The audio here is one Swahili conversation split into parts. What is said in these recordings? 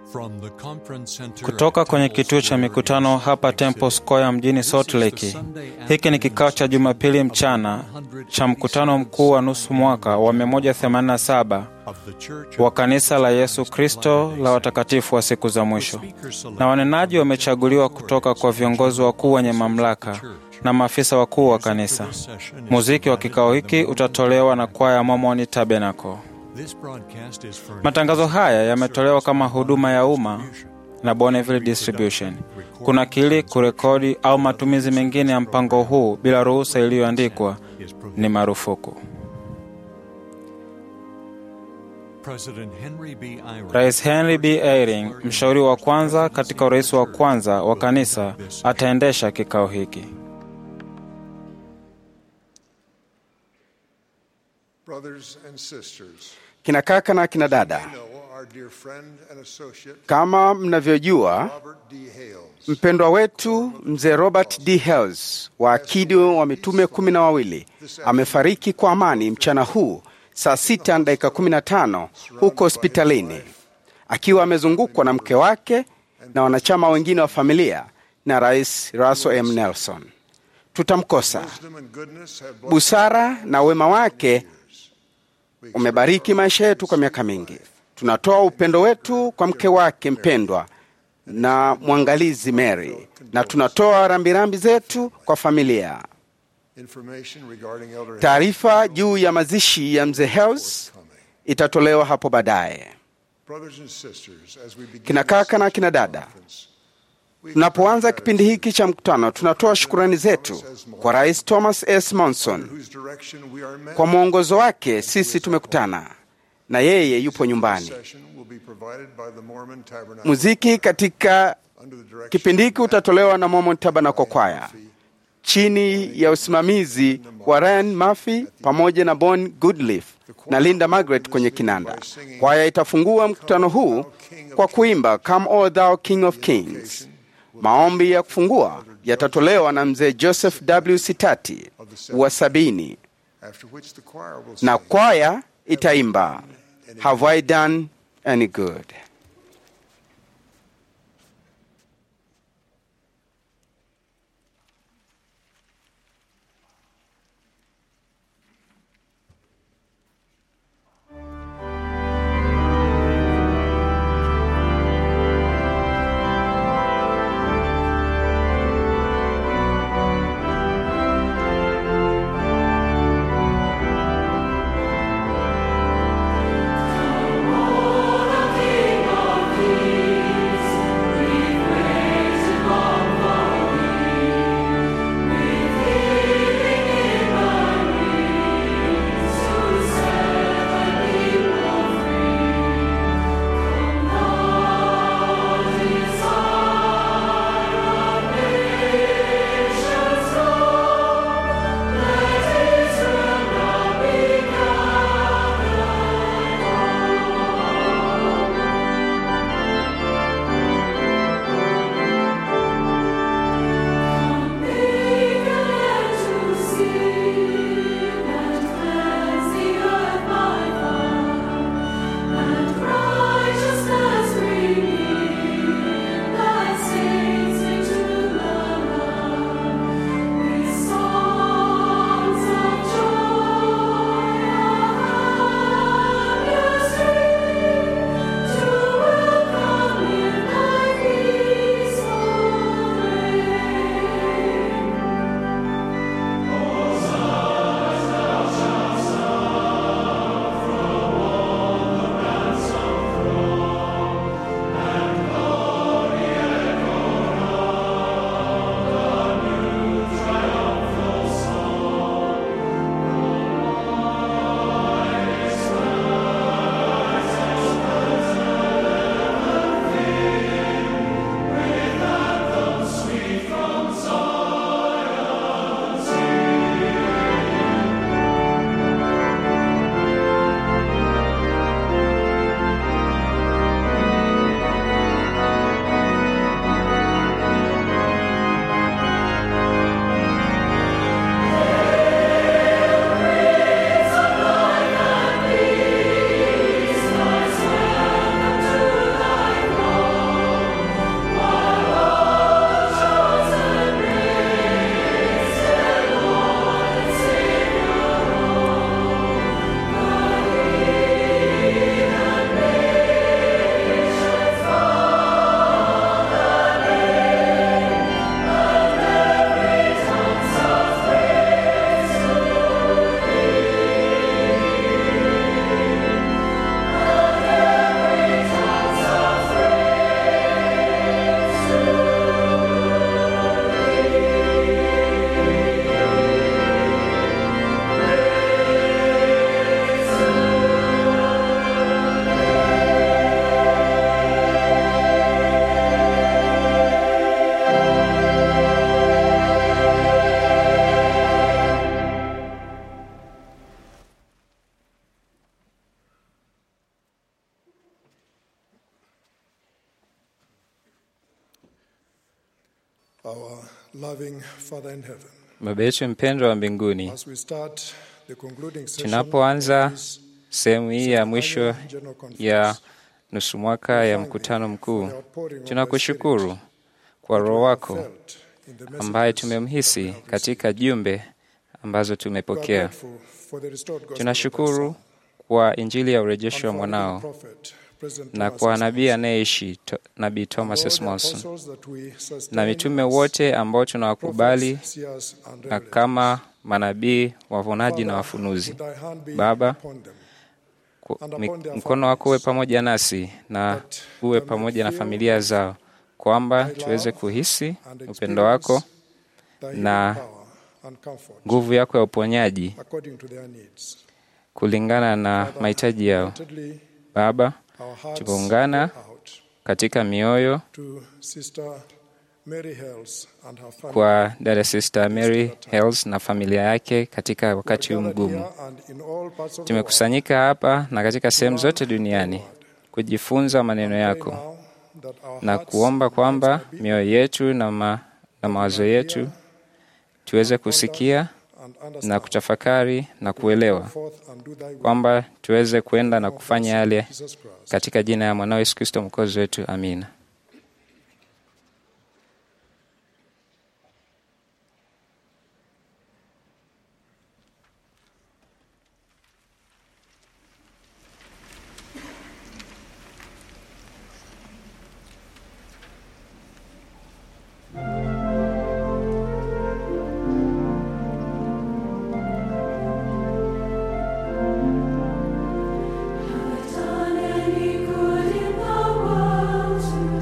Kutoka kwenye kituo cha mikutano hapa Temple Square mjini Salt Lake. Hiki ni kikao cha Jumapili mchana cha mkutano mkuu wa nusu mwaka wa 187 wa kanisa la Yesu Kristo la watakatifu wa siku za mwisho, na wanenaji wamechaguliwa kutoka kwa viongozi wakuu wenye mamlaka na maafisa wakuu wa kanisa. Muziki wa kikao hiki utatolewa na kwaya Mormon Tabernacle. Matangazo haya yametolewa kama huduma ya umma na Bonneville Distribution. Kuna kili kurekodi au matumizi mengine ya mpango huu bila ruhusa iliyoandikwa ni marufuku. Rais Henry B. Eyring, mshauri wa kwanza katika urais wa kwanza wa kanisa, ataendesha kikao hiki. Kina kaka na kina dada, kama mnavyojua, mpendwa wetu mzee Robert D. Hales wa akidi wa mitume kumi na wawili amefariki kwa amani mchana huu saa sita na dakika kumi na tano huko hospitalini akiwa amezungukwa na mke wake na wanachama wengine wa familia na Rais Russell M. Nelson. Tutamkosa. Busara na wema wake umebariki maisha yetu kwa miaka mingi. Tunatoa upendo wetu kwa mke wake mpendwa na mwangalizi Mary, na tunatoa rambirambi zetu kwa familia. Taarifa juu ya mazishi ya mzee Hales itatolewa hapo baadaye. Kina kaka na kina dada, tunapoanza kipindi hiki cha mkutano, tunatoa shukurani zetu kwa Rais Thomas S. Monson. Kwa mwongozo wake sisi tumekutana na yeye yupo nyumbani. Muziki katika kipindi hiki utatolewa na Mormon Tabernacle Choir chini ya usimamizi wa Ryan Murphy pamoja na Bon Goodleaf na Linda Margaret kwenye kinanda. Kwaya itafungua mkutano huu kwa kuimba Come O Thou King of Kings. Maombi ya kufungua yatatolewa na mzee Joseph W. Sitati wa sabini, na kwaya itaimba Have I Done Any Good. King our loving Father in heaven. Baba yetu mpendwa wa mbinguni, As we start the concluding session tunapoanza of this sehemu hii ya mwisho General Conference, ya nusu mwaka ya mkutano mkuu, tunakushukuru kwa Roho wako felt in the message, ambaye tumemhisi katika jumbe ambazo tumepokea. grateful for the restored gospel of thy Tunashukuru Son, kwa Injili ya urejesho wa and for the mwanao prophet, President na Thomas kwa S. nabii anayeishi to- Nabii Thomas All S. the Monson apostles that we sustain na mitume as wote ambao tunawakubali prophets, seers, and na revelators. kama manabii, wavunaji na Father, wafunuzi. would thy hand be Baba, upon them, Ku- and mi- upon their mkono wako uwe families, pamoja nasi na that uwe they may pamoja na feel familia zao, kwamba thy tuweze love kuhisi and upendo wako, experience thy healing na power and comfort nguvu yako ya uponyaji according to their needs. kulingana na Father, mahitaji yao. unitedly, Baba, our hearts tumeungana go out katika mioyo to Sister Mary Hells and her family. kwa dada sister Mary Hales na familia yake katika wakati huu Gathered mgumu. here and in all parts of the world. Tumekusanyika hapa na katika sehemu zote duniani kujifunza maneno Pray yako now that our na hearts kuomba and kwamba minds may be mioyo yetu na, ma, na mawazo yetu tuweze kusikia and na understand. kutafakari na kuelewa Forth and do thy will. kwamba tuweze kwenda na kufanya yale Jesus Christ. katika jina ya mwanao Yesu Kristo mwokozi wetu, amina. Done any good in the world to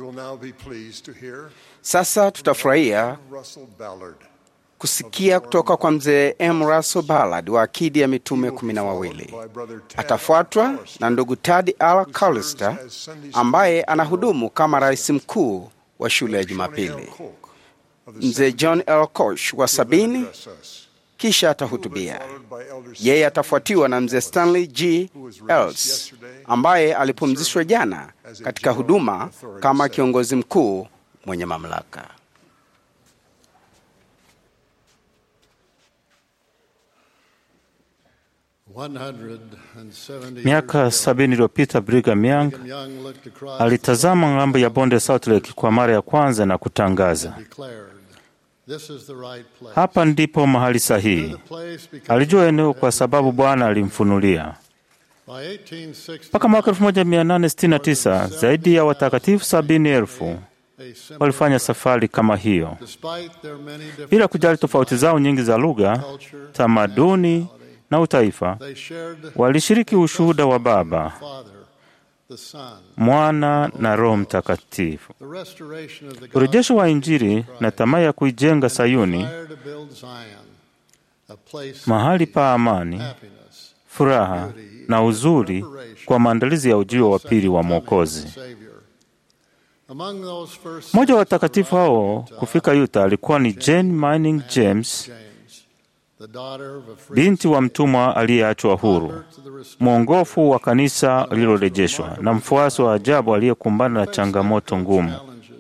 will now be pleased to hear Sasa tutafurahia Russell Ballard. kusikia kutoka kwa mzee M. Russell Ballard wa akidi ya mitume kumi na wawili. Atafuatwa na ndugu Tad Al Callister ambaye anahudumu kama rais mkuu wa shule ya Jumapili. Mzee John L. Koch wa sabini kisha atahutubia. Yeye atafuatiwa na mzee Stanley G. Els ambaye alipumzishwa jana katika huduma kama kiongozi mkuu mwenye mamlaka. Miaka sabini iliyopita Brigham Young alitazama ng'ambo ya bonde Salt Lake kwa mara ya kwanza na kutangaza, hapa ndipo mahali sahihi. Alijua eneo kwa sababu Bwana alimfunulia. Mpaka mwaka 1869 zaidi ya watakatifu sabini elfu walifanya safari kama hiyo bila kujali tofauti zao nyingi za lugha, tamaduni na utaifa. Walishiriki ushuhuda wa Baba, Mwana na Roho Mtakatifu. Urejesho wa Injili na tamaa ya kuijenga Sayuni, mahali pa amani, furaha na uzuri kwa maandalizi ya ujio wa pili wa Mwokozi. Mmoja wa watakatifu hao kufika Utah alikuwa ni Jane Manning James, binti wa mtumwa aliyeachwa huru, mwongofu wa kanisa lililorejeshwa na mfuasi wa ajabu aliyekumbana na changamoto ngumu.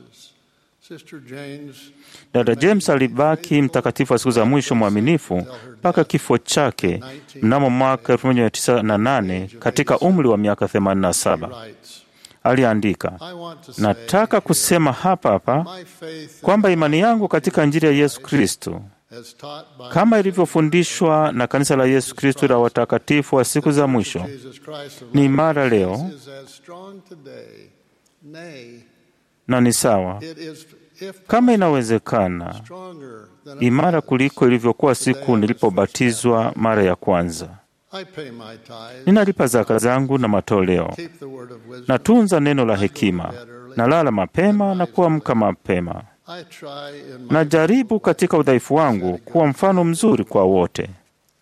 Dada James alibaki mtakatifu wa siku za mwisho mwaminifu mpaka kifo chake mnamo mwaka 1908 katika umri wa miaka 87. Aliandika, nataka kusema hapa hapa kwamba imani yangu katika Injili ya Yesu Kristo kama ilivyofundishwa na kanisa la Yesu Kristo la watakatifu wa siku za mwisho ni imara leo na ni sawa, kama inawezekana, imara kuliko ilivyokuwa siku nilipobatizwa mara ya kwanza. Ninalipa zaka zangu na matoleo, natunza neno la hekima, nalala mapema na kuamka mapema. Najaribu katika udhaifu wangu kuwa mfano mzuri kwa wote.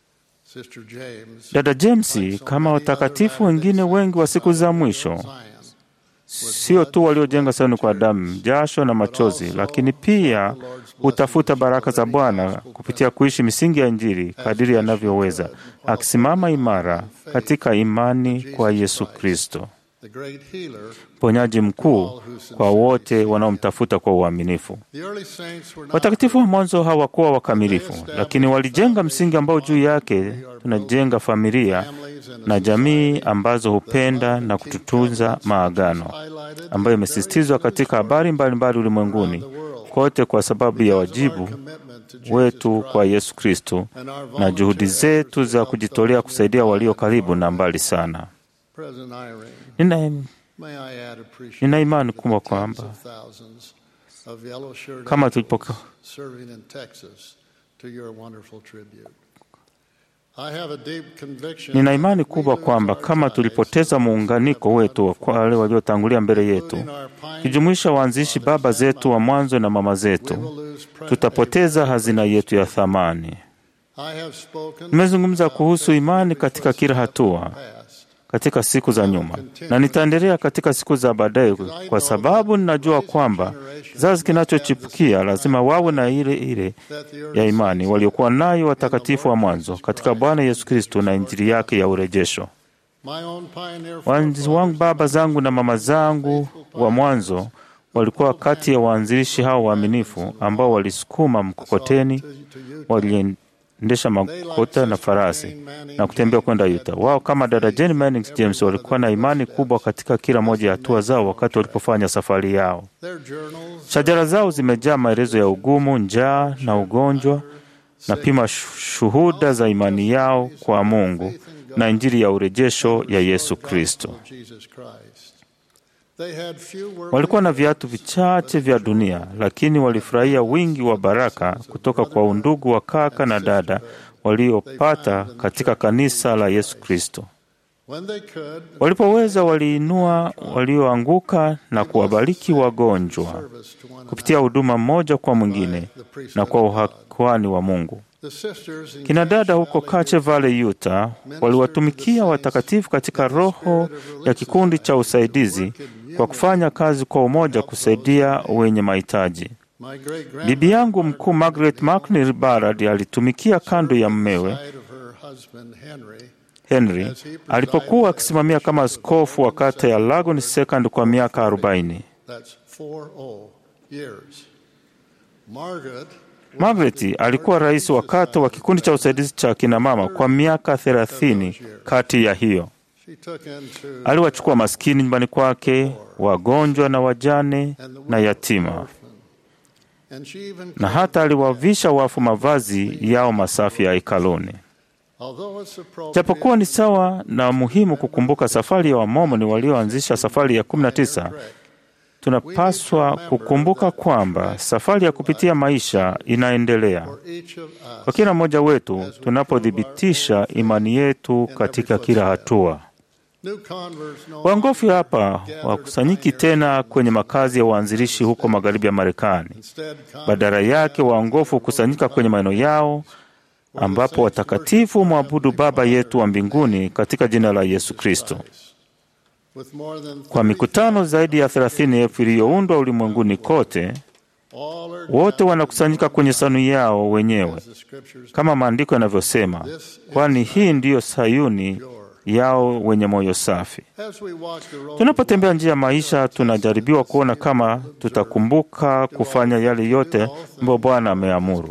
Dada James, kama watakatifu wengine wengi wa siku za mwisho, sio tu waliojenga Sayuni kwa damu, jasho na machozi, lakini pia hutafuta baraka za Bwana kupitia kuishi misingi ya Injili kadiri anavyoweza, akisimama imara katika imani kwa Yesu Kristo, mponyaji mkuu kwa wote wanaomtafuta kwa uaminifu. Watakatifu wa mwanzo hawakuwa wakamilifu, lakini walijenga msingi ambao juu yake tunajenga familia na jamii ambazo hupenda na kututunza maagano, ambayo imesisitizwa katika habari mbalimbali ulimwenguni kote kwa sababu ya wajibu wetu kwa Yesu Kristo na juhudi zetu za kujitolea kusaidia walio karibu na mbali sana. Nina, nina imani kubwa kwamba kama tulipo Nina imani kubwa kwamba kama tulipoteza muunganiko wetu kwa wale waliotangulia mbele yetu, kijumuisha waanzishi baba zetu wa mwanzo na mama zetu, tutapoteza hazina yetu ya thamani. Nimezungumza kuhusu imani katika kila hatua katika siku za nyuma na nitaendelea katika siku za baadaye, kwa sababu ninajua kwamba kizazi kinachochipukia lazima wawe na ile ile ya imani waliokuwa nayo watakatifu wa mwanzo katika Bwana Yesu Kristo na Injili yake ya urejesho. Waanzilishi wangu, baba zangu na mama zangu wa mwanzo, walikuwa kati ya waanzilishi hao waaminifu ambao walisukuma mkokoteni, waliendesha makota na farasi na kutembea kwenda Utah. Wao kama dada Jane Manning James walikuwa na imani kubwa katika kila moja ya hatua zao wakati walipofanya safari yao. Shajara zao zimejaa maelezo ya ugumu, njaa na ugonjwa, na pima shuhuda za imani yao kwa Mungu na Injili ya urejesho ya Yesu Kristo. Walikuwa na viatu vichache vya dunia, lakini walifurahia wingi wa baraka kutoka kwa undugu wa kaka na dada waliopata katika kanisa la Yesu Kristo. Walipoweza, waliinua walioanguka na kuwabariki wagonjwa kupitia huduma mmoja kwa mwingine na kwa uhakuani wa Mungu. Kina dada huko Cache Valley, Utah, waliwatumikia watakatifu katika roho ya kikundi cha usaidizi kwa kufanya kazi kwa umoja kusaidia wenye mahitaji. Bibi yangu mkuu Margaret McNeil Barrard alitumikia kando ya mmewe Henry alipokuwa akisimamia kama askofu wa kata ya Lagon Second kwa miaka arobaini. Margaret alikuwa rais wa kata wa kikundi cha usaidizi cha kinamama kwa miaka thelathini. Kati ya hiyo aliwachukua maskini nyumbani kwake, wagonjwa na wajane na yatima, na hata aliwavisha wafu mavazi yao masafi ya hekaluni. Japokuwa ni sawa na muhimu kukumbuka safari ya Wamomoni walioanzisha safari ya 19, tunapaswa kukumbuka kwamba safari ya kupitia maisha inaendelea kwa kila mmoja wetu tunapothibitisha imani yetu katika kila hatua. Waongofu hapa wakusanyiki tena kwenye makazi ya waanzilishi huko magharibi ya Marekani. Badala yake, waongofu hukusanyika kwenye maeneo yao ambapo watakatifu mwabudu Baba yetu wa mbinguni katika jina la Yesu Kristo. Kwa mikutano zaidi ya thelathini elfu iliyoundwa ulimwenguni kote, wote wanakusanyika kwenye sanu yao wenyewe kama maandiko yanavyosema, kwani hii ndiyo Sayuni yao wenye moyo safi. Tunapotembea njia ya maisha, tunajaribiwa kuona kama tutakumbuka kufanya yale yote ambayo Bwana ameamuru.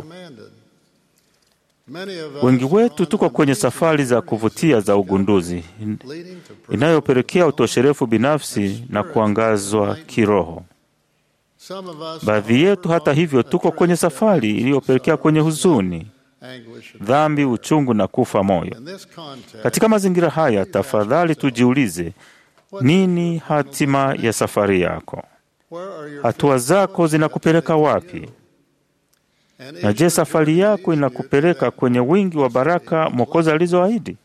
Wengi wetu tuko kwenye safari za kuvutia za ugunduzi inayopelekea utosherefu binafsi na kuangazwa kiroho. Baadhi yetu, hata hivyo, tuko kwenye safari iliyopelekea kwenye huzuni, dhambi, uchungu na kufa moyo. Katika mazingira haya, tafadhali tujiulize, nini hatima ya safari yako? Hatua zako zinakupeleka wapi? Na je, safari yako inakupeleka kwenye wingi wa baraka Mwokozi alizoahidi?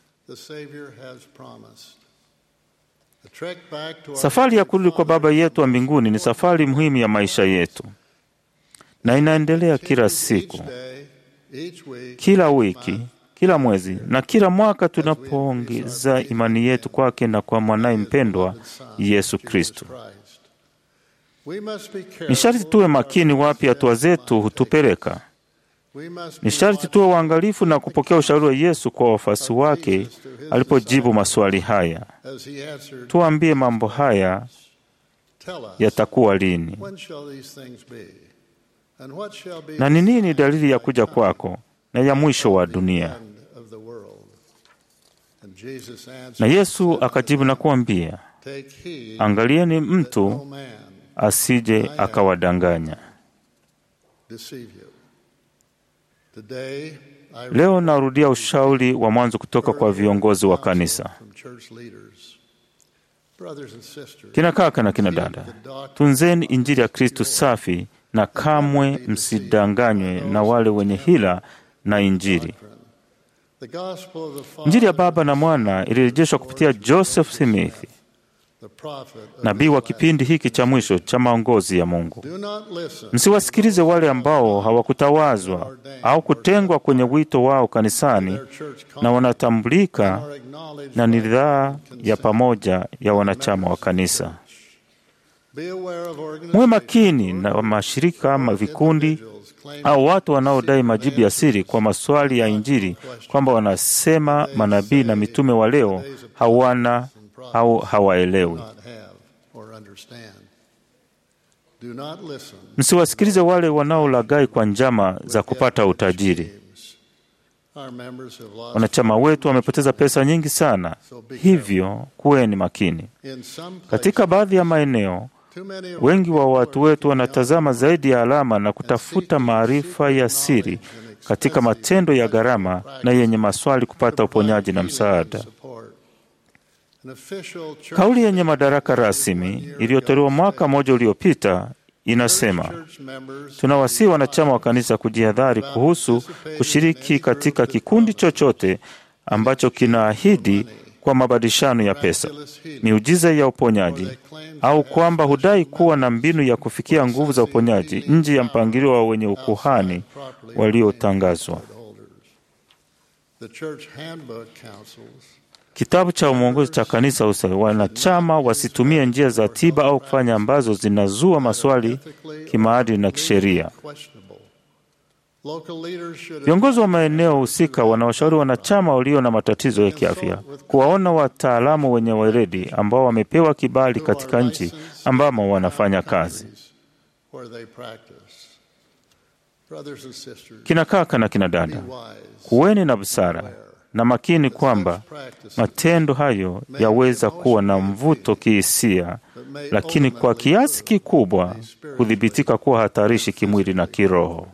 Safari ya kurudi kwa Baba yetu wa mbinguni ni safari muhimu ya maisha yetu, na inaendelea kila siku, kila wiki, kila mwezi na kila mwaka, tunapoongeza imani yetu kwake na kwa mwanaye mpendwa Yesu Kristo. Ni sharti tuwe makini wapi hatua zetu hutupeleka. Ni sharti tuwe waangalifu na kupokea ushauri wa Yesu kwa wafuasi wake alipojibu maswali haya. Tuambie, mambo haya yatakuwa lini? Na ni nini dalili ya kuja kwako na ya mwisho wa dunia? Na Yesu akajibu na kuambia, angalieni mtu asije akawadanganya. Leo narudia ushauri wa mwanzo kutoka kwa viongozi wa kanisa. Kina kaka na kina dada, tunzeni Injili ya Kristo safi na kamwe msidanganywe na wale wenye hila na Injili. Injili ya Baba na Mwana ilirejeshwa kupitia Joseph Smith, nabii wa kipindi hiki cha mwisho cha maongozi ya Mungu. Msiwasikilize wale ambao hawakutawazwa au kutengwa kwenye wito wao kanisani na wanatambulika na nidhaa ya pamoja ya wanachama wa kanisa. Muwe makini na mashirika ama vikundi au watu wanaodai majibu ya siri kwa maswali ya Injili kwamba wanasema manabii na mitume wa leo hawana au hawaelewi. Msiwasikilize wale wanaolaghai kwa njama za kupata utajiri. Wanachama wetu wamepoteza pesa nyingi sana, hivyo kuweni makini. Katika baadhi ya maeneo, wengi wa watu wetu wanatazama zaidi ya alama na kutafuta maarifa ya siri katika matendo ya gharama na yenye maswali kupata uponyaji na msaada. Kauli yenye madaraka rasmi iliyotolewa mwaka mmoja uliopita inasema, tunawasihi wanachama wa kanisa kujihadhari kuhusu kushiriki katika kikundi chochote ambacho kinaahidi kwa mabadilishano ya pesa, miujiza ya uponyaji, au kwamba hudai kuwa na mbinu ya kufikia nguvu za uponyaji nje ya mpangilio wa wenye ukuhani waliotangazwa. Kitabu cha mwongozo cha kanisa usa wanachama wasitumie njia za tiba au kufanya ambazo zinazua maswali kimaadili na kisheria. Viongozi wa maeneo husika wanawashauri wanachama walio na matatizo ya kiafya kuwaona wataalamu wenye weledi ambao wamepewa kibali katika nchi ambamo wanafanya kazi. Kina kaka na kina dada, kuweni na busara na makini kwamba matendo hayo yaweza kuwa na mvuto kihisia, lakini kwa kiasi kikubwa kudhibitika kuwa hatarishi kimwili na kiroho.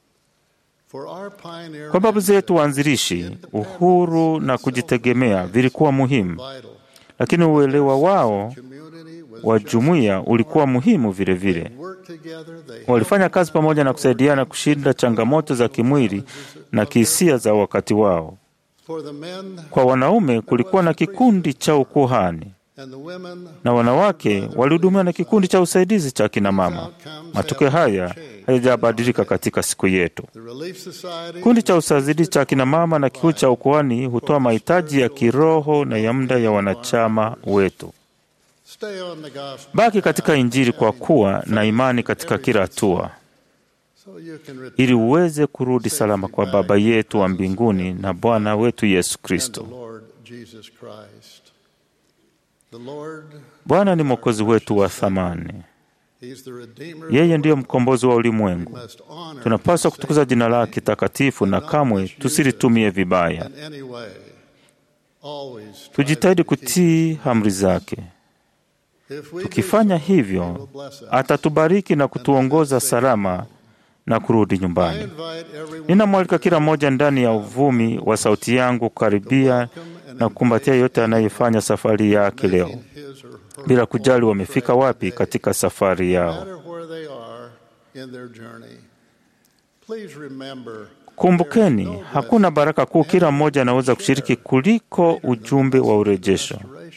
Kwa babu zetu waanzilishi, uhuru na kujitegemea vilikuwa muhimu, lakini uelewa wao wa jumuiya ulikuwa muhimu vilevile vile. Walifanya kazi pamoja na kusaidiana kushinda changamoto za kimwili na kihisia za wakati wao. Kwa wanaume kulikuwa na kikundi cha ukuhani na wanawake walihudumiwa na kikundi cha usaidizi cha kina mama. Matokeo haya hayajabadilika katika siku yetu. Kikundi cha usaidizi cha kina mama na kikundi cha ukuhani hutoa mahitaji ya kiroho na ya muda ya wanachama wetu. Baki katika Injili kwa kuwa na imani katika kila hatua, ili uweze kurudi salama kwa Baba yetu wa mbinguni na Bwana wetu Yesu Kristo. Bwana ni Mwokozi wetu wa thamani. Yeye ndiyo mkombozi wa ulimwengu. Tunapaswa kutukuza jina lake takatifu na kamwe tusilitumie vibaya. Tujitahidi kutii amri zake. Tukifanya hivyo, atatubariki na kutuongoza salama na kurudi nyumbani. Ninamwalika kila mmoja ndani ya uvumi wa sauti yangu kukaribia na kukumbatia yote anayefanya safari yake leo, bila kujali wamefika wapi katika safari yao. Kumbukeni, hakuna baraka kuu kila mmoja anaweza kushiriki kuliko ujumbe wa urejesho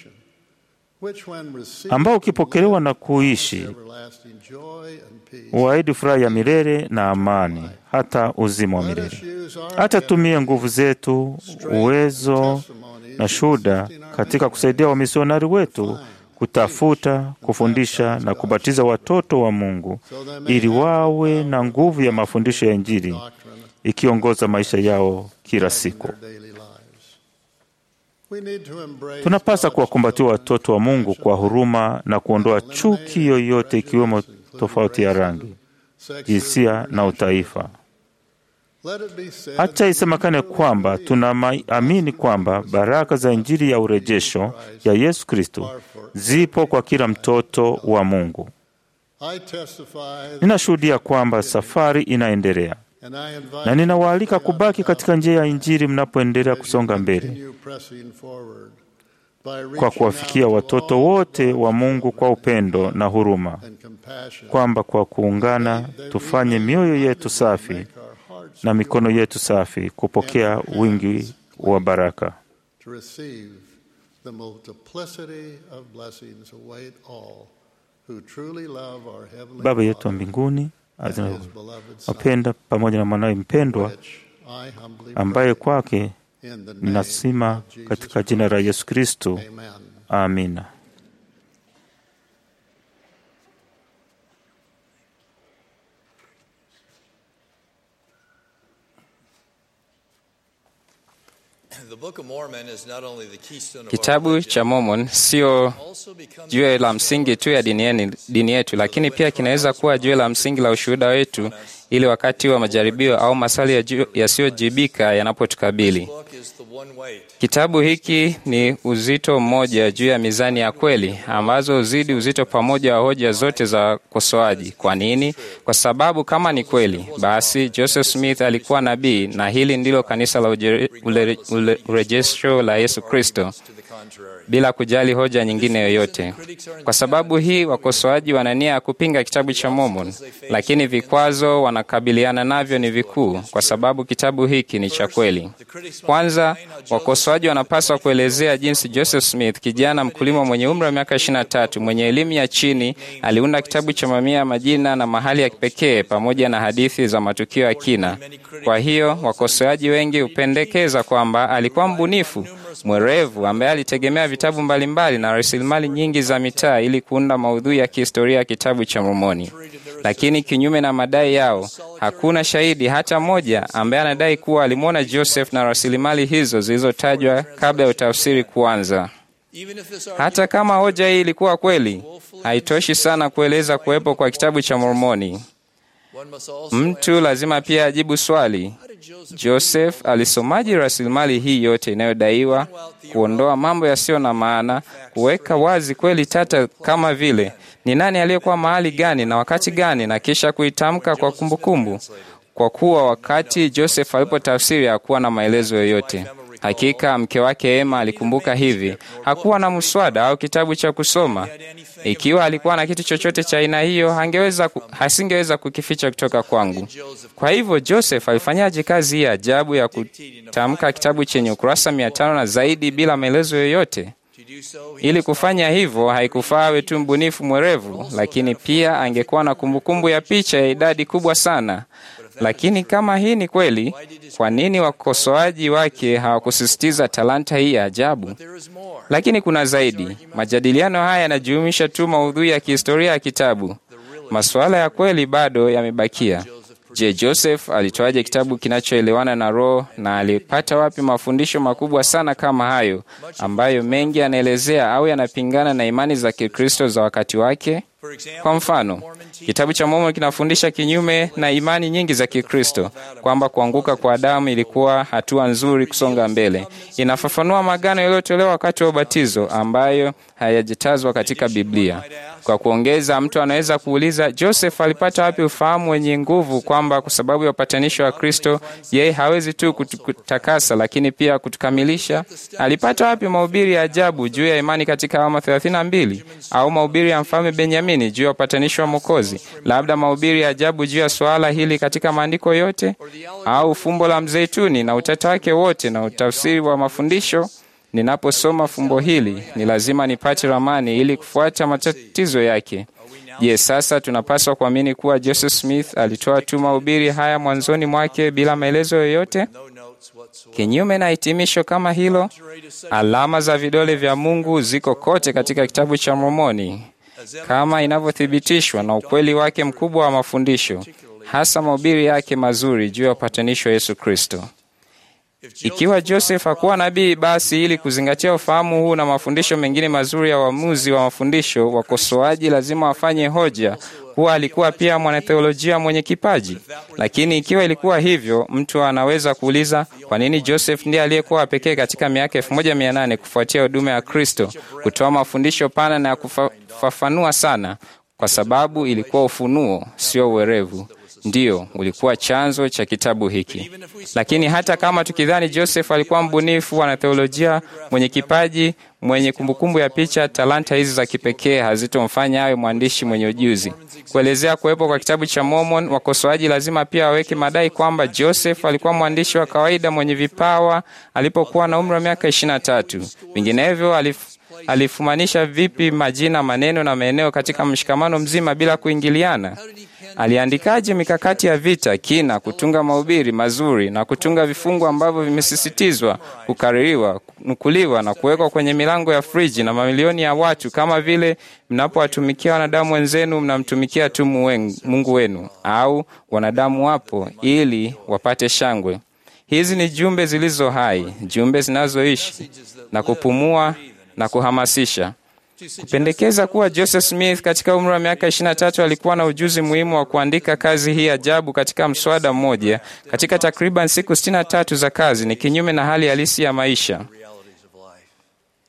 ambao ukipokelewa na kuishi uahidi furaha ya milele na amani, hata uzima wa milele. Hata tumie nguvu zetu, uwezo na shuhuda katika kusaidia wamisionari wetu kutafuta, kufundisha na kubatiza watoto wa Mungu ili wawe na nguvu ya mafundisho ya Injili ikiongoza maisha yao kila siku. Tunapasa kuwakumbatia watoto wa Mungu kwa huruma na kuondoa chuki yoyote, ikiwemo tofauti ya rangi, jinsia na utaifa. Acha isemekane kwamba tunaamini kwamba baraka za Injili ya urejesho ya Yesu Kristo zipo kwa kila mtoto wa Mungu. Ninashuhudia kwamba safari inaendelea na ninawaalika kubaki katika njia ya Injili mnapoendelea kusonga mbele kwa kuwafikia watoto wote wa Mungu kwa upendo na huruma, kwamba kwa kuungana tufanye mioyo yetu safi na mikono yetu safi kupokea wingi wa baraka. Baba yetu wa mbinguni wapenda pamoja na mwanawe mpendwa ambaye kwake ninasima katika jina la Yesu Kristo. Amina. Kitabu cha Mormon sio jiwe la msingi tu ya dini yetu, lakini pia kinaweza kuwa jiwe la msingi la ushuhuda wetu, ili wakati wa majaribio au maswali yasiyojibika yanapotukabili. Kitabu hiki ni uzito mmoja juu ya mizani ya kweli, ambazo huzidi uzito pamoja wa hoja zote za ukosoaji. Kwa nini? Kwa sababu kama ni kweli, basi Joseph Smith alikuwa nabii, na hili ndilo kanisa la urejesho la Yesu Kristo. bila kujali hoja nyingine yoyote. Kwa sababu hii, wakosoaji wana nia ya kupinga kitabu cha Mormon, lakini vikwazo wanakabiliana navyo ni vikuu, kwa sababu kitabu hiki ni cha kweli. Kwanza, wakosoaji wanapaswa kuelezea jinsi Joseph Smith, kijana mkulima mwenye umri wa miaka 23 mwenye elimu ya chini, aliunda kitabu cha mamia ya majina na mahali ya kipekee pamoja na hadithi za matukio ya kina. Kwa hiyo wakosoaji wengi hupendekeza kwamba alikuwa mbunifu mwerevu ambaye alitegemea vitabu mbalimbali na rasilimali nyingi za mitaa ili kuunda maudhui ya kihistoria ya kitabu cha Mormoni. Lakini kinyume na madai yao, hakuna shahidi hata mmoja ambaye anadai kuwa alimwona Joseph na rasilimali hizo zilizotajwa kabla ya utafsiri kuanza. Hata kama hoja hii ilikuwa kweli, haitoshi sana kueleza kuwepo kwa kitabu cha Mormoni. Mtu lazima pia ajibu swali: Joseph alisomaji rasilimali hii yote inayodaiwa, kuondoa mambo yasiyo na maana, kuweka wazi kweli tata kama vile ni nani aliyekuwa mahali gani na wakati gani, na kisha kuitamka kwa kumbukumbu kumbu. Kwa kuwa wakati Joseph alipotafsiri hakuwa na maelezo yoyote. Hakika mke wake Emma alikumbuka hivi, hakuwa na mswada au kitabu cha kusoma. Ikiwa alikuwa na kitu chochote cha aina hiyo, hangeweza hasingeweza kukificha kutoka kwangu. Kwa hivyo Joseph alifanyaje kazi hii ajabu ya kutamka kitabu chenye ukurasa mia tano na zaidi bila maelezo yoyote? Ili kufanya hivyo, haikufaa awe tu mbunifu mwerevu, lakini pia angekuwa na kumbukumbu ya picha ya idadi kubwa sana. Lakini kama hii ni kweli, kwa nini wakosoaji wake hawakusisitiza talanta hii ya ajabu? Lakini kuna zaidi. Majadiliano haya yanajumuisha tu maudhui ya kihistoria ya kitabu. Masuala ya kweli bado yamebakia. Je, Joseph alitoaje kitabu kinachoelewana na Roho na alipata wapi mafundisho makubwa sana kama hayo ambayo mengi yanaelezea au yanapingana na imani za Kikristo za wakati wake? Kwa mfano, kitabu cha Mormoni kinafundisha kinyume na imani nyingi za Kikristo kwamba kuanguka kwa Adamu ilikuwa hatua nzuri kusonga mbele. Inafafanua magano yaliyotolewa wakati wa ubatizo ambayo hayajatazwa katika Biblia. Kwa kuongeza, mtu anaweza kuuliza, Joseph alipata wapi ufahamu wenye nguvu kwamba kwa sababu ya upatanisho wa Kristo yeye hawezi tu kutakasa lakini pia kutukamilisha? Alipata wapi mahubiri ya ajabu juu ya imani katika Alama 32 au mahubiri ya mfalme Benjamini juu ya upatanisho wa Mwokozi? Labda mahubiri ya ajabu juu ya suala hili katika maandiko yote, au fumbo la mzeituni na utata wake wote na utafsiri wa mafundisho Ninaposoma fumbo hili ni lazima nipate ramani ili kufuata matatizo yake. Je, yes, sasa tunapaswa kuamini kuwa Joseph Smith alitoa tu mahubiri haya mwanzoni mwake bila maelezo yoyote? Kinyume na hitimisho kama hilo, alama za vidole vya Mungu ziko kote katika kitabu cha Mormoni kama inavyothibitishwa na ukweli wake mkubwa wa mafundisho, hasa mahubiri yake mazuri juu ya upatanisho wa Yesu Kristo. Ikiwa Joseph hakuwa nabii, basi ili kuzingatia ufahamu huu na mafundisho mengine mazuri ya uamuzi wa mafundisho, wakosoaji lazima wafanye hoja kuwa alikuwa pia mwanatheolojia mwenye kipaji. Lakini ikiwa ilikuwa hivyo, mtu anaweza kuuliza kwa nini Joseph ndiye aliyekuwa pekee katika miaka elfu moja mia nane kufuatia huduma ya Kristo kutoa mafundisho pana na ya kufafanua sana, kwa sababu ilikuwa ufunuo, sio uwerevu Ndiyo, ulikuwa chanzo cha kitabu hiki. Lakini hata kama tukidhani Joseph alikuwa mbunifu, anatheolojia mwenye kipaji, mwenye kumbukumbu ya picha, talanta hizi za kipekee hazitomfanya awe mwandishi mwenye ujuzi. Kuelezea kuwepo kwa kitabu cha Mormon, wakosoaji lazima pia waweke madai kwamba Joseph alikuwa mwandishi wa kawaida mwenye vipawa alipokuwa na umri wa miaka ishirini na tatu. Vinginevyo alif alifumanisha vipi majina, maneno na maeneo katika mshikamano mzima bila kuingiliana? Aliandikaje mikakati ya vita kina, kutunga mahubiri mazuri na kutunga vifungu ambavyo vimesisitizwa, kukaririwa, kunukuliwa na kuwekwa kwenye milango ya friji na mamilioni ya watu, kama vile mnapowatumikia wanadamu wenzenu mnamtumikia tu Mungu wenu, au wanadamu wapo ili wapate shangwe. Hizi ni jumbe zilizo hai, jumbe zinazoishi na kupumua na kuhamasisha. Kupendekeza kuwa Joseph Smith katika umri wa miaka 23 alikuwa na ujuzi muhimu wa kuandika kazi hii ajabu katika mswada mmoja katika takriban siku 63 za kazi ni kinyume na hali halisi ya maisha.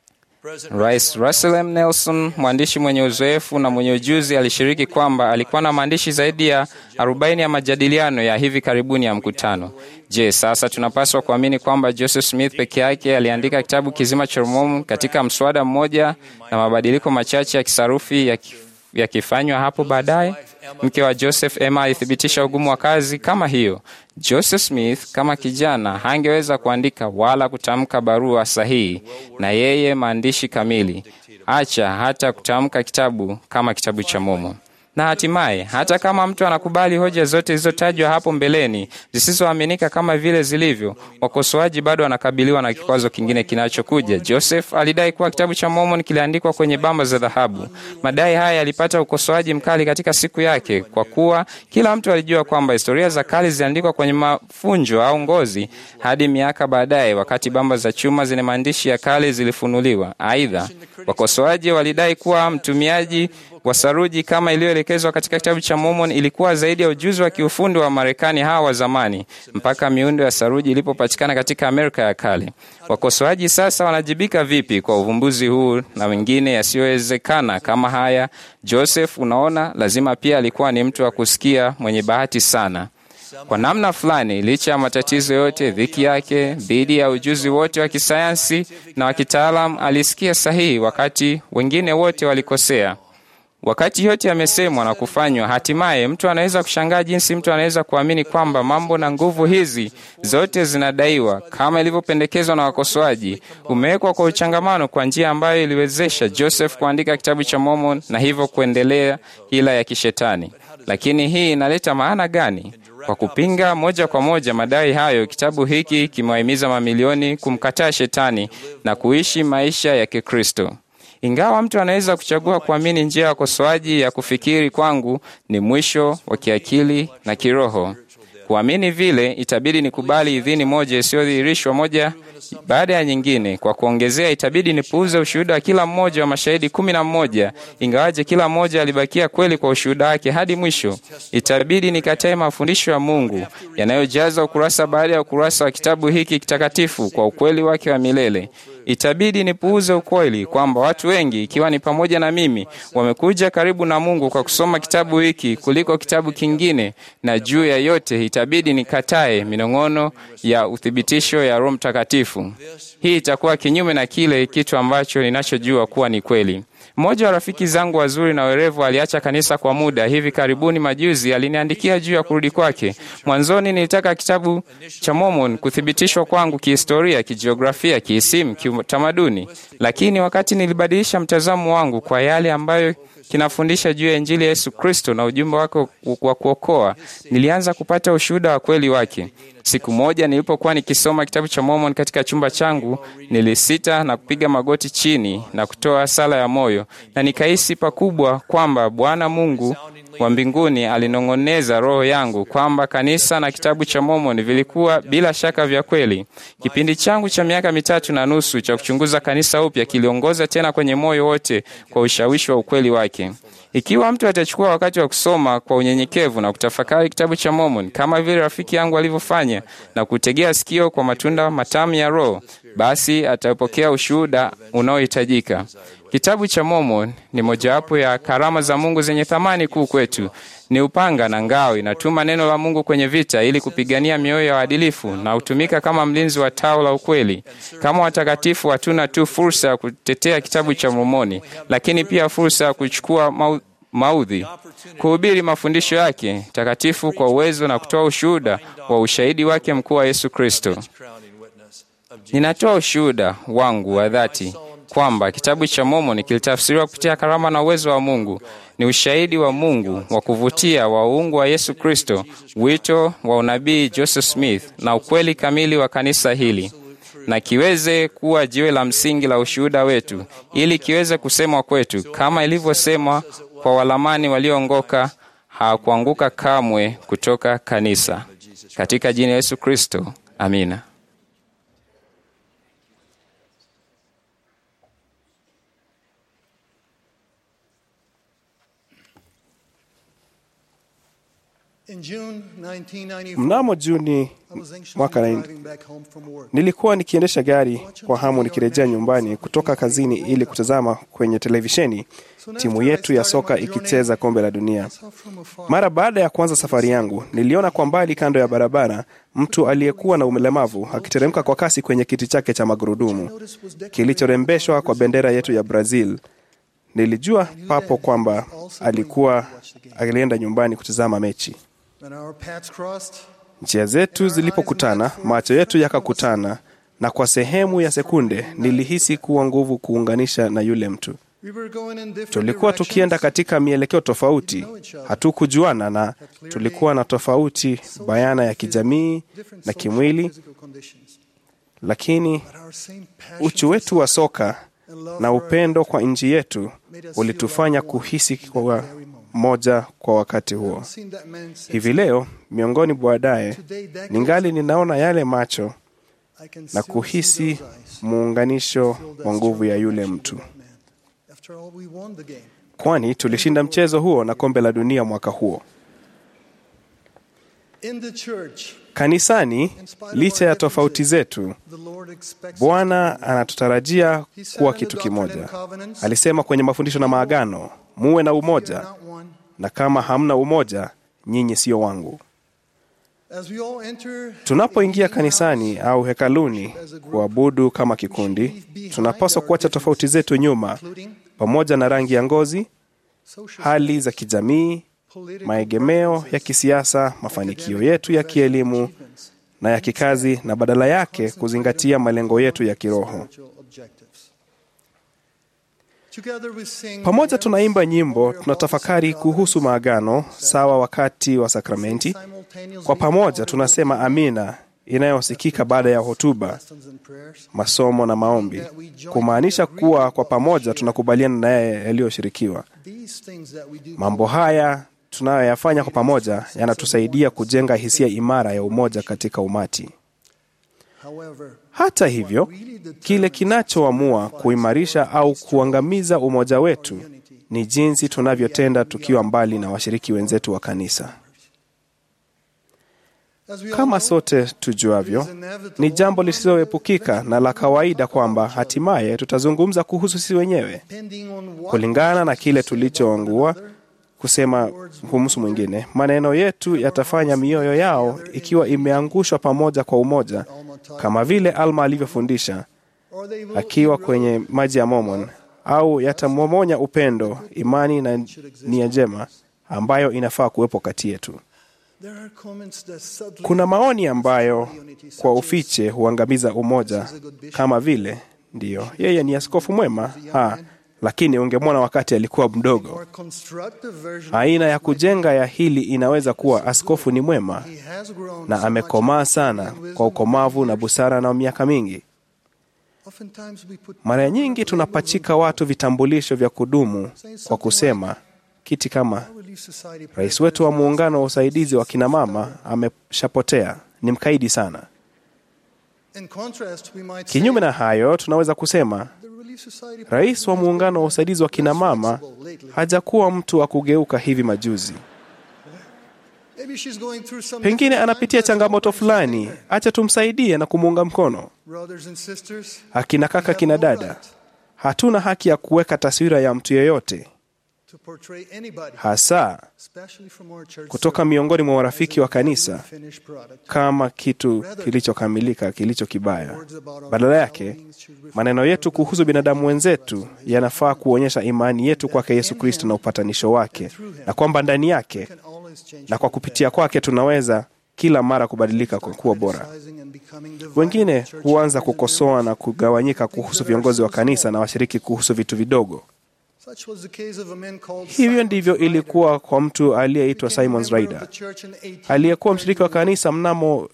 Rais Russell M. Nelson, mwandishi mwenye uzoefu na mwenye ujuzi, alishiriki kwamba alikuwa na maandishi zaidi ya 40 ya majadiliano ya hivi karibuni ya mkutano. Je, sasa tunapaswa kuamini kwamba Joseph Smith peke yake aliandika kitabu kizima cha Mormon katika mswada mmoja na mabadiliko machache ya kisarufi yaki- yakifanywa hapo baadaye? Mke wa Joseph Emma alithibitisha ugumu wa kazi kama hiyo. Joseph Smith kama kijana hangeweza kuandika wala kutamka barua sahihi na yeye maandishi kamili, acha hata kutamka kitabu kama kitabu cha Mormon. Na hatimaye, hata kama mtu anakubali hoja zote zilizotajwa hapo mbeleni zisizoaminika kama vile zilivyo, wakosoaji bado wanakabiliwa na kikwazo kingine kinachokuja. Joseph alidai kuwa kitabu cha Mormon kiliandikwa kwenye bamba za dhahabu. Madai haya yalipata ukosoaji mkali katika siku yake, kwa kuwa kila mtu alijua kwamba historia za kale ziliandikwa kwenye mafunjo au ngozi hadi miaka baadaye, wakati bamba za chuma zenye maandishi ya kale zilifunuliwa. Aidha, wakosoaji walidai kuwa mtumiaji wa saruji kama iliyoelekezwa katika kitabu cha Mormon ilikuwa zaidi ya ujuzi wa kiufundi wa Marekani hawa wa zamani mpaka miundo ya saruji ilipopatikana katika Amerika ya kale. Wakosoaji sasa wanajibika vipi kwa uvumbuzi huu na wengine yasiyowezekana kama haya? Joseph, unaona, lazima pia alikuwa ni mtu wa kusikia mwenye bahati sana. Kwa namna fulani, licha ya matatizo yote, dhiki yake, dhidi ya ujuzi wote wa kisayansi na wa kitaalam, alisikia sahihi wakati wengine wote walikosea. Wakati yote yamesemwa na kufanywa, hatimaye mtu anaweza kushangaa jinsi mtu anaweza kuamini kwamba mambo na nguvu hizi zote zinadaiwa, kama ilivyopendekezwa na wakosoaji, umewekwa kwa uchangamano kwa njia ambayo iliwezesha Joseph kuandika kitabu cha Mormon na hivyo kuendelea hila ya kishetani. Lakini hii inaleta maana gani? Kwa kupinga moja kwa moja madai hayo, kitabu hiki kimewahimiza mamilioni kumkataa shetani na kuishi maisha ya Kikristo. Ingawa mtu anaweza kuchagua kuamini njia ya wakosoaji ya kufikiri kwangu ni mwisho wa kiakili na kiroho. Kuamini vile, itabidi nikubali idhini moja isiyodhihirishwa moja baada ya nyingine. Kwa kuongezea, itabidi nipuuze ushuhuda wa kila mmoja wa mashahidi kumi na mmoja, ingawaje kila mmoja alibakia kweli kwa ushuhuda wake hadi mwisho. Itabidi nikatae mafundisho ya Mungu yanayojaza ukurasa baada ya ukurasa wa kitabu hiki kitakatifu kwa ukweli wake wa milele. Itabidi nipuuze ukweli kwamba watu wengi, ikiwa ni pamoja na mimi, wamekuja karibu na Mungu kwa kusoma kitabu hiki kuliko kitabu kingine, na juu ya yote itabidi nikatae minong'ono ya uthibitisho ya Roho Mtakatifu. Hii itakuwa kinyume na kile kitu ambacho ninachojua kuwa ni kweli. Mmoja wa rafiki zangu wazuri na werevu aliacha kanisa kwa muda. Hivi karibuni majuzi aliniandikia juu ya kurudi kwake. Mwanzoni nilitaka kitabu cha Mormon kuthibitishwa kwangu kihistoria, kijiografia, kiisimu, kiutamaduni, lakini wakati nilibadilisha mtazamo wangu kwa yale ambayo kinafundisha juu ya Injili ya Yesu Kristo na ujumbe wake wa kuokoa, nilianza kupata ushuhuda wa kweli wake. Siku moja nilipokuwa nikisoma kitabu cha Mormon katika chumba changu, nilisita na kupiga magoti chini na kutoa sala ya moyo, na nikahisi pakubwa kwamba Bwana Mungu wa mbinguni alinong'oneza roho yangu kwamba kanisa na kitabu cha Mormon vilikuwa bila shaka vya kweli. Kipindi changu cha miaka mitatu na nusu cha kuchunguza kanisa upya kiliongoza tena kwenye moyo wote kwa ushawishi wa ukweli wake. Ikiwa mtu atachukua wakati wa kusoma kwa unyenyekevu na kutafakari kitabu cha Mormon kama vile rafiki yangu alivyofanya na kutegea sikio kwa matunda matamu ya Roho, basi atapokea ushuhuda unaohitajika. Kitabu cha Mormon ni mojawapo ya karama za Mungu zenye thamani kuu kwetu. Ni upanga na ngao, inatuma neno la Mungu kwenye vita ili kupigania mioyo ya waadilifu na hutumika kama mlinzi wa tao la ukweli. Kama watakatifu, hatuna tu fursa ya kutetea kitabu cha Mormoni, lakini pia fursa ya kuchukua mau maudhi, kuhubiri mafundisho yake takatifu kwa uwezo na kutoa ushuhuda wa ushahidi wake mkuu wa Yesu Kristo. Ninatoa ushuhuda wangu wa dhati kwamba kitabu cha Mormoni kilitafsiriwa kupitia karama na uwezo wa Mungu. Ni ushahidi wa Mungu wa kuvutia wa uungu wa Yesu Kristo, wito wa unabii Joseph Smith na ukweli kamili wa kanisa hili, na kiweze kuwa jiwe la msingi la ushuhuda wetu, ili kiweze kusemwa kwetu kama ilivyosemwa kwa walamani walioongoka, hawakuanguka kamwe kutoka kanisa. Katika jina la Yesu Kristo, amina. In June 1994, Mnamo Juni I was anxiously mwaka na- driving back home from work. nilikuwa nikiendesha gari kwa hamu nikirejea nyumbani kutoka kazini ili kutazama kwenye televisheni timu yetu ya soka ikicheza kombe la dunia. I saw from afar Mara baada ya kuanza safari yangu, niliona kwa mbali kando ya barabara mtu aliyekuwa na ulemavu akiteremka kwa kasi kwenye kiti chake cha magurudumu kilichorembeshwa kwa bendera yetu ya Brazil. Nilijua papo kwamba alikuwa alienda nyumbani kutazama mechi. when our paths crossed. Njia zetu zilipokutana, macho yetu yakakutana, na kwa sehemu ya sekunde nilihisi kuwa nguvu kuunganisha na yule mtu. We were going in different Tulikuwa directions. tukienda katika mielekeo tofauti, hatukujuana na tulikuwa na tofauti bayana ya kijamii different na social kimwili, physical conditions. lakini But our same passion uchu wetu wa soka na upendo kwa nchi yetu ulitufanya kuhisi kwa moja kwa wakati huo. I've seen that man since. Hivi leo miongoni baadaye, Today, decades ningali ninaona yale macho I can na still see kuhisi those eyes. muunganisho Feel that wa nguvu ya strong yule connection mtu, with that man. After all, we won the game. kwani tulishinda mchezo huo na kombe la dunia mwaka huo. In the church, Kanisani, licha ya tofauti zetu, the Lord expects Bwana anatutarajia kuwa kitu kimoja. Alisema kwenye mafundisho na maagano, muwe na umoja, not one. na kama hamna umoja, nyinyi sio wangu. As we all enter Tunapoingia kanisani au hekaluni kuabudu kama kikundi, tunapaswa kuacha tofauti zetu nyuma, including pamoja na rangi ya ngozi, social, hali za kijamii, political maegemeo ya preferences, kisiasa, mafanikio yetu ya kielimu achievements, na ya kikazi, na badala yake kuzingatia malengo yetu ya kiroho. spiritual objectives. Together we sing Pamoja hymns, tunaimba nyimbo, we are tunatafakari all kuhusu maagano sawa wakati wa sakramenti. simultaneously Kwa pamoja all tunasema amina inayosikika baada ya hotuba, lessons and prayers. masomo na maombi, kumaanisha kuwa kwa pamoja tunakubaliana na yeye yaliyoshirikiwa. These things that we do Mambo haya tunayoyafanya kwa pamoja yanatusaidia kujenga hisia imara ya umoja katika umati. However, Hata hivyo, kile kinachoamua kuimarisha au kuangamiza umoja wetu ni jinsi tunavyotenda tukiwa mbali na washiriki wenzetu wa kanisa. as we all Kama know, sote tujuavyo, ni jambo lisiloepukika na la kawaida kwamba hatimaye tutazungumza kuhusu sisi wenyewe depending on what kulingana na kile we say about tulichoangua one another, kusema kumhusu mwingine. Maneno yetu yatafanya mioyo yao ikiwa imeangushwa pamoja kwa umoja, kama vile Alma alivyofundisha or they will akiwa erode kwenye maji ya Mormon, au yatamomonya upendo, imani na nia njema ambayo inafaa kuwepo kati yetu. There are comments that subtly Kuna maoni ambayo kwa ufiche huangamiza umoja, kama vile ndiyo, yeye ni askofu mwema ha, lakini ungemwona wakati alikuwa mdogo. more constructive version Aina ya kujenga ya hili inaweza kuwa askofu ni mwema he has grown na so amekomaa much sana in wisdom kwa ukomavu na busara na miaka mingi. Oftentimes we put Mara nyingi tunapachika watu vitambulisho vya kudumu kwa kusema kiti kama Relief Society rais wetu wa muungano wa usaidizi wa kinamama ameshapotea, ni mkaidi sana. In contrast, we might Kinyume say na hayo, tunaweza kusema the Relief Society rais wa muungano wa usaidizi wa kinamama hajakuwa mtu wa kugeuka hivi majuzi. Maybe she's going through some Pengine difficult anapitia times. changamoto fulani, acha tumsaidie na kumuunga mkono. Brothers and sisters, Akina kaka, kina dada, hatuna haki ya kuweka taswira ya mtu yeyote, to portray anybody, hasa especially from our church kutoka miongoni mwa warafiki wa kanisa finished product. kama kitu kilichokamilika kilicho kibaya. Badala yake, maneno yetu kuhusu binadamu wenzetu yanafaa kuonyesha imani yetu kwake Yesu Kristo na upatanisho wake, na kwamba ndani yake Can always change na kwa kupitia kwake tunaweza kila mara kubadilika kwa kuwa bora. criticizing and becoming divided Wengine church huanza leaders and kukosoa na kugawanyika kuhusu viongozi wa kanisa na washiriki kuhusu vitu vidogo. Such was the case of a man called Hivyo Simon ndivyo Ryder. ilikuwa kwa mtu aliyeitwa Became a Simon member of Ryder the church in 18 aliyekuwa mshiriki wa kanisa mnamo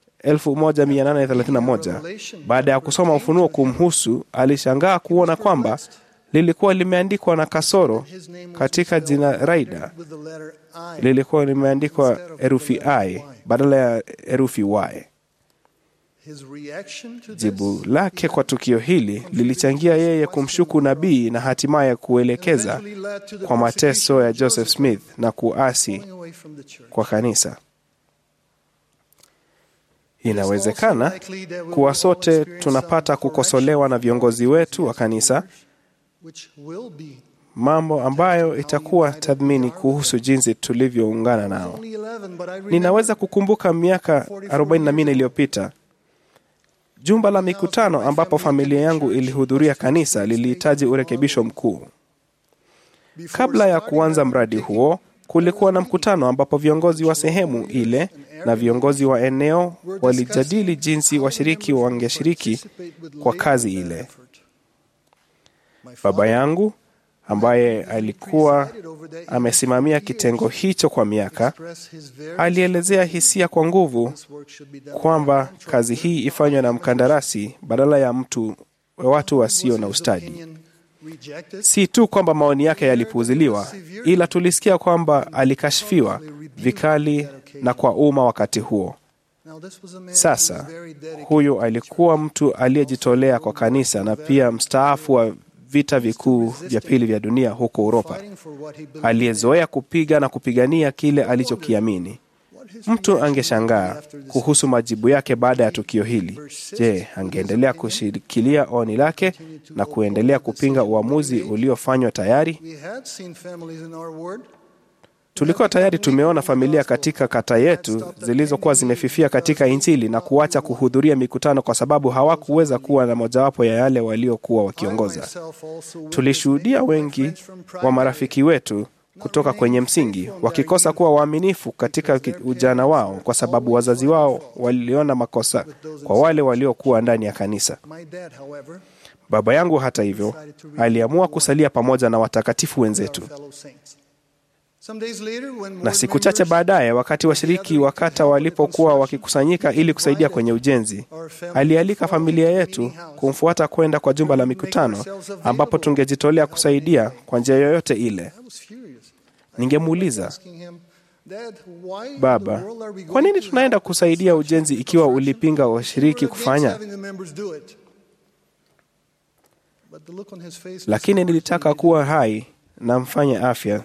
1831. Baada ya kusoma Ufunuo kumhusu, alishangaa kuona kwamba lilikuwa limeandikwa na kasoro His name was katika spelled jina Raida, with the letter I. lilikuwa limeandikwa herufi I badala ya herufi Y. His reaction to this Jibu lake kwa tukio hili lilichangia yeye kumshuku nabii na hatimaye kuelekeza eventually led to the kwa mateso persecution ya of Joseph Smith na kuasi pulling away from the church. kwa kanisa. Inawezekana kuwa sote tunapata kukosolewa na viongozi wetu wa kanisa, which will be mambo ambayo itakuwa tathmini kuhusu jinsi tulivyoungana nao. only 11, but I remember Ninaweza kukumbuka miaka 44 iliyopita jumba la mikutano ambapo familia yangu ilihudhuria kanisa lilihitaji urekebisho mkuu. before Kabla ya starting kuanza that mradi particular huo, kulikuwa na mkutano ambapo viongozi wa sehemu ile na viongozi wa eneo walijadili jinsi washiriki wangeshiriki kwa kazi ile. Baba yangu ambaye alikuwa amesimamia kitengo hicho kwa miaka alielezea hisia kwa nguvu kwamba kazi hii ifanywe na mkandarasi badala ya mtu watu wasio na ustadi. Si tu kwamba maoni yake yalipuuziliwa, ila tulisikia kwamba alikashfiwa vikali na kwa umma wakati huo. Sasa huyo alikuwa mtu aliyejitolea kwa kanisa na pia mstaafu wa vita vikuu vya pili vya dunia huko Uropa, aliyezoea kupiga na kupigania kile alichokiamini. Mtu angeshangaa kuhusu majibu yake baada ya tukio hili. Je, angeendelea kushikilia oni lake na kuendelea kupinga uamuzi uliofanywa tayari? We had seen families in our ward Tulikuwa tayari tumeona familia katika kata yetu zilizokuwa zimefifia katika Injili na kuacha kuhudhuria mikutano kwa sababu hawakuweza kuwa na mojawapo ya yale waliokuwa wakiongoza. Tulishuhudia wengi wa marafiki wetu kutoka kwenye msingi wakikosa kuwa waaminifu katika ki- ujana wao kwa sababu wazazi wao waliona makosa kwa wale waliokuwa ndani ya kanisa. My dad, however, Baba yangu hata hivyo aliamua kusalia pamoja na watakatifu wenzetu. fellow saints. Some days later, when Na ward siku chache members baadaye, wakati washiriki wa kata walipokuwa wakikusanyika ili kusaidia kwenye ujenzi, alialika familia yetu kumfuata kwenda kwa jumba la mikutano ambapo tungejitolea kusaidia kwa njia yoyote ile. I was furious. Ningemuuliza, Asking him, Dad, why in the baba, world are we kwa going nini to tunaenda help with kusaidia construction ujenzi ikiwa ulipinga washiriki We're against kufanya? having the members do it. But the look on his face was Lakini towards nilitaka me. kuwa hai na mfanye afya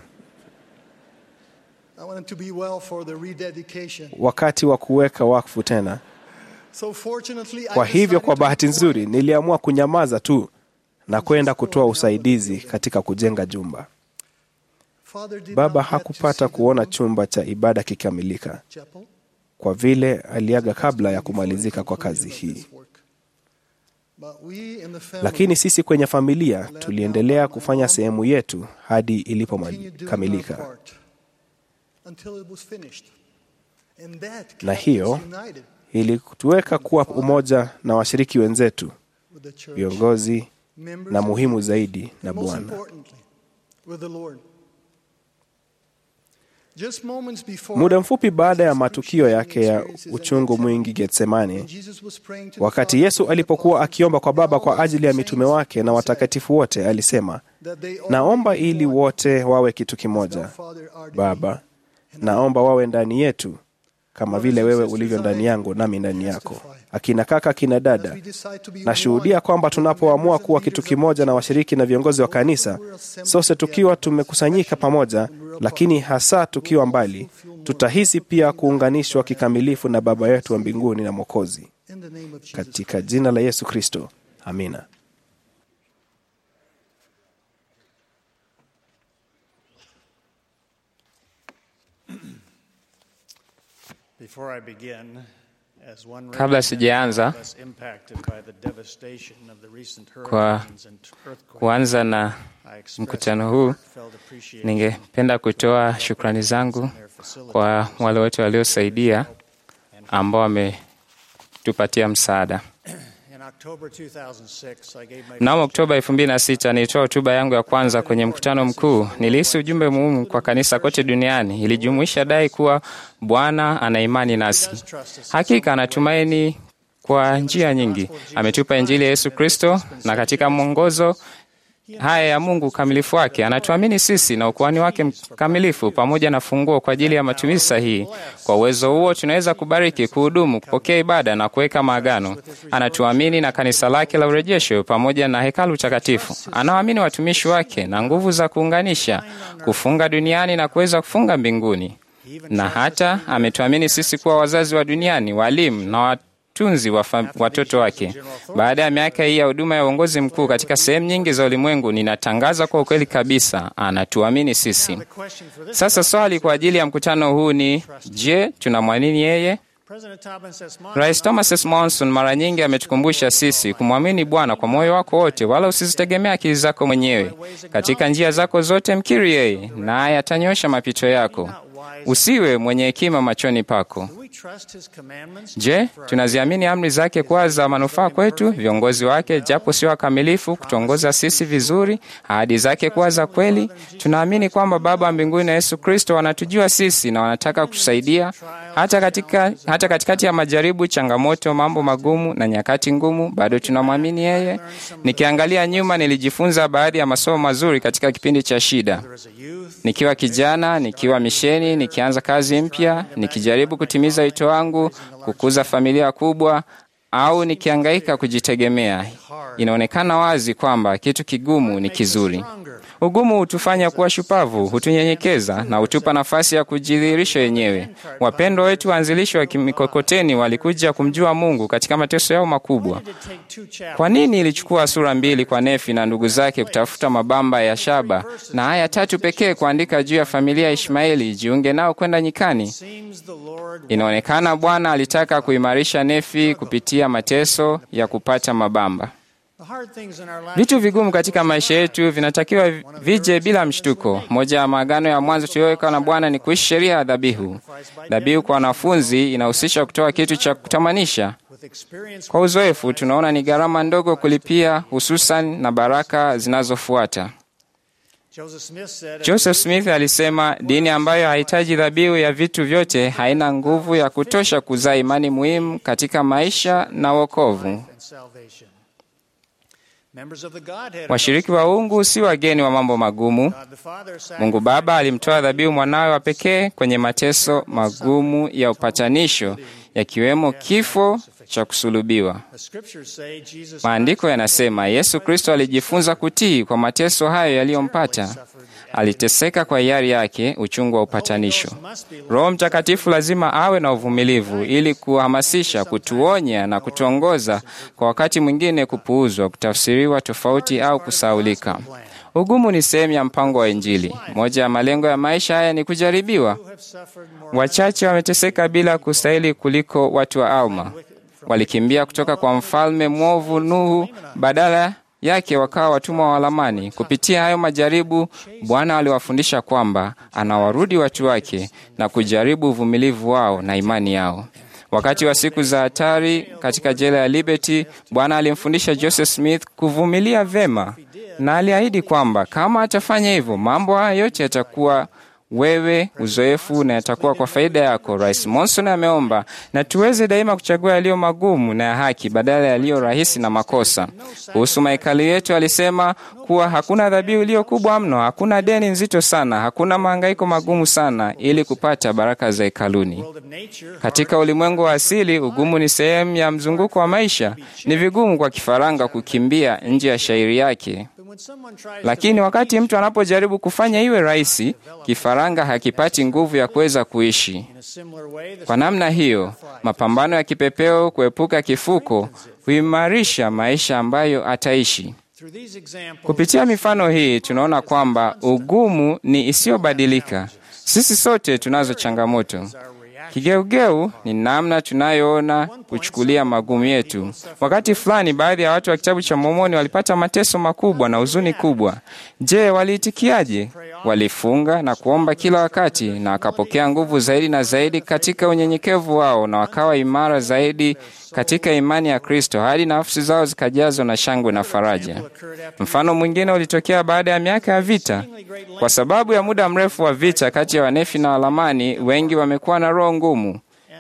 I wanted to be well for the rededication. wakati wa kuweka wakfu tena. So fortunately, I Kwa hivyo, decided kwa to bahati be nzuri, quiet. niliamua kunyamaza tu na kwenda kutoa usaidizi katika kujenga jumba. Father did Baba not get to hakupata see the kuona room chumba cha ibada kikamilika chapel kwa vile aliaga kabla ya before the kumalizika kwa conclusion kazi of hii. this work. But we in the family Lakini sisi kwenye familia laid down tuliendelea my kufanya mom, sehemu yetu hadi continued doing ilipokamilika, our part until it was finished. And that Na kept hiyo us united ilituweka kuwa umoja na washiriki wenzetu, with the church, viongozi members na of muhimu the zaidi na And most Bwana. importantly, with the Lord. Just moments before Muda mfupi baada ya Jesus' matukio yake ya experiences at uchungu Gethsemane, mwingi Getsemani, when Jesus was praying to the wakati Father Yesu for the alipokuwa apostles akiomba kwa Baba and kwa all ajili ya the mitume saints, wake na he watakatifu wote, alisema, said that they all naomba may be ili one, wote wawe kitu as thou, kimoja. Father, art in me, Baba, and I naomba wawe ndani yetu kama vile wewe ulivyo ndani yangu nami ndani yako. Akina kaka, akina dada, As we decide to be nashuhudia one, kwamba tunapoamua kuwa kitu kimoja na washiriki na viongozi wa kanisa, sote tukiwa tumekusanyika pamoja, lakini hasa tukiwa mbali, tutahisi pia kuunganishwa kikamilifu na Baba yetu wa mbinguni na Mwokozi, in the name of Jesus katika jina la Yesu Kristo, amina. Before I begin, as one Kabla sijaanza, less impacted by the devastation of the recent Kwa hurricanes and earthquakes, kuanza na I express mkutano huu, heartfelt appreciation ningependa kutoa shukrani zangu kwa wale wote waliosaidia ambao wametupatia msaada. In October 2006, I gave my Mnamo Oktoba 2006 nilitoa hotuba yangu ya kwanza kwenye mkutano mkuu. Nilihisi ujumbe muhimu kwa kanisa kote duniani. Ilijumuisha dai kuwa Bwana ana imani nasi. Hakika anatumaini kwa njia nyingi. Ametupa Injili ya Yesu Kristo, na katika mwongozo haya ya Mungu ukamilifu wake. Anatuamini sisi na ukuhani wake mkamilifu pamoja na funguo kwa ajili ya matumizi sahihi. Kwa uwezo huo tunaweza kubariki, kuhudumu, kupokea ibada na kuweka maagano. Anatuamini na kanisa lake la urejesho pamoja na hekalu takatifu. Anawaamini watumishi wake na nguvu za kuunganisha, kufunga duniani na kuweza kufunga mbinguni, na hata ametuamini sisi kuwa wazazi wa duniani, walimu na watunzi wa watoto wake. Baada ya miaka hii ya huduma ya uongozi mkuu katika sehemu nyingi za ulimwengu, ninatangaza kwa ukweli kabisa, anatuamini sisi. Sasa swali kwa ajili ya mkutano huu ni je, tunamwamini yeye? Rais Thomas S. Monson mara nyingi ametukumbusha sisi kumwamini Bwana kwa moyo wako wote, wala usizitegemea akili zako mwenyewe. Katika njia zako zote mkiri yeye, naye atanyosha mapito yako. Usiwe mwenye hekima machoni pako. Je, tunaziamini amri zake kuwa za manufaa kwetu, viongozi wake japo sio wakamilifu kutuongoza sisi vizuri, ahadi zake kuwa za kweli? Tunaamini kwamba Baba wa mbinguni na Yesu Kristo wanatujua sisi na wanataka kutusaidia hata katika, hata katikati ya majaribu, changamoto, mambo magumu na nyakati ngumu, bado tunamwamini yeye. Nikiangalia nyuma, nilijifunza baadhi ya masomo mazuri katika kipindi cha shida, nikiwa kijana, nikiwa misheni, nikianza kazi mpya, nikijaribu kutimiza wito wangu, kukuza familia kubwa, au nikiangaika kujitegemea. Inaonekana wazi kwamba kitu kigumu ni kizuri. Ugumu hutufanya kuwa shupavu, hutunyenyekeza na hutupa nafasi ya kujidhihirisha wenyewe. Wapendwa wetu waanzilishi wa mikokoteni walikuja kumjua Mungu katika mateso yao makubwa. Kwa nini ilichukua sura mbili kwa Nefi na ndugu zake kutafuta mabamba ya shaba na aya tatu pekee kuandika juu ya familia ya Ishmaeli jiunge nao kwenda nyikani? Inaonekana Bwana alitaka kuimarisha Nefi kupitia mateso ya kupata mabamba. Vitu vigumu katika maisha yetu vinatakiwa vije bila mshtuko. Moja ya maagano ya mwanzo tuliyoweka na Bwana ni kuishi sheria ya dhabihu. Dhabihu kwa wanafunzi inahusisha kutoa kitu cha kutamanisha. Kwa uzoefu, tunaona ni gharama ndogo kulipia, hususan na baraka zinazofuata. Joseph Smith alisema dini ambayo hahitaji dhabihu ya vitu vyote haina nguvu ya kutosha kuzaa imani muhimu katika maisha na wokovu. Washiriki wa uungu si wageni wa mambo magumu. Mungu Baba alimtoa dhabihu mwanawe wa pekee kwenye mateso magumu ya upatanisho, yakiwemo kifo cha kusulubiwa. Maandiko yanasema Yesu Kristo alijifunza kutii kwa mateso hayo yaliyompata. Aliteseka kwa hiari yake, uchungu wa upatanisho. Roho Mtakatifu lazima awe na uvumilivu ili kuhamasisha, kutuonya na kutuongoza, kwa wakati mwingine kupuuzwa, kutafsiriwa tofauti au kusaulika. Ugumu ni sehemu ya mpango wa Injili. Moja ya malengo ya maisha haya ni kujaribiwa. Wachache wameteseka bila kustahili kuliko watu wa Alma. Walikimbia kutoka kwa mfalme mwovu Nuhu, badala yake wakawa watumwa wa Lamani. Kupitia hayo majaribu, Bwana aliwafundisha kwamba anawarudi watu wake na kujaribu uvumilivu wao na imani yao. Wakati wa siku za hatari katika jela ya Liberty, Bwana alimfundisha Joseph Smith kuvumilia vema, na aliahidi kwamba kama atafanya hivyo, mambo haya yote yatakuwa wewe uzoefu na yatakuwa kwa faida yako. Rais Monson ameomba na tuweze daima kuchagua yaliyo magumu na ya haki badala ya yaliyo rahisi na makosa. Kuhusu mahekalu yetu, alisema kuwa hakuna dhabihu iliyo kubwa mno, hakuna deni nzito sana, hakuna mahangaiko magumu sana ili kupata baraka za hekaluni. Katika ulimwengu wa asili, ugumu ni sehemu ya mzunguko wa maisha. Ni vigumu kwa kifaranga kukimbia nje ya shairi yake lakini wakati mtu anapojaribu kufanya iwe rahisi, kifaranga hakipati nguvu ya kuweza kuishi. Kwa namna hiyo, mapambano ya kipepeo kuepuka kifuko huimarisha maisha ambayo ataishi. Kupitia mifano hii, tunaona kwamba ugumu ni isiyobadilika. Sisi sote tunazo changamoto. Kigeugeu ni namna tunayoona kuchukulia magumu yetu. Wakati fulani, baadhi ya watu wa kitabu cha Mormoni walipata mateso makubwa na huzuni kubwa. Je, waliitikiaje? Walifunga na kuomba kila wakati, na wakapokea nguvu zaidi na zaidi katika unyenyekevu wao, na wakawa imara zaidi katika imani ya Kristo hadi nafsi zao zikajazwa na shangwe na faraja. Mfano mwingine ulitokea baada ya miaka ya vita. Kwa sababu ya muda mrefu wa vita kati ya Wanefi na Walamani, wengi wamekuwa na roho ngumu,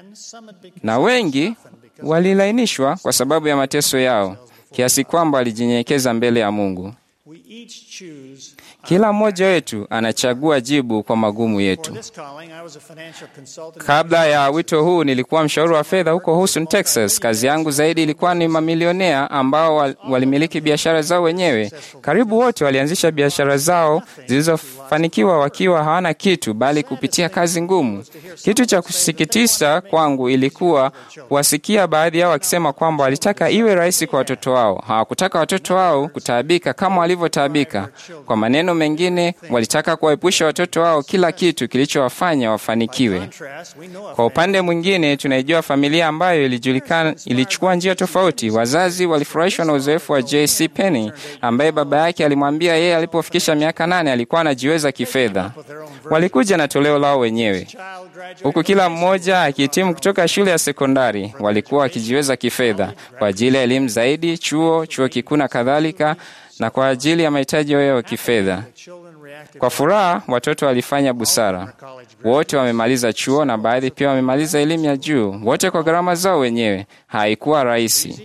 na wengi walilainishwa kwa sababu ya mateso yao, kiasi kwamba walijinyenyekeza mbele ya Mungu. each choose. Kila mmoja wetu anachagua jibu kwa magumu For yetu. this calling, I was a financial consultant. Kabla ya wito huu nilikuwa mshauri wa fedha huko Houston, Texas. Kazi yangu zaidi ilikuwa ni mamilionea ambao wal- walimiliki biashara zao wenyewe. Karibu wote walianzisha biashara zao zilizofanikiwa wakiwa hawana kitu, bali kupitia kazi ngumu. Kitu cha kusikitisha kwangu ilikuwa kuwasikia baadhi yao wakisema kwamba walitaka iwe rahisi kwa watoto wao. Hawakutaka watoto wao kutaabika kama walivyotaabika. Kwa maneno mengine, walitaka kuwaepusha watoto wao kila kitu kilichowafanya wafanikiwe. Contrast, we know a Kwa upande mwingine, tunaijua familia ambayo ilijulikana ilichukua njia tofauti. Wazazi walifurahishwa na uzoefu wa JC Penny ambaye baba yake alimwambia yeye alipofikisha miaka nane alikuwa anajiweza kifedha. Walikuja na toleo lao wenyewe, child graduate huku kila mmoja akihitimu kutoka shule ya sekondari. Walikuwa wakijiweza kifedha kwa ajili ya elimu zaidi, chuo, chuo kikuu na kadhalika, na kwa ajili ya mahitaji yao ya kifedha. children reacted Kwa furaha, watoto walifanya busara. Wote wamemaliza chuo na baadhi pia wamemaliza elimu ya juu, wote kwa gharama zao wenyewe. Haikuwa rahisi,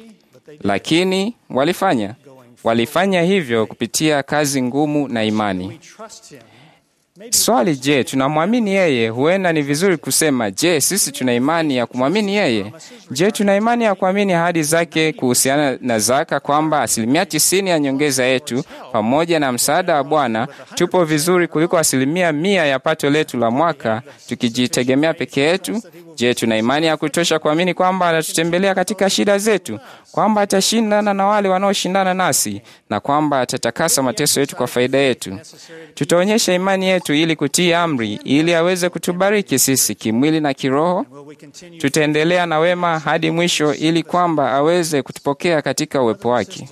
lakini walifanya. Walifanya hivyo kupitia kazi ngumu na imani. trust him. Swali, je, tunamwamini yeye? Huenda ni vizuri kusema, je, sisi tuna imani ya kumwamini yeye? Je, tuna imani ya kuamini ahadi zake kuhusiana na zaka, kwamba asilimia tisini ya nyongeza yetu pamoja na msaada wa Bwana tupo vizuri kuliko asilimia mia ya pato letu la mwaka tukijitegemea peke yetu? Je, tuna imani ya kutosha kuamini kwamba atatutembelea katika shida zetu, kwamba atashindana na wale wanaoshindana nasi, na kwamba atatakasa mateso yetu kwa faida yetu? Tutaonyesha imani yetu ili kutii amri, ili aweze kutubariki sisi kimwili na kiroho. Will we continue Tutaendelea na wema hadi mwisho, ili kwamba aweze kutupokea katika uwepo wake.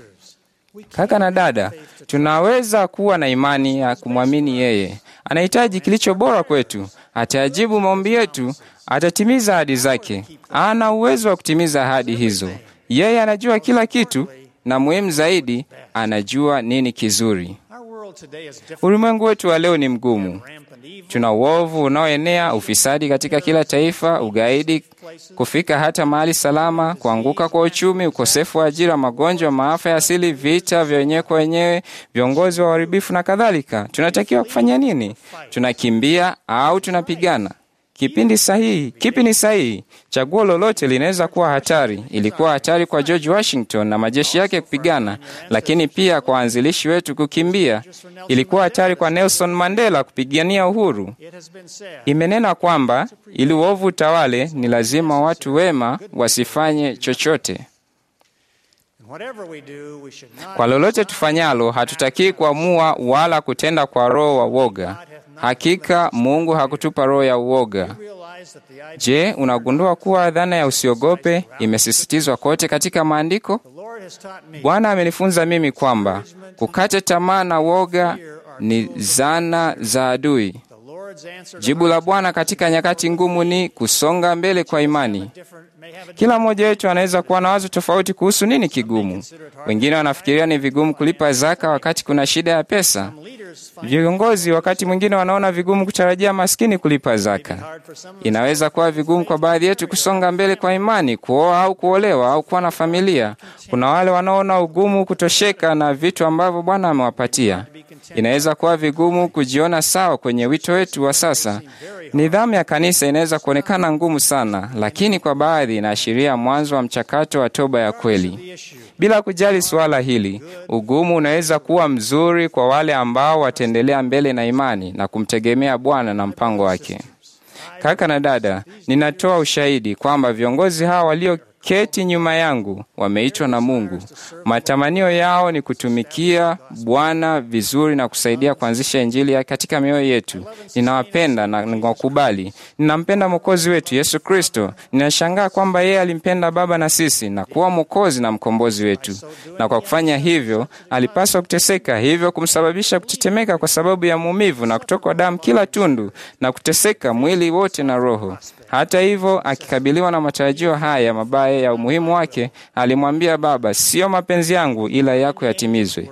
Kaka na dada, tunaweza kuwa na imani ya kumwamini yeye. Anahitaji kilicho bora kwetu, atayajibu maombi yetu, atatimiza ahadi zake. Ana uwezo wa kutimiza ahadi hizo. Yeye anajua kila kitu, na muhimu zaidi, anajua nini kizuri. Our world today is different. Ulimwengu wetu wa leo ni mgumu. Rampant evil. Tuna uovu unaoenea, ufisadi katika kila taifa, ugaidi kufika hata mahali salama, kuanguka kwa uchumi, ukosefu wa ajira, magonjwa, maafa ya asili, vita vya wenyewe kwa wenyewe, viongozi wa uharibifu na kadhalika. Tunatakiwa kufanya nini? Tunakimbia au tunapigana? Kipindi sahihi, kipi ni sahihi? Chaguo lolote linaweza kuwa hatari. Ilikuwa hatari kwa George Washington na majeshi yake kupigana, lakini pia kwa waanzilishi wetu kukimbia. Ilikuwa hatari kwa Nelson Mandela kupigania uhuru. It has been said, Imenena kwamba ili uovu utawale, ni lazima watu wema wasifanye chochote. whatever we do, we should not Kwa lolote tufanyalo, hatutakii kuamua wala kutenda kwa roho wa woga. Hakika Mungu hakutupa roho ya uoga. realize that the idea Je, unagundua kuwa dhana ya usiogope imesisitizwa kote katika maandiko? the Lord has taught me Bwana amenifunza mimi kwamba kukata tamaa na woga ni zana za adui. the Lord's answer to Jibu la Bwana katika nyakati ngumu ni kusonga mbele kwa imani. different may have a Kila mmoja wetu anaweza kuwa na wazo tofauti kuhusu nini kigumu. Wengine wanafikiria ni vigumu kulipa zaka wakati kuna shida ya pesa. leaders find Viongozi wakati mwingine wanaona vigumu kutarajia maskini kulipa zaka. hard for some Inaweza kuwa vigumu kwa baadhi yetu kusonga mbele kwa imani, kuoa au kuolewa au kuwa na familia. Kuna wale wanaona ugumu kutosheka na vitu ambavyo Bwana amewapatia. Inaweza kuwa vigumu kujiona sawa kwenye wito wetu wa sasa. Nidhamu ya kanisa inaweza kuonekana ngumu sana, lakini kwa baadhi inaashiria mwanzo wa mchakato wa toba ya kweli. Bila kujali suala hili, ugumu unaweza kuwa mzuri kwa wale ambao wataendelea mbele na imani na kumtegemea Bwana na mpango wake. Kaka na dada, ninatoa ushahidi kwamba viongozi hawa walioketi nyuma yangu wameitwa na Mungu. Matamanio yao ni kutumikia Bwana vizuri na kusaidia kuanzisha Injili ya katika mioyo yetu. Ninawapenda na ninawakubali. Ninampenda Mwokozi wetu Yesu Kristo. Ninashangaa kwamba yeye alimpenda Baba na sisi na kuwa Mwokozi na mkombozi wetu, na kwa kufanya hivyo alipaswa kuteseka, hivyo kumsababisha kutetemeka kwa sababu ya maumivu na kutokwa damu kila tundu na kuteseka mwili wote na roho. Hata hivyo, akikabiliwa na matarajio haya mabaya ya umuhimu wake, alimwambia Baba, sio mapenzi yangu ila yako yatimizwe.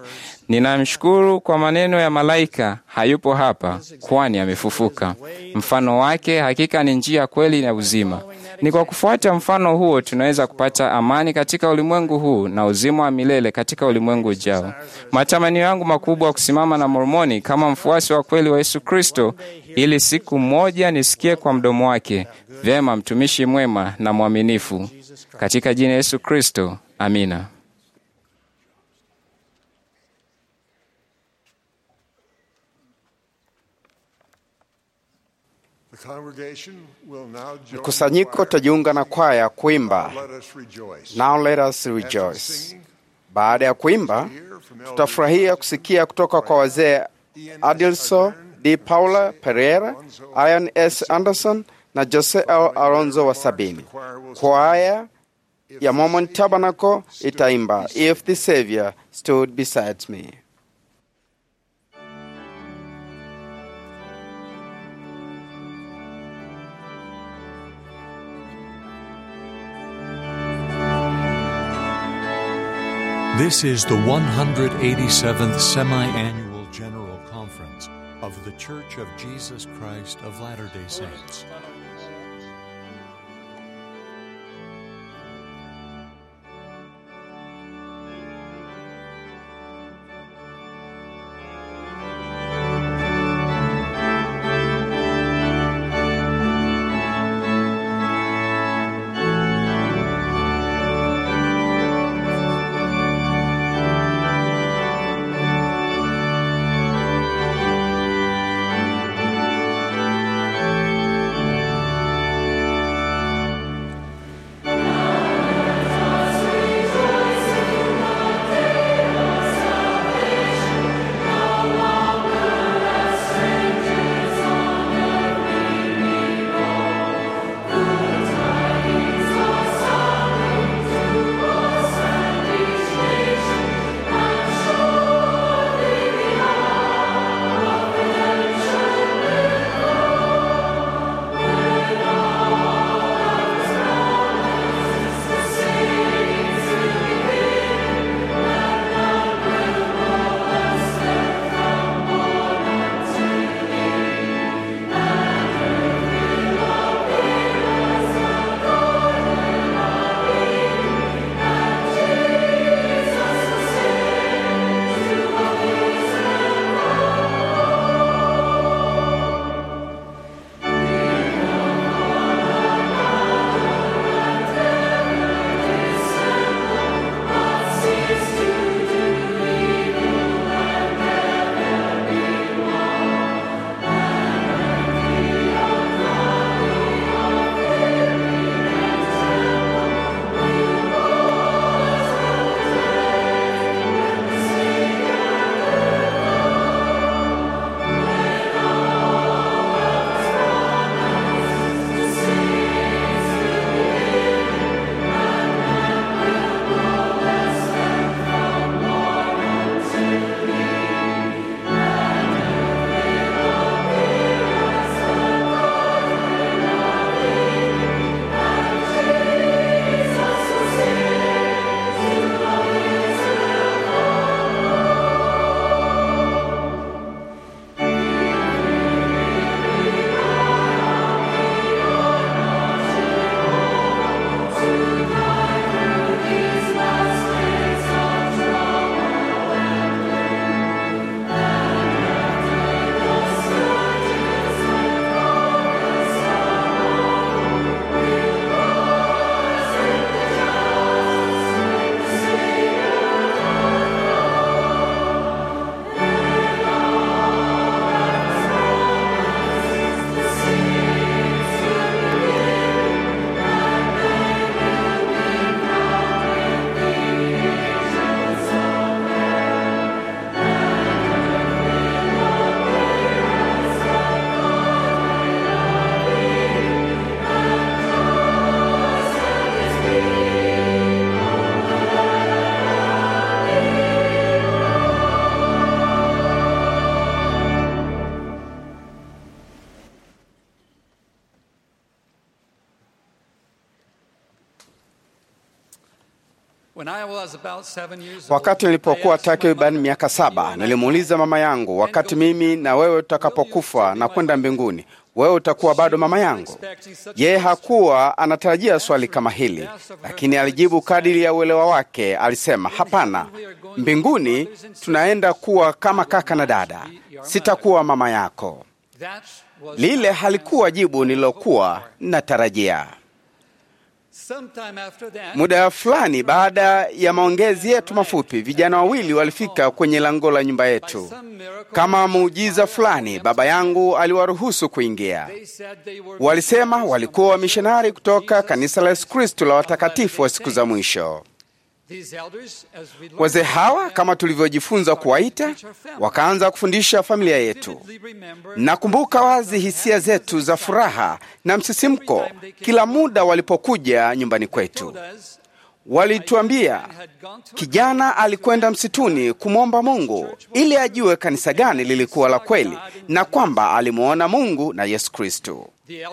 Ninamshukuru kwa maneno ya malaika, hayupo hapa, kwani amefufuka. Mfano wake hakika ni njia, kweli na uzima. Ni kwa kufuata mfano huo tunaweza kupata amani katika ulimwengu huu na uzima wa milele katika ulimwengu ujao. Matamanio yangu makubwa kusimama na Mormoni kama mfuasi wa kweli wa Yesu Kristo, ili siku moja nisikie kwa mdomo wake, vyema, mtumishi mwema na mwaminifu, katika jina Yesu Kristo, amina. The congregation will now join Mkusanyiko the choir. utajiunga na kwaya kuimba Let us rejoice. Now Let Us Rejoice. Baada ya kuimba, tutafurahia kusikia kutoka kwa wazee Adilso D. Paula Pereira, Ian S. Anderson na Jose L. Alonzo wa sabini. Kwaya ya Mormon Tabernacle itaimba If the Savior Stood Beside Me. This is the 187th Semi Annual General Conference of The Church of Jesus Christ of Latter day Saints. Wakati nilipokuwa takriban miaka saba, nilimuuliza mama yangu, wakati mimi na wewe tutakapokufa na kwenda mbinguni, wewe utakuwa bado mama yangu? Yeye hakuwa anatarajia swali kama hili, lakini alijibu kadiri ya uelewa wake. Alisema, hapana, mbinguni tunaenda kuwa kama kaka na dada, sitakuwa mama yako. Lile halikuwa jibu nililokuwa natarajia. Muda fulani baada ya maongezi yetu mafupi, vijana wawili walifika kwenye lango la nyumba yetu. Kama muujiza fulani, baba yangu aliwaruhusu kuingia. Walisema walikuwa wamishonari kutoka kanisa la Yesu Kristo la watakatifu wa siku za mwisho. Wazee hawa kama tulivyojifunza kuwaita, wakaanza kufundisha familia yetu. Nakumbuka wazi hisia zetu za furaha na msisimko kila muda walipokuja nyumbani kwetu. Walituambia kijana alikwenda msituni kumwomba Mungu ili ajue kanisa gani lilikuwa la kweli na kwamba alimwona Mungu na Yesu Kristo.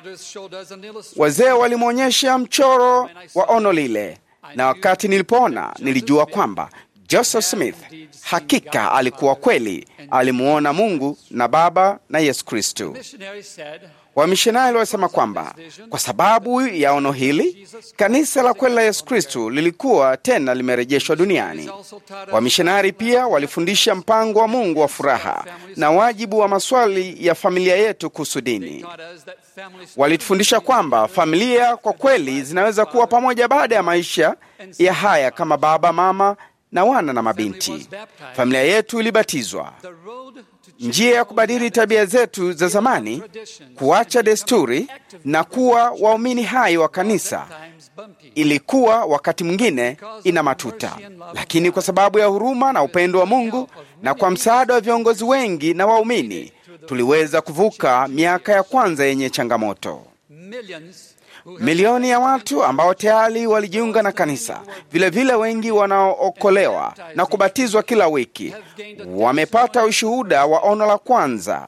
Wazee walimwonyesha mchoro wa ono lile na wakati nilipoona nilijua kwamba Joseph Smith hakika alikuwa kweli alimuona Mungu na Baba na Yesu Kristo. Wamishonari walisema kwamba kwa sababu ya ono hili kanisa la kweli la Yesu Kristo lilikuwa tena limerejeshwa duniani. Wamishonari pia walifundisha mpango wa Mungu wa furaha na wajibu wa maswali ya familia yetu kuhusu dini. Walitufundisha kwamba familia kwa kweli zinaweza kuwa pamoja baada ya maisha ya haya kama baba, mama na wana na mabinti. Familia yetu ilibatizwa. Njia ya kubadili tabia zetu za zamani, kuacha desturi na kuwa waumini hai wa kanisa ilikuwa wakati mwingine ina matuta, lakini kwa sababu ya huruma na upendo wa Mungu na kwa msaada wa viongozi wengi na waumini tuliweza kuvuka miaka ya kwanza yenye changamoto. Milioni ya watu ambao tayari walijiunga na kanisa, vilevile vile wengi wanaookolewa na kubatizwa kila wiki wamepata ushuhuda wa ono la kwanza.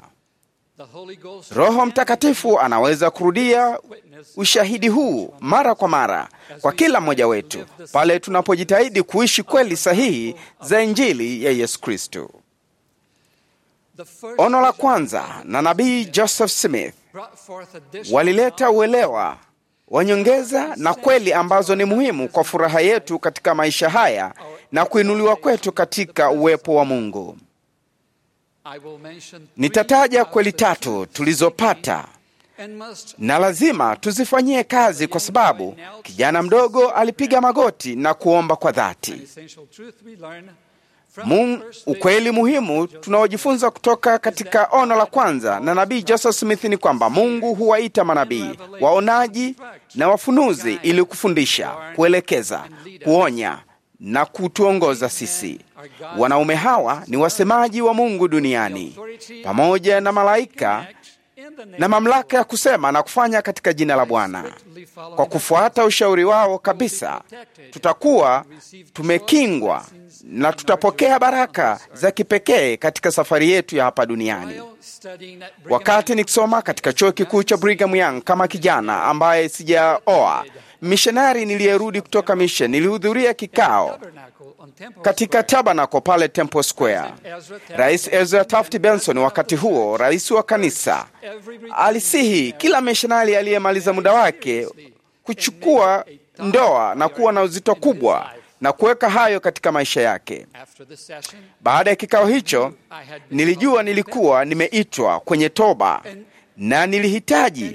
Roho Mtakatifu anaweza kurudia ushahidi huu mara kwa mara kwa kila mmoja wetu pale tunapojitahidi kuishi kweli sahihi za Injili ya Yesu Kristo. Ono la kwanza na nabii Joseph Smith walileta uelewa wa nyongeza na kweli ambazo ni muhimu kwa furaha yetu katika maisha haya na kuinuliwa kwetu katika uwepo wa Mungu. Nitataja kweli tatu tulizopata na lazima tuzifanyie kazi, kwa sababu kijana mdogo alipiga magoti na kuomba kwa dhati. Mungu, ukweli muhimu tunaojifunza kutoka katika ono la kwanza na nabii Joseph Smith ni kwamba Mungu huwaita manabii, waonaji na wafunuzi ili kufundisha, kuelekeza, kuonya na kutuongoza sisi. Wanaume hawa ni wasemaji wa Mungu duniani pamoja na malaika na mamlaka ya kusema na kufanya katika jina la Bwana. Kwa kufuata ushauri wao kabisa, tutakuwa tumekingwa na tutapokea baraka za kipekee katika safari yetu ya hapa duniani. Wakati nikisoma katika chuo kikuu cha Brigham Young kama kijana ambaye sijaoa mishonari niliyerudi kutoka mission, nilihudhuria kikao katika tabernacle pale Temple Square. Rais Ezra Taft Benson, wakati huo rais wa kanisa, alisihi kila mishonari aliyemaliza muda wake kuchukua ndoa na kuwa na uzito kubwa na kuweka hayo katika maisha yake. Baada ya kikao hicho, nilijua nilikuwa nimeitwa kwenye toba na nilihitaji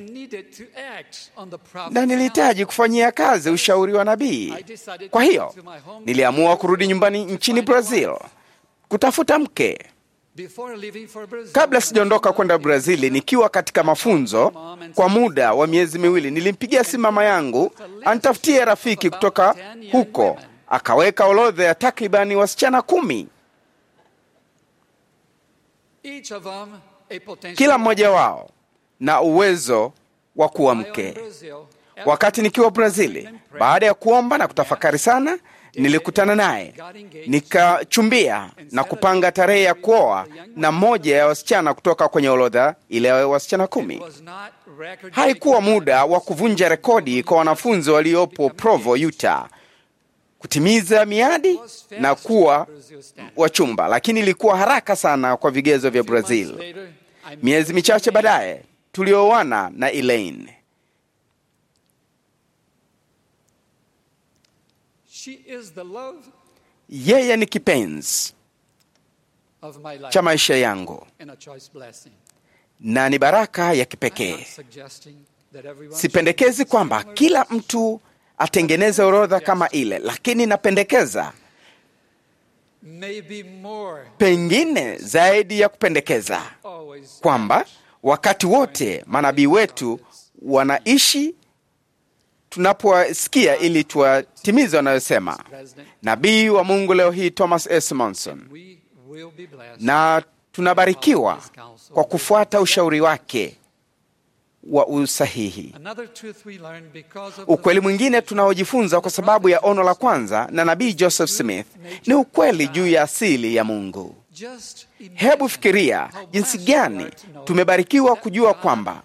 na nilihitaji kufanyia kazi ushauri wa nabii. Kwa hiyo niliamua kurudi nyumbani nchini Brazil kutafuta mke. Kabla sijaondoka kwenda Brazili, nikiwa katika mafunzo kwa muda wa miezi miwili, nilimpigia simu mama yangu anitafutie rafiki kutoka huko. Akaweka orodha ya takribani wasichana kumi, kila mmoja wao na uwezo wa kuwa mke. Wakati nikiwa Brazili, baada ya kuomba na kutafakari sana, nilikutana naye nikachumbia na kupanga tarehe ya kuoa na mmoja ya wasichana kutoka kwenye orodha ile ya wasichana kumi. Haikuwa muda wa kuvunja rekodi kwa wanafunzi waliopo Provo, Utah kutimiza miadi na kuwa wachumba, lakini ilikuwa haraka sana kwa vigezo vya Brazil. Miezi michache baadaye tulioana na Elaine. She is the love Yeye ni kipenzi of my life cha maisha yangu and a choice blessing. na ni baraka ya I'm kipekee. not suggesting that everyone Sipendekezi kwamba kila mtu atengeneze orodha kama ile, lakini napendekeza maybe more pengine zaidi ya kupendekeza always kwamba wakati wote manabii wetu wanaishi tunapowasikia ili tuwatimize wanayosema. President, Nabii wa Mungu leo hii Thomas S. Monson, we will be blessed. na tunabarikiwa kwa kufuata ushauri wake wa usahihi. Another truth we learn because of Ukweli mwingine tunaojifunza kwa sababu ya ono la kwanza na nabii Joseph Smith ni ukweli juu ya asili ya Mungu. just imagine Hebu fikiria jinsi gani tumebarikiwa kujua kwamba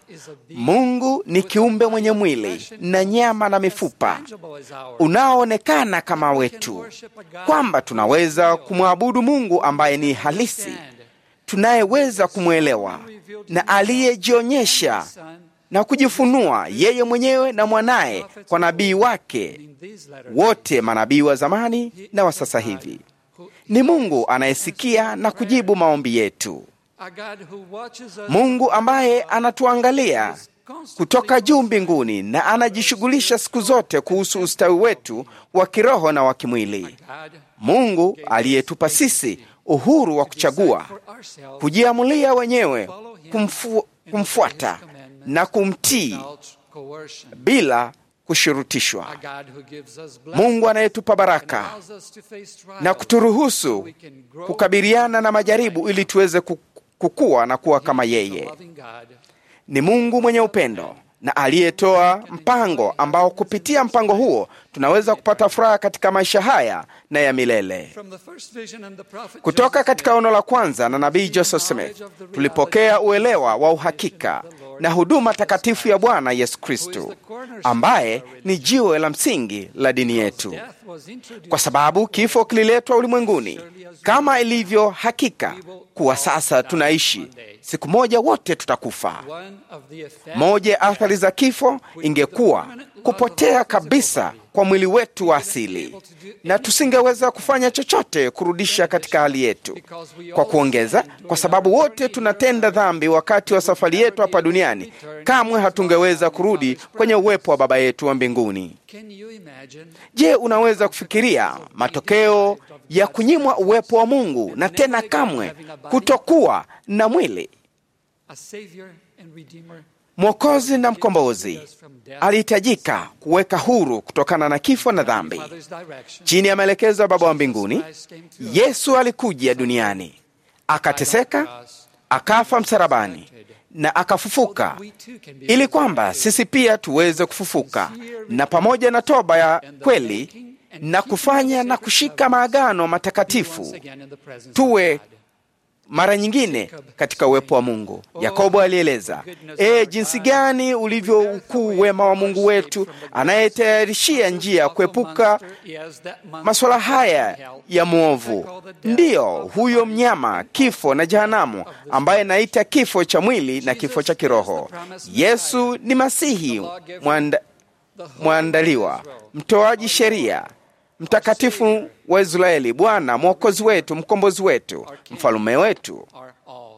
Mungu ni kiumbe mwenye mwili na nyama na mifupa tangible as ours. unaoonekana kama wetu, kwamba tunaweza kumwabudu Mungu ambaye ni halisi, tunayeweza kumwelewa na aliyejionyesha Son, na kujifunua yeye mwenyewe na mwanaye kwa nabii wake, in these letters, wote manabii wa zamani na wa sasa hivi. Ni Mungu anayesikia na kujibu maombi yetu, a God who watches us Mungu ambaye anatuangalia kutoka juu mbinguni na anajishughulisha siku zote kuhusu ustawi wetu wa kiroho na wa kimwili. God Mungu aliyetupa sisi uhuru wa kuchagua, for ourselves kujiamulia wenyewe kumfu, kumfuata na kumtii without coercion. bila kushurutishwa. A God who gives us blessing Mungu anayetupa and baraka allows us to face trials na kuturuhusu kukabiliana na majaribu ili tuweze ku- kukua na kuwa kama He's a yeye. loving God Ni Mungu mwenye upendo na aliyetoa mpango ambao kupitia mpango huo tunaweza kupata furaha katika maisha haya na ya milele. From the first vision and the prophet Kutoka Joseph katika ono la kwanza na nabii Joseph Smith tulipokea uelewa wa uhakika na huduma takatifu ya Bwana Yesu Kristo, ambaye ni jiwe la msingi la dini yetu, death was introduced kwa sababu kifo kililetwa ulimwenguni kama ilivyo hakika kuwa sasa tunaishi, siku moja wote tutakufa. one of the effects Moja ya athari za kifo ingekuwa kupotea kabisa kwa mwili wetu wa asili, na tusingeweza kufanya chochote kurudisha katika hali yetu. Kwa kuongeza, kwa sababu wote tunatenda dhambi wakati wa safari yetu hapa duniani, kamwe hatungeweza kurudi kwenye uwepo wa Baba yetu wa mbinguni. Can you imagine Je, unaweza kufikiria matokeo ya kunyimwa uwepo wa Mungu na tena kamwe kutokuwa na mwili? a savior and redeemer Mwokozi na mkombozi alihitajika kuweka huru kutokana na kifo na dhambi. Father's direction Chini ya maelekezo ya Baba wa mbinguni, Yesu alikuja duniani, akateseka, akafa msalabani na akafufuka, ili kwamba sisi pia tuweze kufufuka, na pamoja na toba ya kweli na kufanya na kushika maagano matakatifu again in the presence tuwe mara nyingine katika uwepo wa Mungu. Yakobo alieleza, e, jinsi gani ulivyo ukuu wema wa Mungu wetu anayetayarishia njia ya kuepuka masuala haya ya mwovu. Ndiyo, huyo mnyama, kifo na jehanamu, ambaye naita kifo cha mwili na kifo cha kiroho. Yesu ni Masihi mwanda, mwandaliwa, mtoaji sheria mtakatifu wa Israeli, Bwana mwokozi wetu, mkombozi wetu, mfalume wetu are all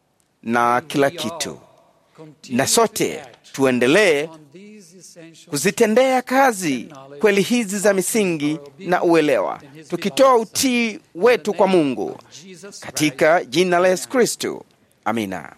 na kila kitu. Na sote tuendelee on these essential kuzitendea kazi kweli hizi za misingi na uelewa, tukitoa utii wetu kwa Mungu Jesus katika jina la Yesu Kristo. Amina.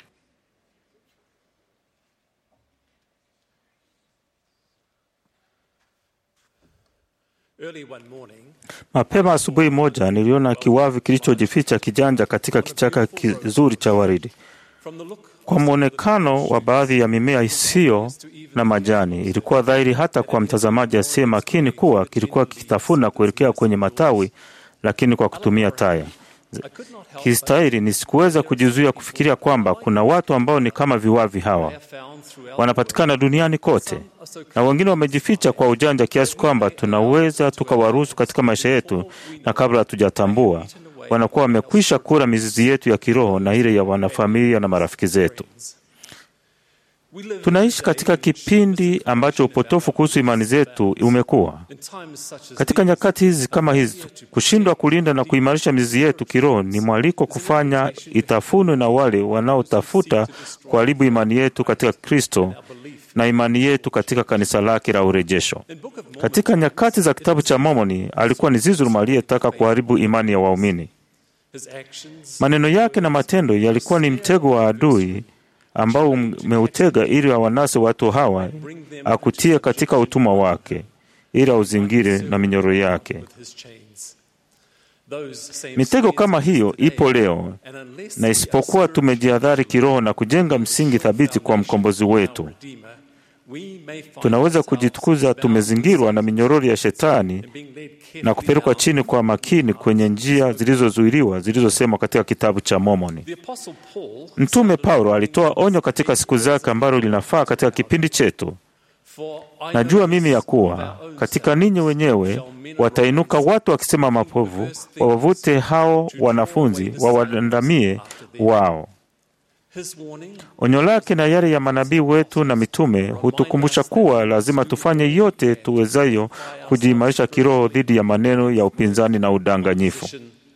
Mapema asubuhi moja niliona kiwavi kilichojificha kijanja katika kichaka kizuri cha waridi. Kwa mwonekano wa baadhi ya mimea isiyo na majani, ilikuwa dhahiri hata kwa mtazamaji asiye makini kuwa kilikuwa kikitafuna kuelekea kwenye matawi, lakini kwa kutumia taya. kistahili, nisikuweza kujizuia kufikiria kwamba kuna watu ambao ni kama viwavi hawa wanapatikana duniani kote, na wengine wamejificha kwa ujanja kiasi kwamba tunaweza tukawaruhusu katika maisha yetu, na kabla hatujatambua wanakuwa wamekwisha kula mizizi yetu ya kiroho na ile ya wanafamilia na marafiki zetu. Tunaishi katika kipindi ambacho upotofu kuhusu imani zetu umekuwa. Katika nyakati hizi kama hizi, kushindwa kulinda na kuimarisha mizizi yetu kiroho ni mwaliko kufanya itafunwe na wale wanaotafuta kuharibu imani yetu katika Kristo na imani yetu katika kanisa lake la urejesho. Katika nyakati za kitabu cha Mormoni, alikuwa ni Zizuruma aliyetaka kuharibu imani ya waumini. Maneno yake na matendo yalikuwa ni mtego wa adui ambao umeutega ili awanase watu hawa akutie katika utumwa wake ili auzingire na minyoro yake. Mitego kama hiyo ipo leo, na isipokuwa tumejihadhari kiroho na kujenga msingi thabiti kwa mkombozi wetu, tunaweza kujitukuza tumezingirwa na minyororo ya Shetani na kupelekwa chini kwa makini kwenye njia zilizozuiliwa zilizosemwa katika kitabu cha Mormoni. Mtume Paulo alitoa onyo katika siku zake ambalo linafaa katika kipindi chetu. Najua mimi ya kuwa katika ninyi wenyewe watainuka watu wakisema mapovu, wawavute hao wanafunzi wawadandamie wao. Onyo lake na yale ya manabii wetu na mitume hutukumbusha kuwa lazima tufanye yote tuwezayo kujiimarisha kiroho dhidi ya maneno ya upinzani na udanganyifu.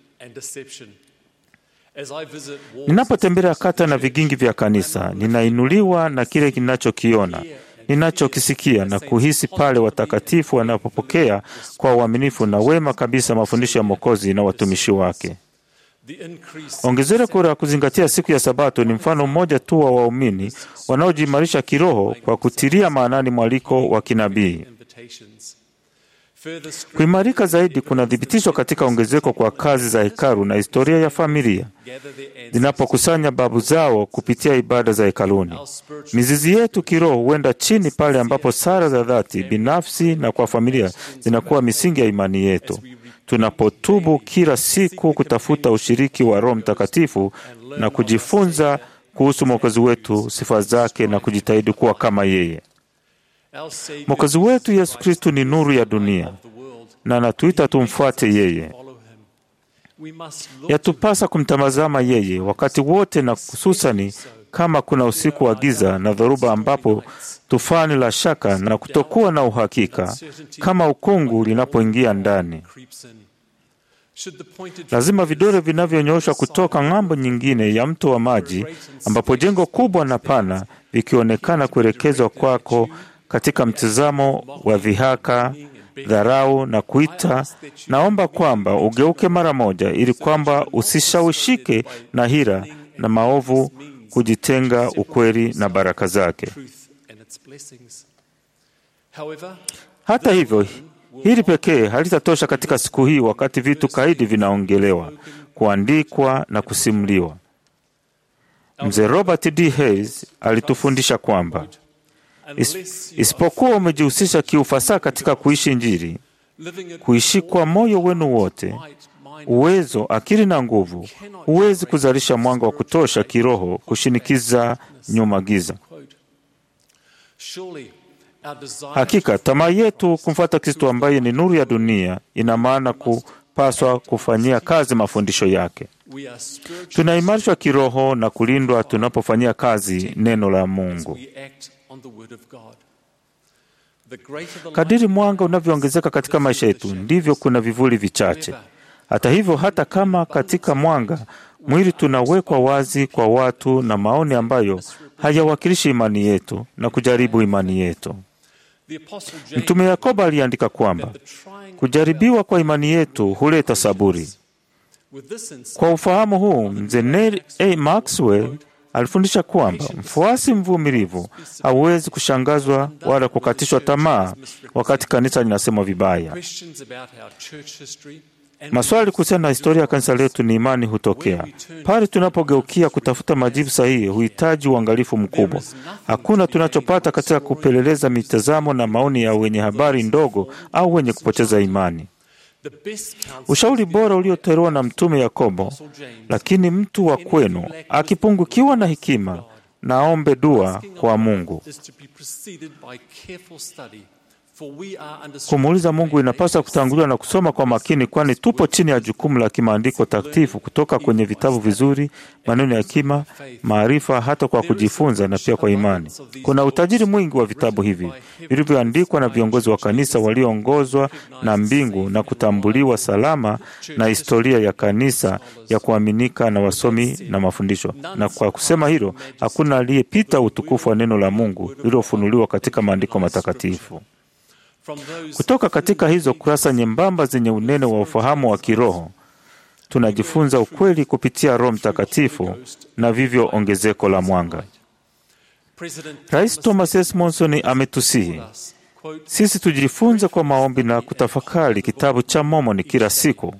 Ninapotembelea kata na vigingi vya kanisa, ninainuliwa na kile ninachokiona, ninachokisikia na kuhisi pale watakatifu wanapopokea kwa uaminifu na wema kabisa mafundisho ya Mwokozi na watumishi wake. Ongezeko la kuzingatia siku ya Sabato ni mfano mmoja tu wa waumini wanaojiimarisha kiroho kwa kutilia maanani mwaliko wa kinabii. Kuimarika zaidi kunathibitishwa katika ongezeko kwa kazi za hekalu na historia ya familia zinapokusanya babu zao kupitia ibada za hekaluni. Mizizi yetu kiroho huenda chini pale ambapo sala za dhati binafsi na kwa familia zinakuwa misingi ya imani yetu tunapotubu kila siku kutafuta ushiriki wa Roho Mtakatifu na kujifunza kuhusu Mwokozi wetu, sifa zake na kujitahidi kuwa kama yeye. Mwokozi wetu Yesu Kristu ni nuru ya dunia na anatuita tumfuate yeye. Yatupasa kumtazama yeye wakati wote, na hususani kama kuna usiku wa giza na dhoruba, ambapo tufani la shaka na kutokuwa na uhakika kama ukungu linapoingia ndani. Lazima vidole vinavyonyooshwa kutoka ng'ambo nyingine ya mto wa maji, ambapo jengo kubwa na pana vikionekana kuelekezwa kwako katika mtazamo wa dhihaka, dharau na kuita, naomba kwamba ugeuke mara moja, ili kwamba usishawishike na hila na maovu kujitenga ukweli na baraka zake. Hata hivyo, hili pekee halitatosha katika siku hii, wakati vitu kaidi vinaongelewa, kuandikwa na kusimuliwa. Mzee Robert D. Hayes alitufundisha kwamba is, isipokuwa umejihusisha kiufasaha katika kuishi Injili, kuishi kwa moyo wenu wote uwezo, akili na nguvu, huwezi kuzalisha mwanga wa kutosha kiroho kushinikiza nyuma giza. Hakika tamaa yetu kumfuata Kristo ambaye ni nuru ya dunia ina maana kupaswa kufanyia kazi mafundisho yake. Tunaimarishwa kiroho na kulindwa tunapofanyia kazi neno la Mungu. Kadiri mwanga unavyoongezeka katika maisha yetu, ndivyo kuna vivuli vichache. Hata hivyo, hata kama katika mwanga mwili tunawekwa wazi kwa watu na maoni ambayo hayawakilishi imani yetu na kujaribu imani yetu. Mtume Yakobo aliandika kwamba kujaribiwa kwa imani yetu huleta saburi. Kwa ufahamu huu, mzee Neil A. Maxwell alifundisha kwamba mfuasi mvumilivu hauwezi kushangazwa wala kukatishwa tamaa wakati kanisa linasemwa vibaya. Maswali kuhusiana na historia ya kanisa letu ni imani hutokea pale tunapogeukia kutafuta majibu sahihi. Huhitaji uangalifu mkubwa. Hakuna tunachopata katika kupeleleza mitazamo na maoni ya wenye habari ndogo au wenye kupoteza imani. Ushauri bora uliotolewa na Mtume Yakobo, lakini mtu wa kwenu akipungukiwa na hekima, naombe dua kwa Mungu. Kumuuliza Mungu inapaswa kutanguliwa na kusoma kwa makini, kwani tupo chini ya jukumu la kimaandiko takatifu kutoka kwenye vitabu vizuri, maneno ya hekima, maarifa, hata kwa kujifunza na pia kwa imani. Kuna utajiri mwingi wa vitabu hivi vilivyoandikwa na viongozi wa kanisa walioongozwa na mbingu na kutambuliwa salama na historia ya kanisa ya kuaminika na wasomi na mafundisho. Na kwa kusema hilo, hakuna aliyepita utukufu wa neno la Mungu lililofunuliwa katika maandiko matakatifu. Kutoka katika hizo kurasa nyembamba zenye unene wa ufahamu wa kiroho, tunajifunza ukweli kupitia Roho Mtakatifu na vivyo ongezeko la mwanga. Rais Thomas S. Monson ametusihi sisi tujifunze kwa maombi na kutafakari kitabu cha Mormoni kila siku.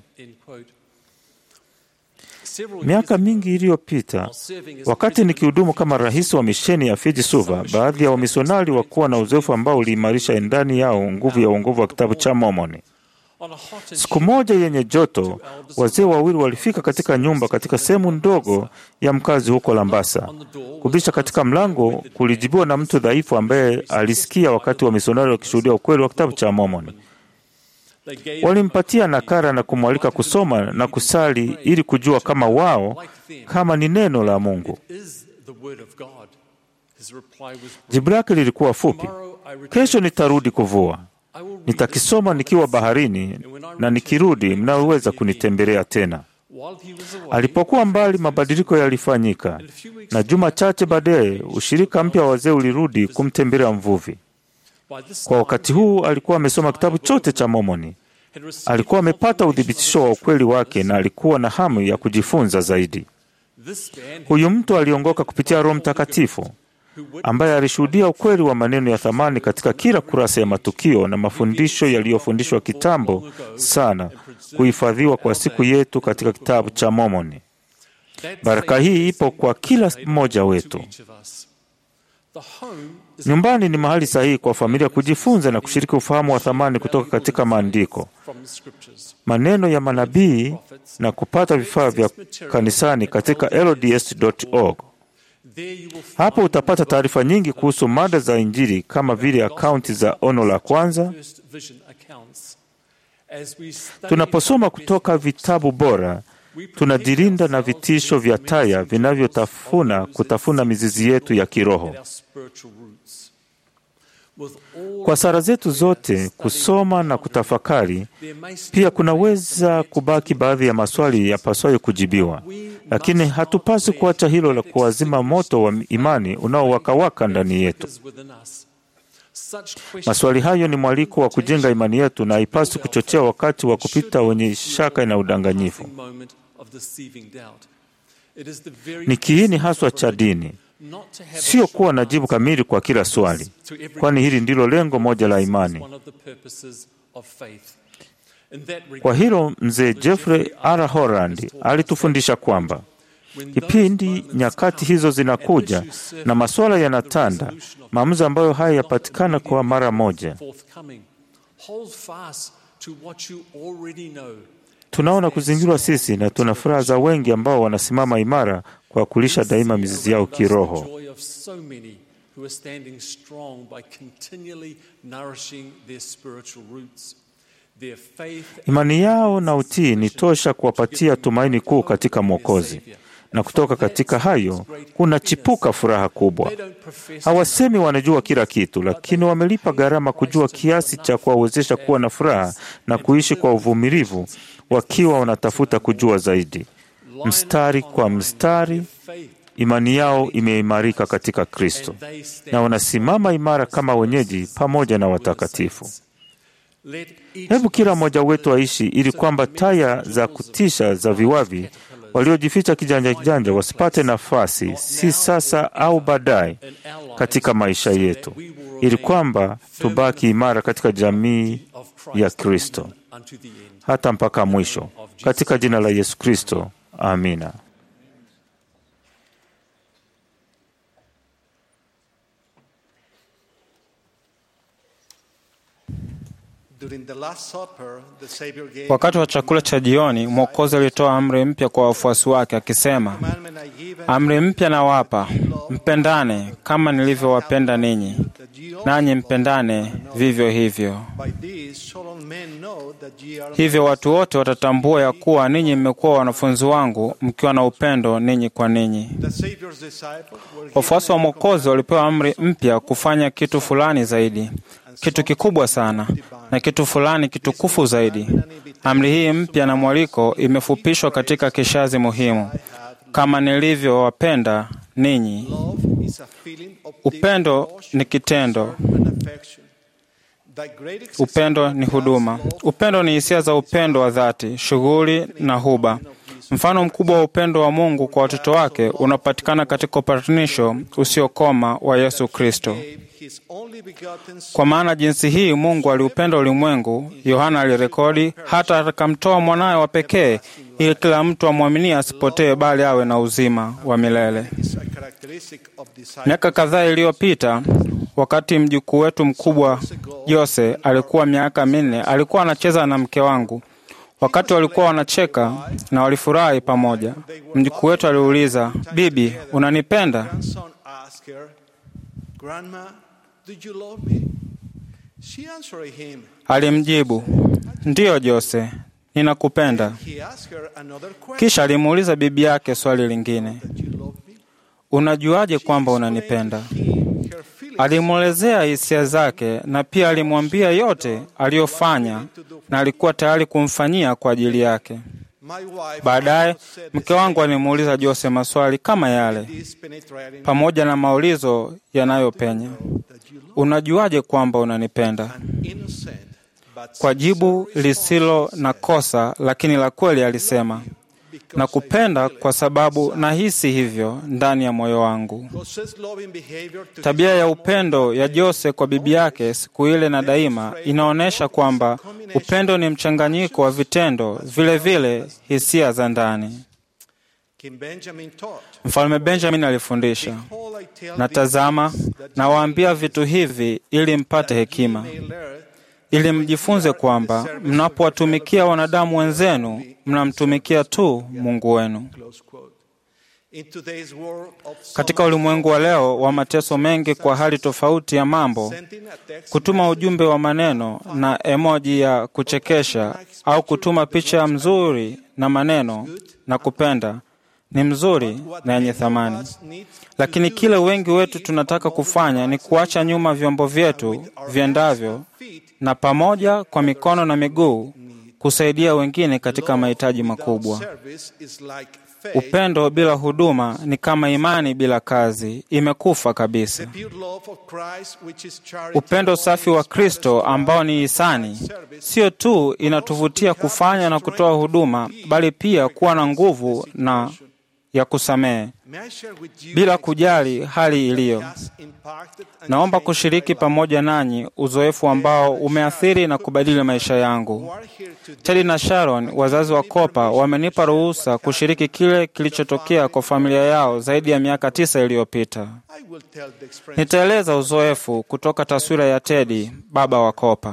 Miaka mingi iliyopita, wakati nikihudumu kama rais wa misheni ya Fiji Suva, baadhi ya wamisionari wakuwa na uzoefu ambao uliimarisha ndani yao nguvu ya uongovu wa kitabu cha Mormoni. Siku moja yenye joto, wazee wawili walifika katika nyumba katika sehemu ndogo ya mkazi huko Lambasa. Kubisha katika mlango kulijibiwa na mtu dhaifu ambaye alisikia wakati wa misionari wakishuhudia ukweli wa kitabu cha Mormoni. Walimpatia nakara na kumwalika kusoma na kusali ili kujua kama wao kama ni neno la Mungu. Jibu lake lilikuwa fupi: kesho nitarudi kuvua, nitakisoma nikiwa baharini, na nikirudi mnaweza kunitembelea tena. Alipokuwa mbali, mabadiliko yalifanyika, na juma chache baadaye ushirika mpya wa wazee ulirudi kumtembelea mvuvi. Kwa wakati huu alikuwa amesoma kitabu chote cha Mormoni. Alikuwa amepata uthibitisho wa ukweli wake na alikuwa na hamu ya kujifunza zaidi. Huyu mtu aliongoka kupitia Roho Mtakatifu ambaye alishuhudia ukweli wa maneno ya thamani katika kila kurasa ya matukio na mafundisho yaliyofundishwa kitambo sana kuhifadhiwa kwa siku yetu katika kitabu cha Mormoni. Baraka hii ipo kwa kila mmoja wetu. Nyumbani ni mahali sahihi kwa familia kujifunza na kushiriki ufahamu wa thamani kutoka katika maandiko, maneno ya manabii na kupata vifaa vya kanisani katika LDS.org. Hapo utapata taarifa nyingi kuhusu mada za Injili kama vile akaunti za ono la kwanza. Tunaposoma kutoka vitabu bora, tunajilinda na vitisho vya taya vinavyotafuna kutafuna mizizi yetu ya kiroho. Kwa sala zetu zote, kusoma na kutafakari, pia kunaweza kubaki baadhi ya maswali yapaswayo kujibiwa, lakini hatupasi kuacha hilo la kuwazima moto wa imani unaowakawaka ndani yetu. Maswali hayo ni mwaliko wa kujenga imani yetu na haipasi kuchochea wakati wa kupita wenye shaka na udanganyifu. Ni kiini haswa cha dini, sio kuwa na jibu kamili kwa kila swali, kwani hili ndilo lengo moja la imani. Kwa hilo mzee Jeffrey R. Holland alitufundisha kwamba kipindi nyakati hizo zinakuja na masuala yanatanda, maamuzi ambayo haya yapatikana kwa mara moja. Tunaona kuzingirwa sisi na tuna furaha za wengi ambao wanasimama imara kwa kulisha daima mizizi yao kiroho. Imani yao na utii ni tosha kuwapatia tumaini kuu katika Mwokozi, na kutoka katika hayo kunachipuka furaha kubwa. Hawasemi wanajua kila kitu, lakini wamelipa gharama kujua kiasi cha kuwawezesha kuwa na furaha na kuishi kwa uvumilivu, wakiwa wanatafuta kujua zaidi. Mstari kwa mstari, imani yao imeimarika katika Kristo, na wanasimama imara kama wenyeji pamoja na watakatifu. Hebu kila mmoja wetu aishi ili kwamba taya za kutisha za viwavi waliojificha kijanja kijanja wasipate nafasi, si sasa au baadaye, katika maisha yetu, ili kwamba tubaki imara katika jamii ya Kristo hata mpaka mwisho, katika jina la Yesu Kristo, amina. During the Last Supper, the Savior gave Wakati wa chakula cha jioni, Mwokozi alitoa amri mpya kwa wafuasi wake akisema, commandment I give amri mpya nawapa, mpendane kama nilivyowapenda ninyi, nanyi mpendane vivyo hivyo. by this shall all men know that ye are Hivyo watu wote watatambua ya kuwa ninyi mmekuwa wanafunzi wangu mkiwa na upendo ninyi kwa ninyi. the Savior's disciples were Wafuasi wa Mwokozi walipewa amri mpya kufanya kitu fulani zaidi, kitu kikubwa sana na kitu fulani kitukufu zaidi. Amri hii mpya na mwaliko imefupishwa katika kishazi muhimu, kama nilivyowapenda ninyi. Love is a feeling of deep Upendo emotion, ni kitendo, concern, and affection. The great upendo ni huduma. Upendo ni hisia za upendo wa dhati, shughuli na huba. Mfano mkubwa wa upendo wa Mungu kwa watoto wake unapatikana katika upatanisho usiokoma wa Yesu Kristo. gave his only begotten Son Kwa maana jinsi hii Mungu aliupenda ulimwengu, Yohana alirekodi, hata akamtoa mwanawe wa pekee, ili kila mtu amwaminie asipotee, bali awe na uzima wa milele. is a characteristic of disciples. Miaka kadhaa iliyopita, wakati mjukuu wetu mkubwa Jose alikuwa miaka minne, alikuwa anacheza na mke wangu. Wakati walikuwa wanacheka na walifurahi pamoja, mjukuu wetu aliuliza, bibi, unanipenda? Grandson asked her, Grandma, do you love me? She answered him. Alimjibu, ndiyo Jose, ninakupenda. He asked her another question. Kisha alimuuliza bibi yake swali lingine, That you love me? unajuaje kwamba unanipenda? Explained her feelings. Alimwelezea hisia zake na pia alimwambia yote aliyofanya na alikuwa tayari kumfanyia kwa ajili yake. My wife Baadaye said the mke wangu alimuuliza Jose maswali kama yale this penetrating pamoja na maulizo yanayopenya. that you love Unajuaje kwamba unanipenda? an innocent but Kwa jibu lisilo na kosa lakini la kweli alisema, nakupenda kwa sababu nahisi hivyo ndani ya moyo wangu. Jose's loving behavior to Tabia ya upendo ya Jose kwa bibi yake siku ile na daima inaonyesha kwamba upendo ni mchanganyiko wa vitendo, vile vile hisia za ndani. King Benjamin taught. Mfalme Benjamin alifundisha, All I tell na thee tazama, is that you nawaambia vitu hivi ili mpate hekima, may learn ili mjifunze kwamba mnapowatumikia wanadamu wenzenu, mnamtumikia tu Mungu wenu. Close quote. In today's world of Katika ulimwengu wa leo wa mateso mengi kwa hali tofauti ya mambo, sending a text kutuma ujumbe wa maneno na emoji ya kuchekesha au kutuma picha mzuri na maneno na kupenda ni mzuri na yenye thamani, lakini kile wengi wetu tunataka kufanya ni kuacha nyuma vyombo vyetu viendavyo na pamoja kwa mikono na miguu kusaidia wengine katika mahitaji makubwa. service is like faith. Upendo bila huduma ni kama imani bila kazi, imekufa kabisa. Pure love of Christ, which is charity, Upendo safi wa Kristo ambao ni hisani, sio tu inatuvutia kufanya na kutoa huduma, bali pia kuwa na nguvu na ya kusamehe May I share with you bila kujali hali iliyo. has impacted and Naomba changed kushiriki my life. pamoja nanyi uzoefu ambao umeathiri na kubadili maisha yangu. Who are here today Teddy na Sharon, wazazi wa Kopa, wamenipa ruhusa kushiriki kile kilichotokea kwa familia yao zaidi ya miaka tisa iliyopita. I will tell the experience. Nitaeleza uzoefu kutoka taswira ya Teddy, baba wa Kopa.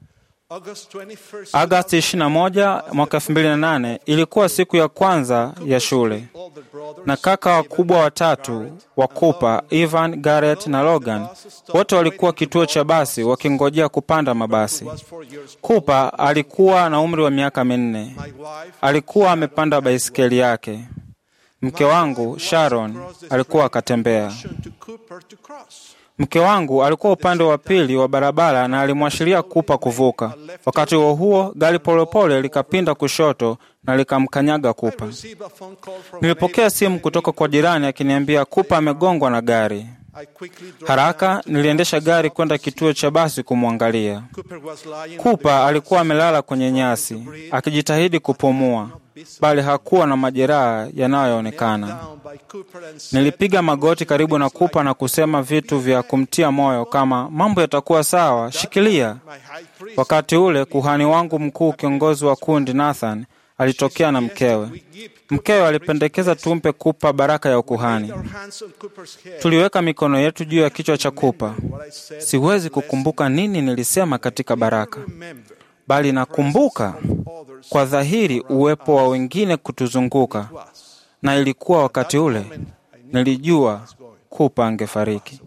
August 21st, Agasti 21 mwaka 2008 ilikuwa siku ya kwanza ya shule, older brothers, na kaka wakubwa watatu wa Cooper, Ivan, Garrett na Logan, wote walikuwa kituo cha basi wakingojea kupanda mabasi. was four years Cooper alikuwa na umri wa miaka minne. My wife Alikuwa amepanda baisikeli yake. Mke wangu Sharon alikuwa akatembea. to Cooper to cross. Mke wangu alikuwa upande wa pili wa barabara na alimwashiria Kupa kuvuka. Wakati huo huo, gari polepole likapinda kushoto na likamkanyaga Kupa. Receive a phone call from Nilipokea simu kutoka kwa jirani akiniambia Kupa amegongwa na gari. I quickly drove Haraka niliendesha gari kwenda kituo cha basi kumwangalia. Cooper was lying Kupa alikuwa amelala kwenye nyasi akijitahidi kupumua, bali hakuwa na majeraha yanayoonekana. down by Cooper and said, Nilipiga magoti karibu na Kupa na kusema vitu vya kumtia moyo kama mambo yatakuwa sawa, shikilia. My high priest Wakati ule kuhani wangu mkuu, kiongozi wa kundi Nathan, alitokea na mkewe. Mkewe alipendekeza tumpe Kupa baraka ya ukuhani. Tuliweka mikono yetu juu ya kichwa cha Kupa. Siwezi kukumbuka nini nilisema katika baraka, bali nakumbuka kwa dhahiri uwepo wa wengine kutuzunguka, na ilikuwa wakati ule nilijua Kupa angefariki.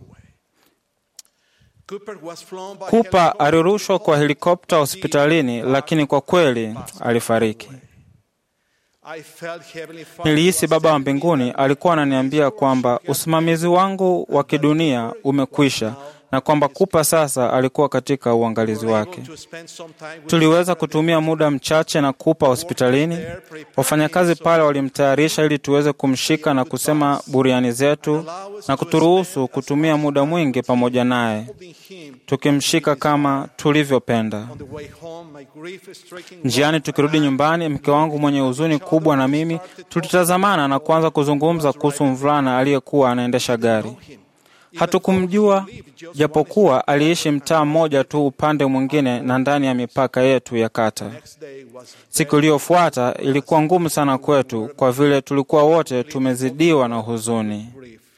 Kupa alirushwa kwa helikopta hospitalini, lakini kwa kweli alifariki. Nilihisi Baba wa mbinguni alikuwa ananiambia kwamba usimamizi wangu wa kidunia umekwisha na kwamba Kupa sasa alikuwa katika uangalizi wake. Tuliweza kutumia muda mchache na Kupa hospitalini. Wafanyakazi pale walimtayarisha ili tuweze kumshika na kusema buriani zetu na kuturuhusu kutumia muda mwingi pamoja naye, tukimshika kama tulivyopenda. Njiani tukirudi nyumbani, mke wangu mwenye huzuni kubwa na mimi tulitazamana na kuanza kuzungumza kuhusu mvulana aliyekuwa anaendesha gari. Hatukumjua japokuwa aliishi mtaa mmoja tu upande mwingine na ndani ya mipaka yetu ya kata. Siku iliyofuata ilikuwa ngumu sana kwetu kwa vile tulikuwa wote tumezidiwa na huzuni.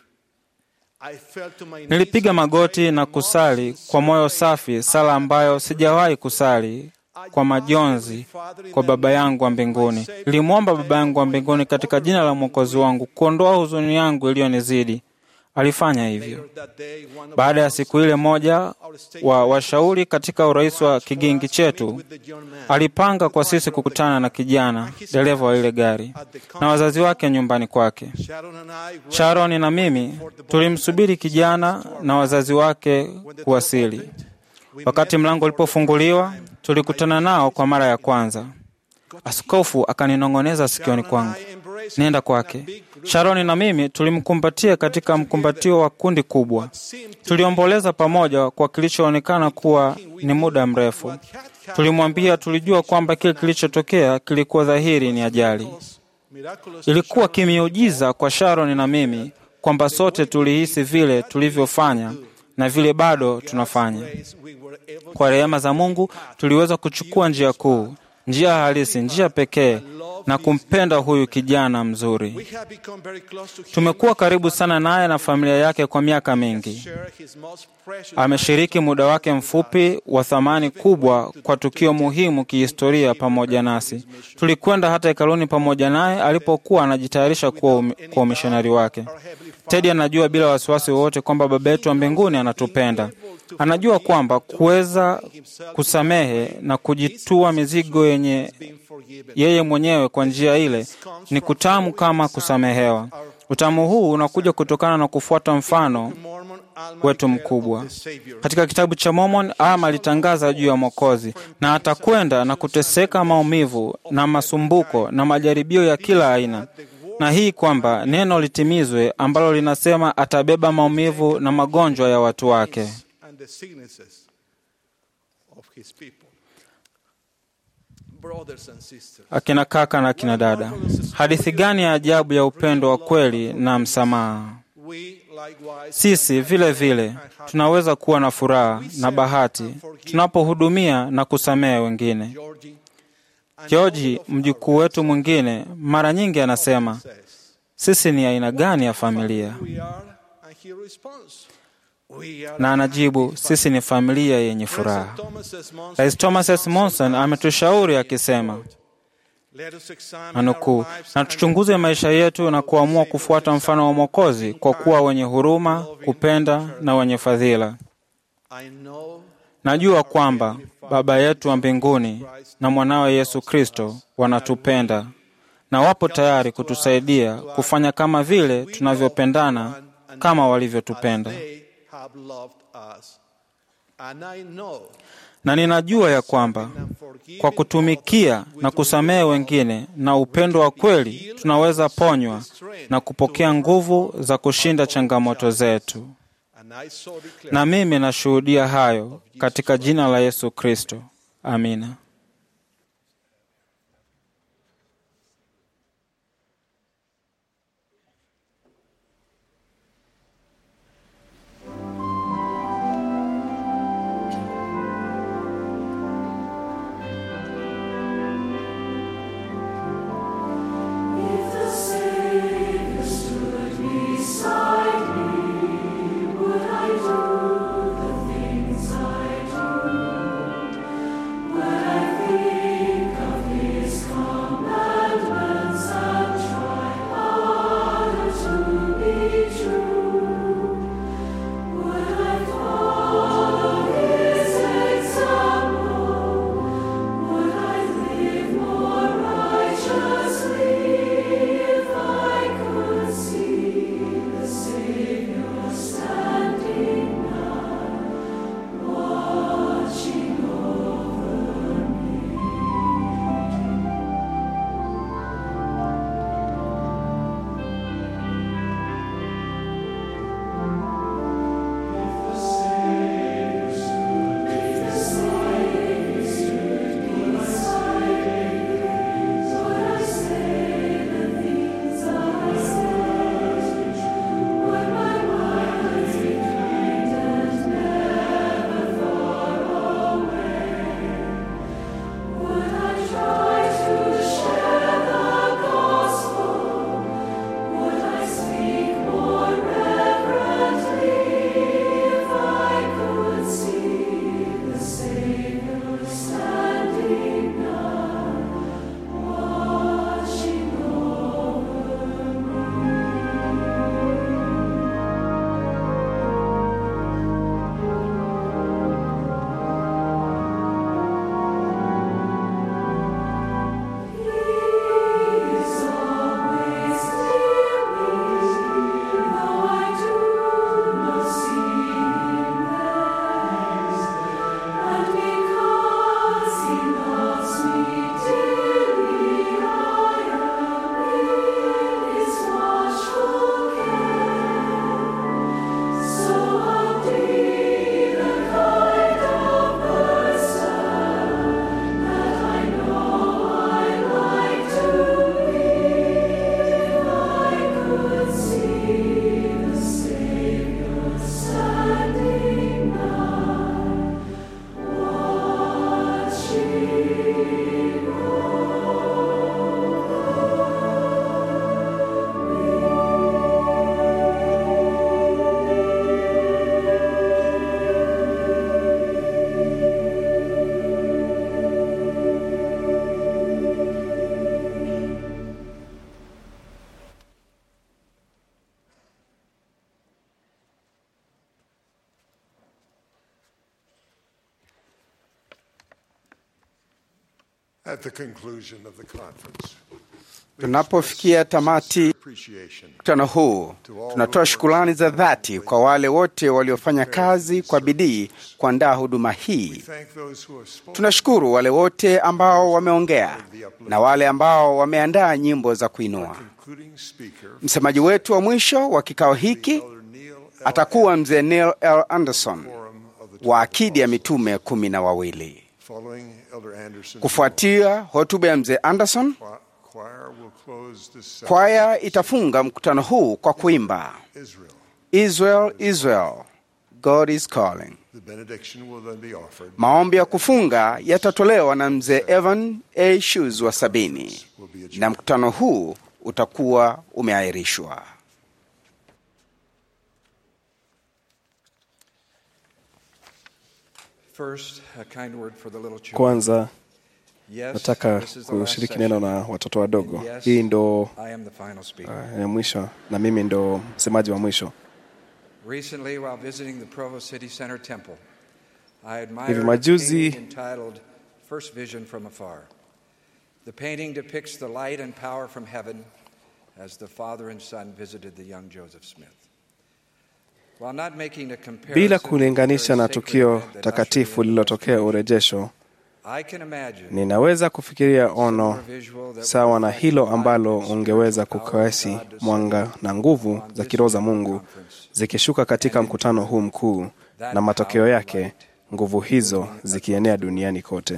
Nilipiga magoti na kusali kwa moyo safi, sala ambayo sijawahi kusali kwa majonzi kwa Baba yangu wa mbinguni. Nilimwomba Baba yangu wa mbinguni katika jina la Mwokozi wangu kuondoa huzuni yangu iliyonizidi. Alifanya hivyo. Baada ya siku ile moja wa washauri katika urais wa kigingi chetu alipanga kwa sisi kukutana na kijana dereva wa ile gari na wazazi wake nyumbani kwake. Sharon na mimi tulimsubiri kijana na wazazi wake kuwasili. Wakati mlango ulipofunguliwa, tulikutana nao kwa mara ya kwanza. Askofu akaninong'oneza sikioni kwangu, nenda kwake. Sharoni na mimi tulimkumbatia katika mkumbatio wa kundi kubwa. Tuliomboleza pamoja kwa kilichoonekana kuwa ni muda mrefu. Tulimwambia tulijua kwamba kile kilichotokea kilikuwa dhahiri ni ajali. Ilikuwa kimiujiza kwa Sharon na mimi kwamba sote tulihisi vile tulivyofanya na vile bado tunafanya. Kwa rehema za Mungu tuliweza kuchukua njia kuu, njia halisi, njia pekee na kumpenda huyu kijana mzuri. Tumekuwa karibu sana naye na familia yake kwa miaka mingi. Ameshiriki muda wake mfupi wa thamani kubwa kwa tukio muhimu kihistoria pamoja nasi. Tulikwenda hata hekaluni pamoja naye alipokuwa anajitayarisha kuwa kwa umishonari wake. Tedi anajua bila wasiwasi wowote kwamba Baba yetu wa mbinguni anatupenda. Anajua kwamba kuweza kusamehe na kujitua mizigo yenye yeye mwenyewe kwa njia ile ni kutamu kama kusamehewa. Utamu huu unakuja kutokana na kufuata mfano wetu mkubwa. Katika kitabu cha Mormon, Alma alitangaza juu ya Mwokozi na atakwenda na kuteseka maumivu na masumbuko na majaribio ya kila aina, na hii kwamba neno litimizwe ambalo linasema atabeba maumivu na magonjwa ya watu wake. Akina kaka na akina dada, hadithi gani ya ajabu ya upendo wa kweli na msamaha! Sisi vile vile tunaweza kuwa na furaha na bahati tunapohudumia na kusamehe wengine. Georgi, mjukuu wetu mwingine, mara nyingi anasema sisi ni aina gani ya familia, na anajibu sisi ni familia yenye furaha. Rais Thomas S. Monson ametushauri akisema, nanukuu, na tuchunguze maisha yetu na kuamua kufuata mfano wa Mwokozi kwa kuwa wenye huruma, kupenda na wenye fadhila. Najua kwamba Baba yetu wa mbinguni na mwanawe Yesu Kristo wanatupenda na wapo tayari kutusaidia kufanya kama vile tunavyopendana kama walivyotupenda. Na ninajua ya kwamba kwa kutumikia na kusamehe wengine na upendo wa kweli tunaweza ponywa na kupokea nguvu za kushinda changamoto zetu. Na mimi nashuhudia hayo katika jina la Yesu Kristo. Amina. At the conclusion of the conference, Tunapofikia tamati appreciation mkutano huu, tunatoa shukrani za dhati kwa wale wote waliofanya kazi kwa bidii kuandaa huduma hii. thank those who have spoken Tunashukuru wale wote ambao wameongea na wale ambao wameandaa nyimbo za kuinua. including speaker Msemaji wetu wa mwisho wa kikao hiki atakuwa mzee Neil L. Anderson wa akidi ya mitume kumi na wawili. following Elder Anderson. Kufuatia hotuba ya mzee Anderson, choir will close this session. kwaya itafunga mkutano huu kwa kuimba Israel. Israel, Israel, God is calling. The benediction will then be offered. Maombi ya kufunga yatatolewa na mzee Evan A. Shoes wa sabini, na mkutano huu utakuwa umeahirishwa. First, a kind word for the little children. Kwanza Yes, nataka this is the last kushiriki session. neno na watoto wadogo. And yes, Hii ndo I am the final speaker. uh, ya mwisho na mimi ndo msemaji wa mwisho. Recently, while visiting the Provo City Center Temple, I admired Hivi a majuzi- painting entitled First Vision from Afar. The painting depicts the light and power from heaven as the Father and Son visited the young Joseph Smith. While not making a comparison Bila to the kulinganisha na very sacred tukio event that takatifu ushered in lililotokea urejesho, I can imagine ninaweza kufikiria ono sawa na hilo ambalo ungeweza kukawesi mwanga na nguvu za kiroho za Mungu zikishuka katika mkutano huu mkuu, na matokeo yake nguvu hizo zikienea duniani kote.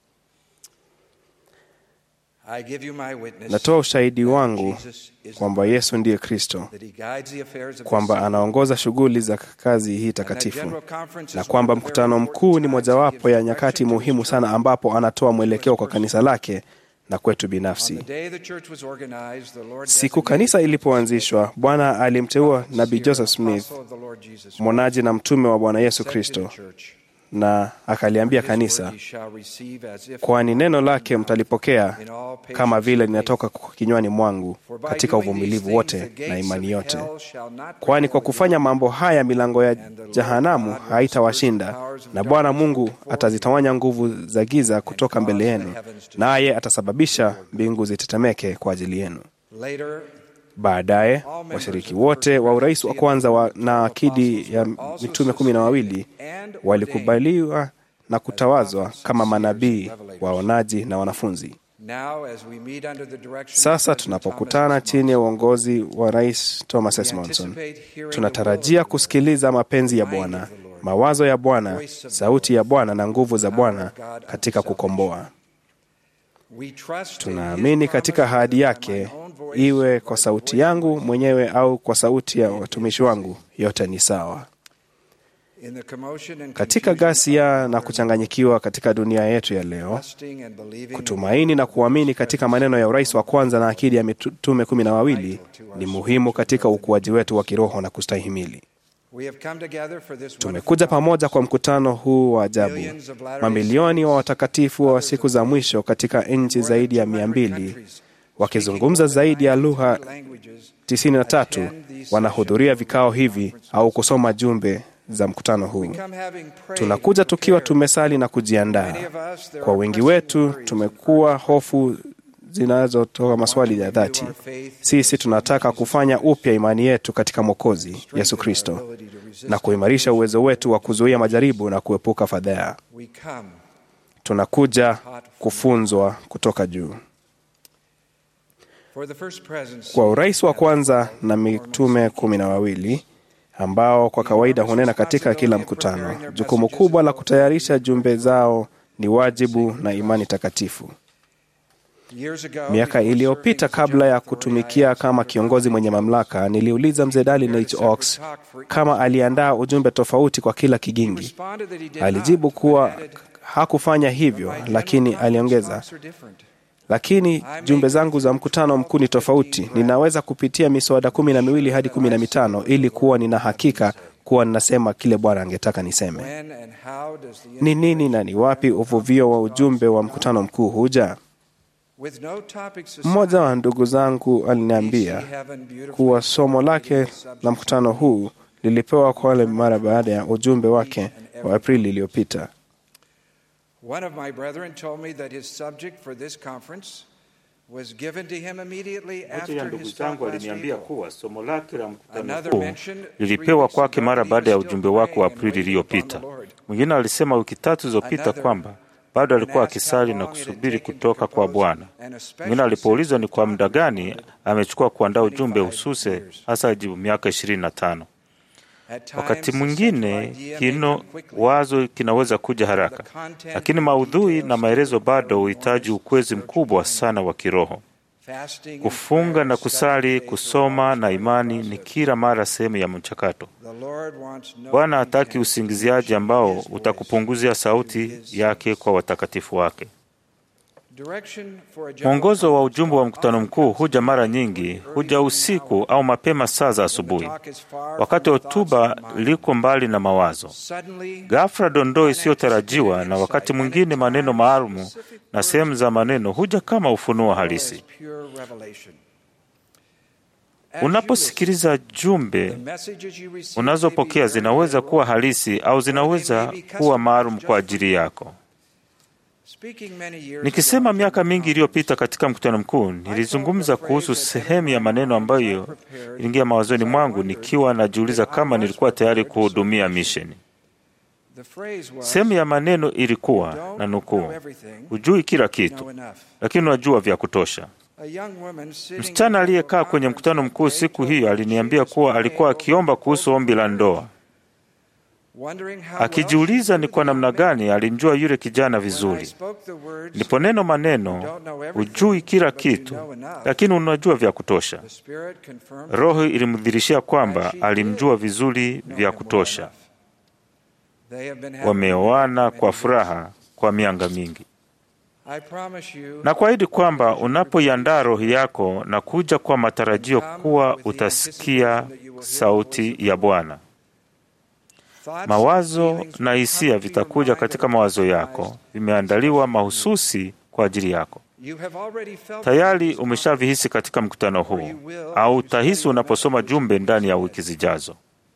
I give you my witness Natoa ushahidi wangu Jesus is kwamba Yesu ndiye Kristo, that he guides the affairs of kwamba the anaongoza shughuli za kazi hii takatifu, na kwamba mkutano mkuu ni mojawapo ya nyakati muhimu sana ambapo anatoa mwelekeo kwa kanisa lake na kwetu On the binafsi. day the church was organized, the Lord Siku kanisa ilipoanzishwa, Bwana alimteua Nabii Joseph Smith, apostle of the Lord Jesus mwonaji na mtume wa Bwana Yesu said to the Kristo, church, na akaliambia "His word kanisa, ye shall receive as if kwani neno lake mtalipokea in all patience kama vile and linatoka kinywani mwangu For by katika doing these uvumilivu things, wote the gates na imani of yote. hell shall not Kwani kwa prevail kufanya mambo haya milango ya jahanamu haitawashinda, na Bwana Mungu atazitawanya nguvu za giza kutoka mbele yenu, naye atasababisha mbingu zitetemeke kwa ajili yenu. Later, Baadaye washiriki wote wa urais wa kwanza wa, na akidi ya mitume kumi na wawili walikubaliwa na kutawazwa kama manabii, waonaji na wanafunzi. now as we meet under the direction of Sasa President tunapokutana Thomas S. chini ya uongozi wa Rais Thomas S. Monson, tunatarajia kusikiliza mapenzi ya Bwana, mawazo ya Bwana, sauti ya Bwana na nguvu za Bwana katika kukomboa. We trust in Tunaamini his katika promise ahadi that by my yake, own voice iwe kwa sauti yangu mwenyewe au kwa sauti ya watumishi wangu, yote ni sawa. in the commotion and Katika confusion ghasia na kuchanganyikiwa katika dunia yetu ya leo, trusting and believing kutumaini na kuamini katika maneno ya urais wa kwanza na akidi ya mitume kumi na wawili ni muhimu katika ukuaji wetu wa kiroho na kustahimili. we have come together for this Tumekuja pamoja kwa mkutano huu wa ajabu. Mamilioni wa watakatifu wa siku za mwisho katika nchi zaidi ya mia mbili wakizungumza zaidi ya lugha 93 wanahudhuria vikao hivi au kusoma jumbe za mkutano huu. Tunakuja tukiwa tumesali na kujiandaa. Kwa wengi wetu tumekuwa hofu zinazotoa maswali ya dhati. Sisi tunataka kufanya upya imani yetu katika Mwokozi Yesu Kristo na kuimarisha uwezo wetu wa kuzuia majaribu na kuepuka fadhaa. we come Tunakuja kufunzwa kutoka juu. for the first presidency Kwa urais wa kwanza na mitume kumi na wawili ambao kwa kawaida hunena katika kila mkutano, jukumu kubwa la kutayarisha jumbe zao ni wajibu na imani takatifu. years ago Miaka before iliyopita serving as a kabla ya general authority, kutumikia I kama asked kiongozi mwenye mamlaka, niliuliza mzee Darlin H. Oaks kama aliandaa ujumbe tofauti kwa kila kigingi. responded that he did Alijibu not, kuwa but added, hakufanya hivyo, "My lakini general aliongeza, talks are different. lakini jumbe zangu za mkutano mkuu ni tofauti. Ninaweza kupitia miswada kumi na miwili hadi kumi na mitano ili kuwa nina hakika kuwa ninasema kile Bwana angetaka niseme. When and how does the Ni nini na ni wapi uvuvio wa ujumbe wa mkutano mkuu huja? with no topics Mmoja wa ndugu zangu aliniambia kuwa somo lake la mkutano huu lilipewa kwa wale mara baada ya ujumbe wake wa Aprili iliyopita. One of my brethren told me that his subject for this conference was given to him immediately Moja ya after ndugu his talk zangu last aliniambia April. kuwa somo lake la mkutano Another huu mentioned lilipewa three kwake weeks mara ago baada ya he was ujumbe still wake wa praying and Aprili waiting iliyopita. upon the Lord. Mwingine alisema wiki tatu zilizopita Another kwamba bado alikuwa asked akisali how na long it had kusubiri taken to kutoka kwa compose Bwana. an especially Mwingine alipoulizwa ni kwa muda sensitive gani document amechukua kuandaa ujumbe 25 hususe, years. hasa ajibu miaka ishirini na tano. At Wakati times, a mwingine central idea may kino come quickly. wazo kinaweza kuja haraka, The content lakini and maudhui details na maelezo still require bado huhitaji enormous ukwezi spiritual mkubwa training. sana wa kiroho. Fasting and Kufunga prayer, na study, kusali, faith are kusoma all na part of the imani ni process. kila mara sehemu ya mchakato. The Lord wants no Bwana hataki pretense usingiziaji to ambao his voice. utakupunguzia sauti yake kwa watakatifu wake. Direction for a general Mwongozo wa conference ujumbe wa call mkutano often mkuu comes huja mara early nyingi, in the huja morning usiku hour, au mapema saa za when the asubuhi, talk is far wakati from the thoughts hotuba of the mind. liko mbali na mawazo. Suddenly, Ghafla dondoo isiyotarajiwa na wakati mwingine maneno maalumu na sehemu za maneno huja kama ufunuo halisi. as pure revelation. Unaposikiliza jumbe unazopokea zinaweza kuwa halisi au zinaweza kuwa maalum kwa ajili yako. Nikisema miaka mingi iliyopita katika mkutano mkuu, nilizungumza kuhusu sehemu ya maneno ambayo iliingia mawazoni mwangu nikiwa najiuliza kama nilikuwa tayari kuhudumia misheni. Sehemu ya maneno ilikuwa na nukuu, hujui kila kitu, lakini unajua vya kutosha. Msichana aliyekaa kwenye mkutano mkuu siku hiyo aliniambia kuwa alikuwa akiomba kuhusu ombi la ndoa, akijiuliza ni kwa namna gani alimjua yule kijana vizuri. Ndipo neno maneno, hujui kila kitu, lakini unajua vya kutosha. Roho ilimdhirishia kwamba alimjua vizuri vya kutosha. Wameoana kwa furaha kwa mianga mingi na kuahidi kwamba unapoiandaa roho yako na kuja kwa matarajio kuwa utasikia sauti ya Bwana, mawazo na hisia vitakuja katika mawazo yako, vimeandaliwa mahususi kwa ajili yako. Tayari umeshavihisi katika mkutano huu, au utahisi unaposoma jumbe ndani ya wiki zijazo.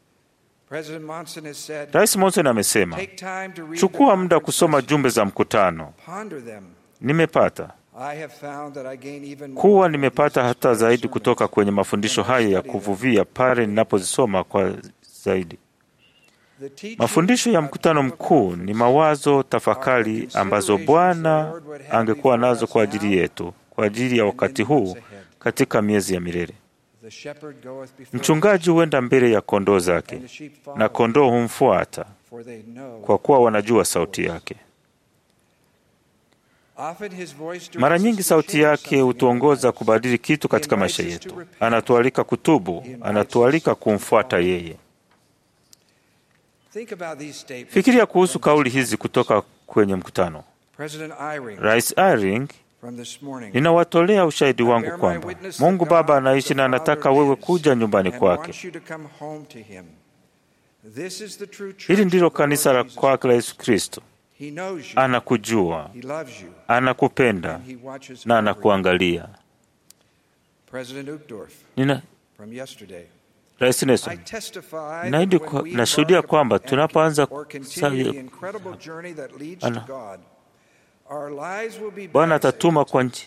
Rais Monson amesema, chukua muda kusoma jumbe za mkutano. Nimepata kuwa nimepata hata zaidi kutoka kwenye mafundisho haya ya kuvuvia pale ninapozisoma kwa zaidi. Mafundisho ya mkutano mkuu ni mawazo, tafakari ambazo Bwana angekuwa nazo kwa ajili yetu, kwa ajili ya wakati huu katika miezi ya milele. Mchungaji huenda mbele ya kondoo zake, na kondoo humfuata kwa kuwa wanajua sauti yake. Mara nyingi sauti yake hutuongoza kubadili kitu katika maisha yetu. Anatualika kutubu, anatualika kumfuata yeye. Fikiria kuhusu kauli hizi kutoka kwenye mkutano. Rais Eyring, ninawatolea ushahidi wangu kwamba Mungu Baba anaishi na anataka wewe kuja nyumbani kwake. Hili ndilo kanisa la kwake la Yesu Kristo. Anakujua, anakupenda na anakuangalia. Nina Rais Nelson, naahidi nashuhudia kwamba tunapoanza Bwana atatuma kwa nchi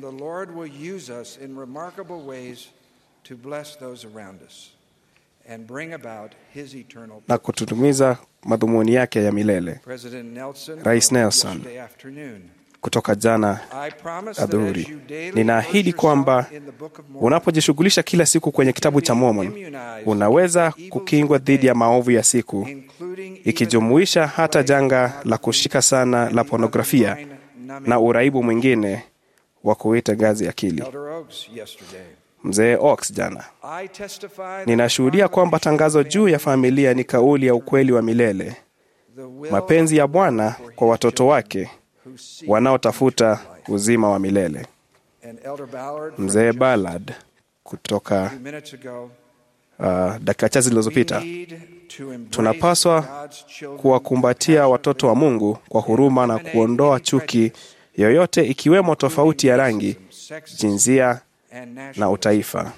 na kututumiza madhumuni yake ya milele. Rais Nelson kutoka jana adhuhuri, ninaahidi kwamba unapojishughulisha kila siku kwenye kitabu cha Mormon unaweza kukingwa dhidi ya maovu ya siku, ikijumuisha hata janga la kushika sana la pornografia na uraibu mwingine wa kuita ngazi akili. Mzee Ox jana, ninashuhudia kwamba tangazo juu ya familia ni kauli ya ukweli wa milele, mapenzi ya Bwana kwa watoto wake wanaotafuta uzima wa milele. Mzee Ballard kutoka uh, dakika chache zilizopita, tunapaswa kuwakumbatia watoto wa Mungu kwa huruma na kuondoa chuki yoyote, ikiwemo tofauti ya rangi, jinsia na utaifa.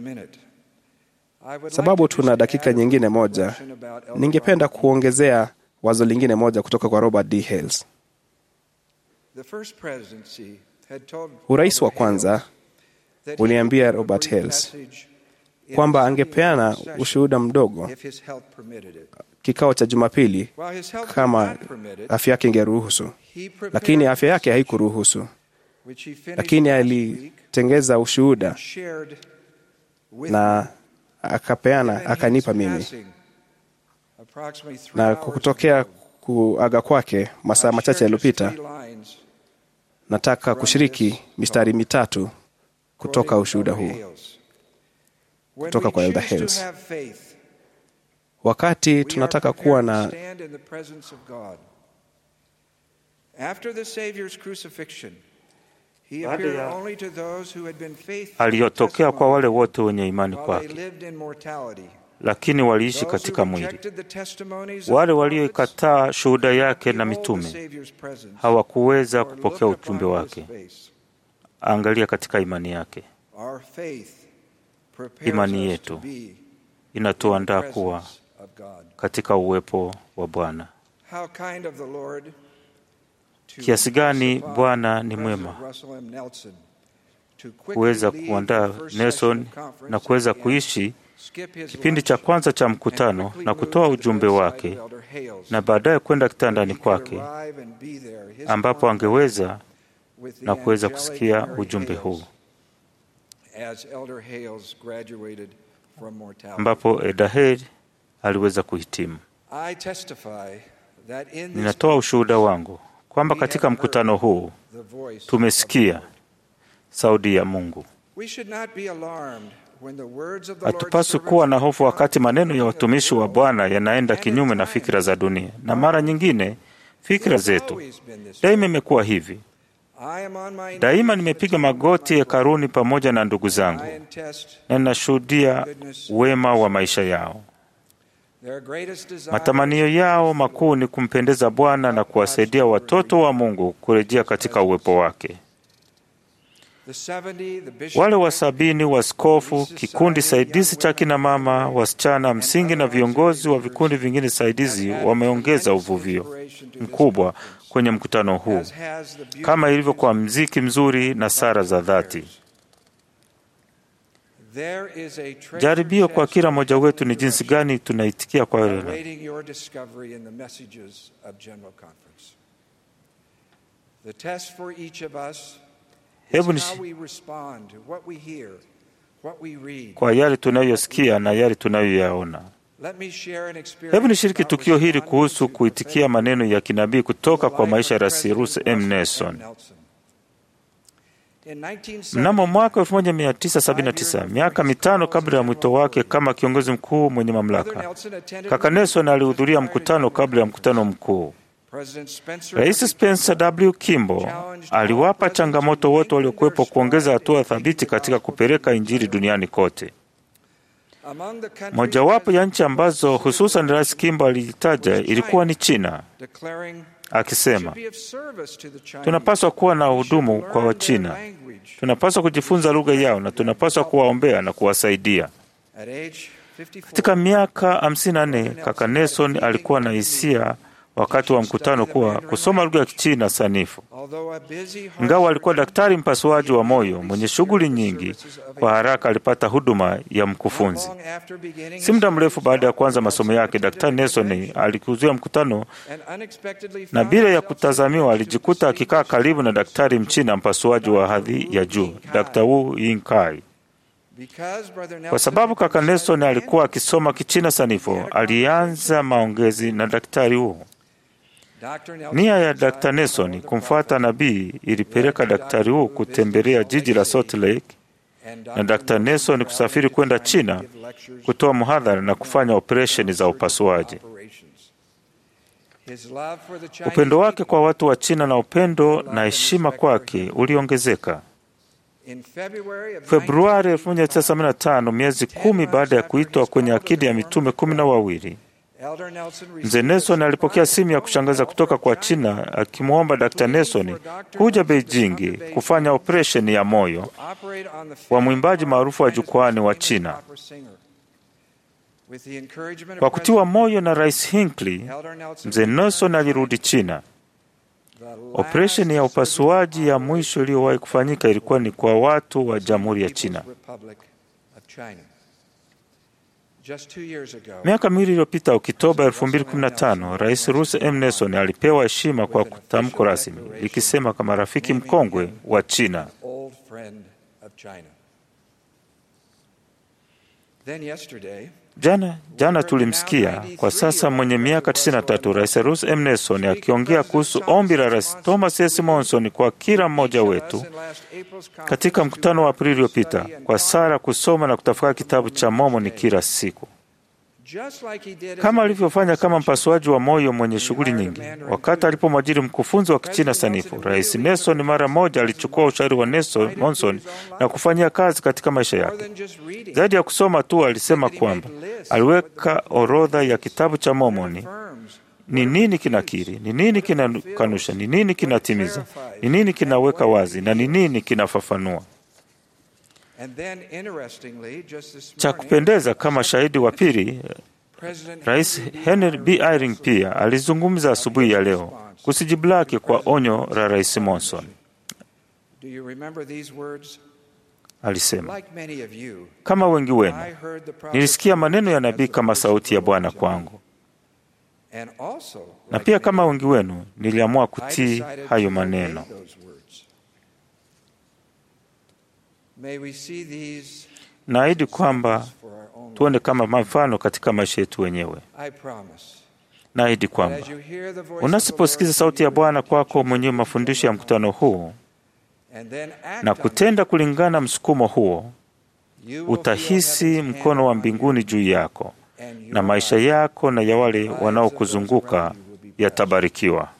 Sababu tuna dakika nyingine moja, ningependa kuongezea wazo lingine moja kutoka kwa Robert D. Hales. The first presidency had told Urais wa kwanza that uliambia he would Robert bring Hales message in kwamba the angepeana session ushuhuda mdogo if his health permitted it. kikao cha Jumapili While his health kama did not permit it, afya yake ingeruhusu, he prepared lakini afya yake haikuruhusu, which he finished lakini last week alitengeza ushuhuda and shared with na akapeana Given his akanipa mimi, passing approximately three na hours kwa kutokea ago, kuaga kwake masaa I'll machache share just yaliyopita, three lines nataka kushiriki mistari mitatu kutoka quoting ushuhuda Elder huu. Hales. When kutoka we kwa Elder choose to Hales. have faith, Wakati we are tunataka prepared kuwa to na stand in the presence of God. After the Savior's crucifixion, he Baada appeared ya- only to those who had been faithful aliyotokea kwa wale wote wenye imani while they kwake, lived in mortality. lakini waliishi Those katika who mwili. rejected the testimonies of Wale the prophets walioikataa shuhuda yake na behold the mitume Savior's presence, hawakuweza or kupokea looked ujumbe upon his wake. face. Angalia katika imani yake, Our faith prepares Imani us yetu to be in inatuandaa the kuwa presence of God. katika uwepo wa Bwana. How kind of the Lord to Kiasi gani impress upon Bwana ni President mwema Russell M. Nelson to quickly kuweza leave kuandaa the first Nelson session of conference na kuweza and kuishi skip his kipindi lunch cha kwanza cha and mkutano quickly na move kutoa to the ujumbe bedside wake of Elder Hales, na baadaye kwenda where kitandani he could kwake arrive and be there, his ambapo contact angeweza with the na kuweza angelic kusikia Mary ujumbe Hales huu, as Elder Hales graduated from mortality. ambapo Edahel aliweza kuhitimu. I testify that in this Ninatoa ushuhuda wangu kwamba katika mkutano huu the voice of tumesikia sauti ya Mungu. We should not be alarmed when the words of the Lord's Hatupaswi servants kuwa na hofu wakati maneno ya watumishi wa Bwana yanaenda kinyume na fikira za dunia, na mara nyingine fikira zetu. Daima imekuwa hivi. I am on my Daima nimepiga magoti hekaluni pamoja na ndugu zangu I attest na ninashuhudia wema wa maisha yao. their greatest desire Matamanio yao makuu ni kumpendeza Bwana na kuwasaidia watoto wa Mungu kurejea katika uwepo wake. the 70, the bishop Wale wa sabini, waskofu, kikundi saidizi cha kina mama, wasichana msingi na viongozi wa vikundi vingine saidizi wameongeza uvuvio mkubwa kwenye mkutano huu, as has the beautiful kama ilivyo kwa mziki mzuri na sara za dhati. There is a treasure Jaribio kwa chest kila mmoja wetu ni jinsi gani tunaitikia kwa yale awaiting your discovery in the messages of General Conference. The test for each of us Hebu is nish- how we respond to what we hear, what we read. kwa yale tunayosikia na yale tunayoyaona. Let me share an experience Hebu nishiriki about tukio hili responding kuhusu to kuitikia maneno ya kinabii kutoka kwa maisha ya Rais Cyrus M. Nelson. In 1970, Mnamo mwaka 1979, miaka mitano kabla ya mwito wake kama kiongozi mkuu mwenye mamlaka, kaka Nelson alihudhuria mkutano kabla ya mkutano mkuu. President Spencer Rais Spencer W. Kimball aliwapa changamoto wote waliokuwepo kuongeza hatua thabiti katika kupeleka Injili duniani kote. among the countries Mojawapo ya nchi ambazo hususan Rais Kimball alitaja ilikuwa ni China, declaring akisema should be of service to the Chinese. tunapaswa kuwa na hudumu kwa Wachina, tunapaswa kujifunza lugha yao na tunapaswa kuwaombea na kuwasaidia. At age 54, Katika miaka 54 kaka Nelson alikuwa na hisia wakati wa mkutano kuwa kusoma lugha ya Kichina sanifu. although a busy Ingawa alikuwa daktari mpasuaji wa moyo mwenye shughuli nyingi, kwa haraka alipata huduma ya mkufunzi. long after beginning Si muda mrefu baada ya kuanza masomo yake, Daktari Nelson alikuzuia mkutano and unexpectedly na found bila ya himself kutazamiwa alijikuta akikaa karibu na daktari mchina mpasuaji wa hadhi ya juu, Dr. Wu Yingkai. because brother Kwa Nelson sababu had kaka been Nelson studying alikuwa akisoma Kichina sanifu, alianza maongezi na daktari Wu. Dr. Nelson Nia ya decided Dr. to Nelson follow the kumfuata nabii ilipeleka daktari Wu kutembelea jiji la Salt Lake and na Dr. Nelson kusafiri kwenda China kutoa muhadhara na kufanya operesheni za upasuaji. operations. His love for the Chinese Upendo wake people kwa watu wa China na upendo na heshima kwake uliongezeka. in February of Februari 1975, miezi kumi baada ya kuitwa kwenye akidi ya mitume kumi na wawili, Elder Nelson mzee Nelson alipokea simu ya kushangaza kutoka kwa China akimwomba Dr. Nelson kuja Beijing kufanya operesheni ya moyo operate on the wa mwimbaji maarufu wa jukwani wa China. opera singer. With the encouragement Kwa of kutiwa President moyo na Rais Hinckley, Elder Nelson, mzee Nelson alirudi China. Operesheni ya upasuaji ya mwisho iliyowahi kufanyika ilikuwa ni kwa watu wa Jamhuri ya China. Republic of China. Just two years ago, Miaka miwili iliyopita, Oktoba 2015, Rais Russell M. Nelson alipewa heshima kwa tamko rasmi likisema kama rafiki mkongwe wa China. old friend of China. Then yesterday, Jana jana tulimsikia kwa sasa mwenye miaka 93 Rais Russell M. Nelson akiongea kuhusu ombi la Rais Thomas S. Monson kwa kila mmoja wetu in last April's katika mkutano wa Aprili uliopita kwa sala, kusoma na kutafakari kitabu cha Mormoni kila siku, just like he did kama alivyofanya kama mpasuaji wa moyo mwenye shughuli nyingi. Wakati alipomwajiri mkufunzi wa Kichina sanifu, Rais Nelson mara moja alichukua ushauri wa Nelson Monson na kufanyia kazi katika maisha more yake. than just reading. Zaidi ya kusoma tu, alisema kwamba aliweka orodha ya kitabu cha Mormoni Affirms ni nini kinakiri, ni nini kinakanusha, ni nini kinatimiza, ni nini kinaweka wazi na ni nini kinafafanua. And then, interestingly, just this Cha morning, kupendeza, kama shahidi wa pili, President Rais Henry B. Henry B. Eyring pia alizungumza asubuhi ya leo kusijibu lake kwa onyo la Rais Monson. Do you remember these words? Alisema, Like many of you, kama wengi wenu I heard the prophet nilisikia maneno ya nabii as the kama voice sauti ya of Bwana God. kwangu, And also, na like pia many kama of wengi wenu niliamua you, I kutii decided hayo to maneno. obey those words. May we see these Naahidi kwamba for our own tuone kama mfano katika maisha yetu wenyewe. I promise. Naahidi that kwamba as you hear the voice of the unasiposikiza Lord sauti ya through Bwana your kwako mwenyewe mafundisho ya mkutano huu and then act na on kutenda kulingana na msukumo huo, it, you will utahisi feel heaven's mkono wa hand on mbinguni you, juu yako and your na maisha life yako na ya wale wanaokuzunguka yatabarikiwa.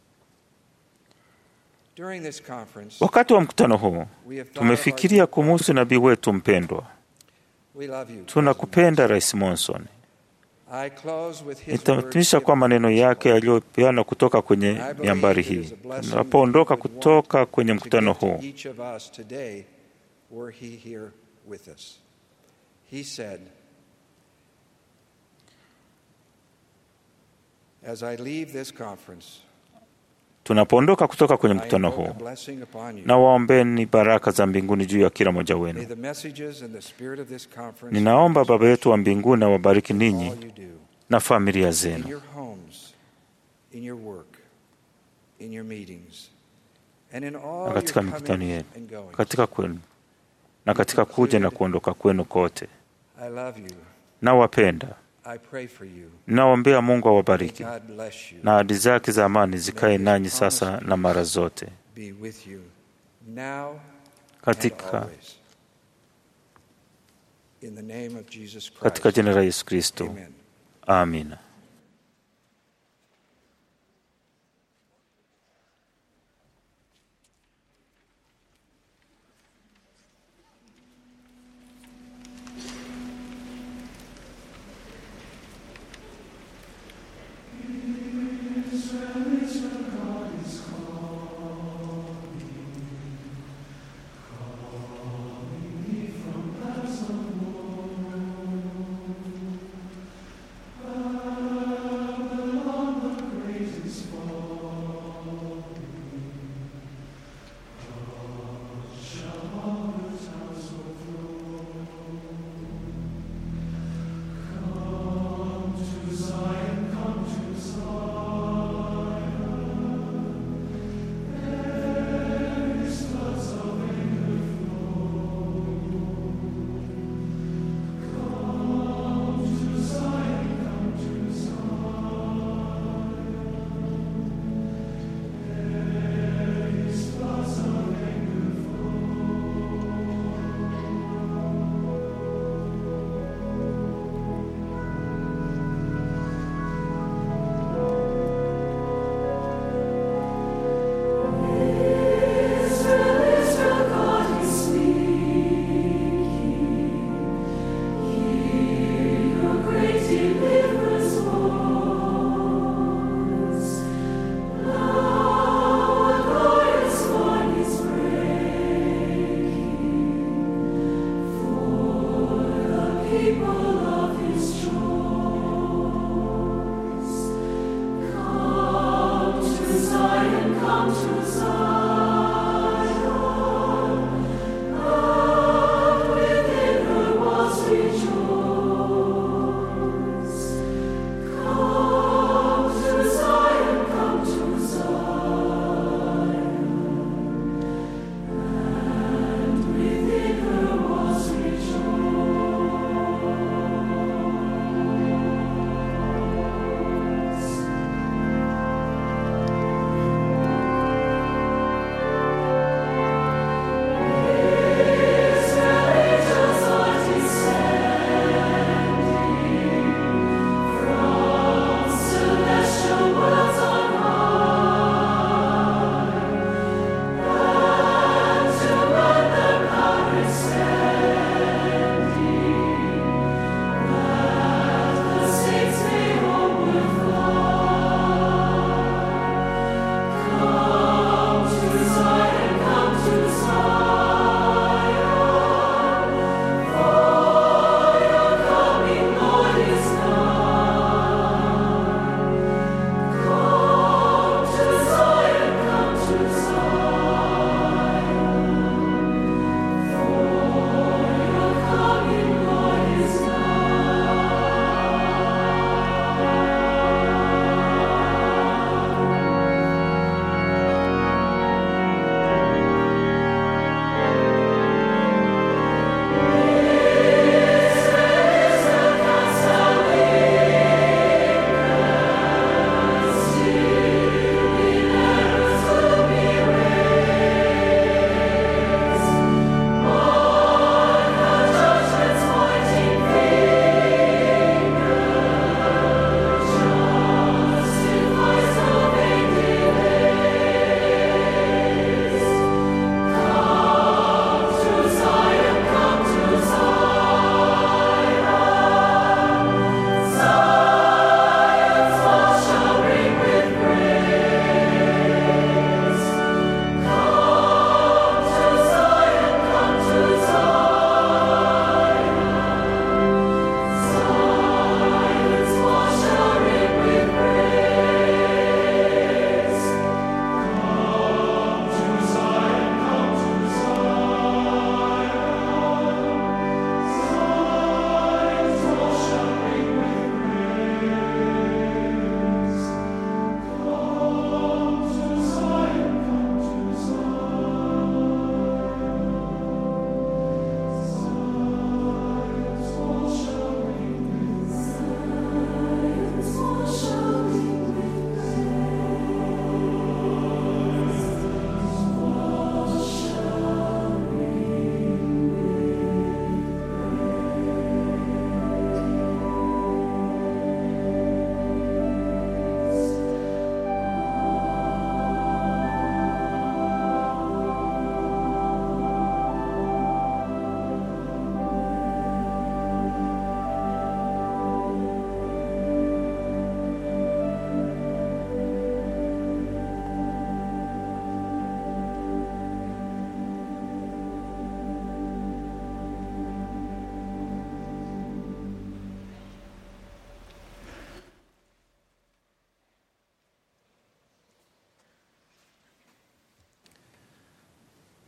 During this conference, Wakati wa mkutano huu we have thought of tumefikiria kumuhusu nabii wetu mpendwa. our- we love you. Tunakupenda Rais Monson. I close with his Nitahitimisha words kwa maneno yake yaliyopeana kutoka kwenye I believe miambari it hii. is a blessing Tunapoondoka that he would kutoka want kwenye to mkutano give to huu, each of us today were he here with us. He said, As I leave this conference, tunapoondoka kutoka kwenye I mkutano invoke a huu, blessing upon you. na waombeni baraka za mbinguni juu ya kila mmoja May wenu. the messages and the spirit of this conference Ninaomba Baba yetu wa mbinguni awabariki ninyi all you do na familia in zenu your homes, in your work, in your meetings, and in all na katika your mikutano comings yenu, and goings. katika kwenu na katika kuja na kuondoka kwenu kote. I love you. Nawapenda, I pray for you. nawaombea Mungu May awabariki God bless you. na ahadi zake za amani zikae nanyi sasa na mara zote Be with you now and katika, always. In the name of Jesus Christ. katika jina la Yesu Kristo, Amen. amina. Amen.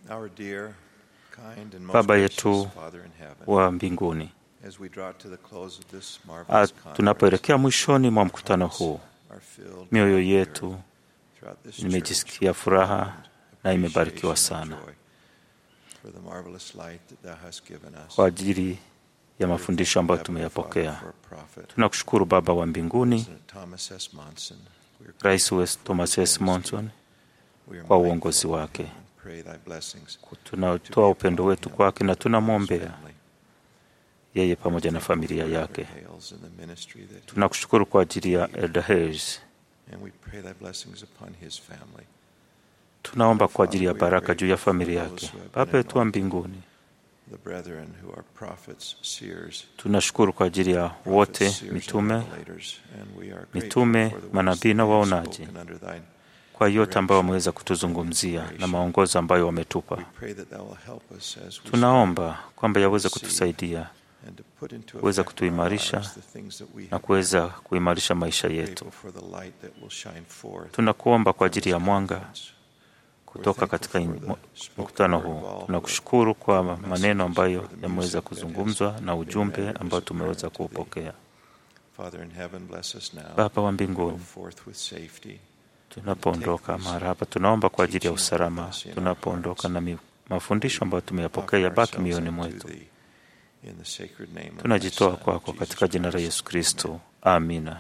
Our dear, kind, and most Baba gracious yetu Father in heaven, wa mbinguni, as we draw to the close of this Ah, marvelous conference, tunapoelekea mwishoni mwa mkutano huu, are filled mioyo with yetu throughout this imejisikia furaha na imebarikiwa sana for the marvelous light that thou hast given us. kwa ajili ya mafundisho ambayo tumeyapokea. Tunakushukuru Baba wa mbinguni, President Thomas S. Monson, we are Rais West Thomas S. Monson We are kwa mindful uongozi wake. and pray thy blessings Tunatoa upendo wetu kwake na tunamwombea yeye pamoja na familia yake. Hales in the ministry that he- Tunakushukuru kwa ajili ya Elder Hayes. and we pray thy blessings upon his family. Tunaomba kwa ajili ya baraka juu ya familia yake. Baba yetu wa mbinguni, The brethren who are prophets, seers, tunashukuru kwa ajili ya wote seers and mitume, revelators, and we are grateful mitume, for the words manabii na they have waonaji, spoken under thine kwa yote ambayo wameweza kutuzungumzia na maongozo ambayo wametupa. pray that thou will help us as we Tunaomba kwamba yaweze kutusaidia and to put into kuweza effect in our kutuimarisha lives the things that we na have kuweza kuimarisha maisha yetu. grateful for the light that will shine forth Tunakuomba kwa ajili ya mwanga kutoka katika in- mkutano huu. Tunakushukuru kwa maneno ambayo yameweza kuzungumzwa na ujumbe ambao tumeweza kuupokea. Father in heaven, bless us now. Baba wa Go mbinguni, forth with safety. tunapoondoka mahali hapa, tunaomba kwa ajili ya usalama. Tunapoondoka na mi- mafundisho ambayo tumeyapokea yabaki mioyoni mwetu. In the sacred name of thy Tunajitoa Son, kwako katika jina la Yesu Kristo, amina.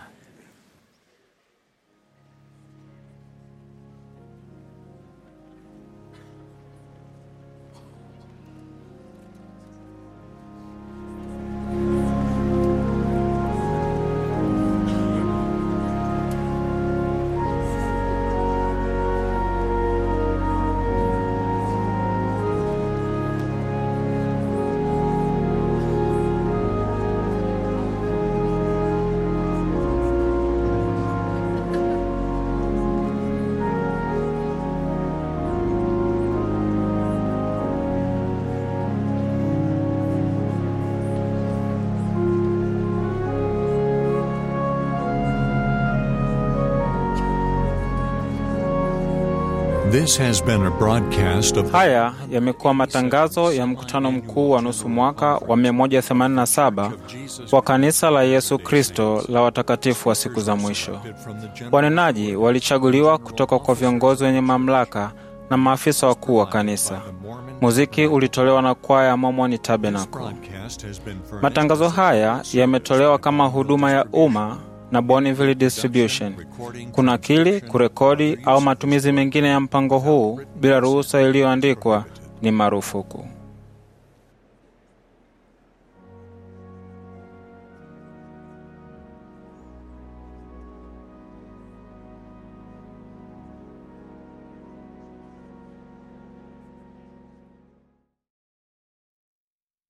This has been a broadcast of Haya yamekuwa matangazo ya mkutano mkuu wa nusu mwaka wa 187 wa kanisa la Yesu Kristo la watakatifu wa siku za mwisho. Wanenaji walichaguliwa kutoka kwa viongozi wenye mamlaka na maafisa wakuu wa kanisa. Muziki ulitolewa na kwaya ya Mormon Tabernacle. broadcast has been furnished Matangazo haya yametolewa kama huduma ya umma na Bonneville Distribution. Kunakili, kurekodi au matumizi mengine ya mpango huu bila ruhusa iliyoandikwa ni marufuku.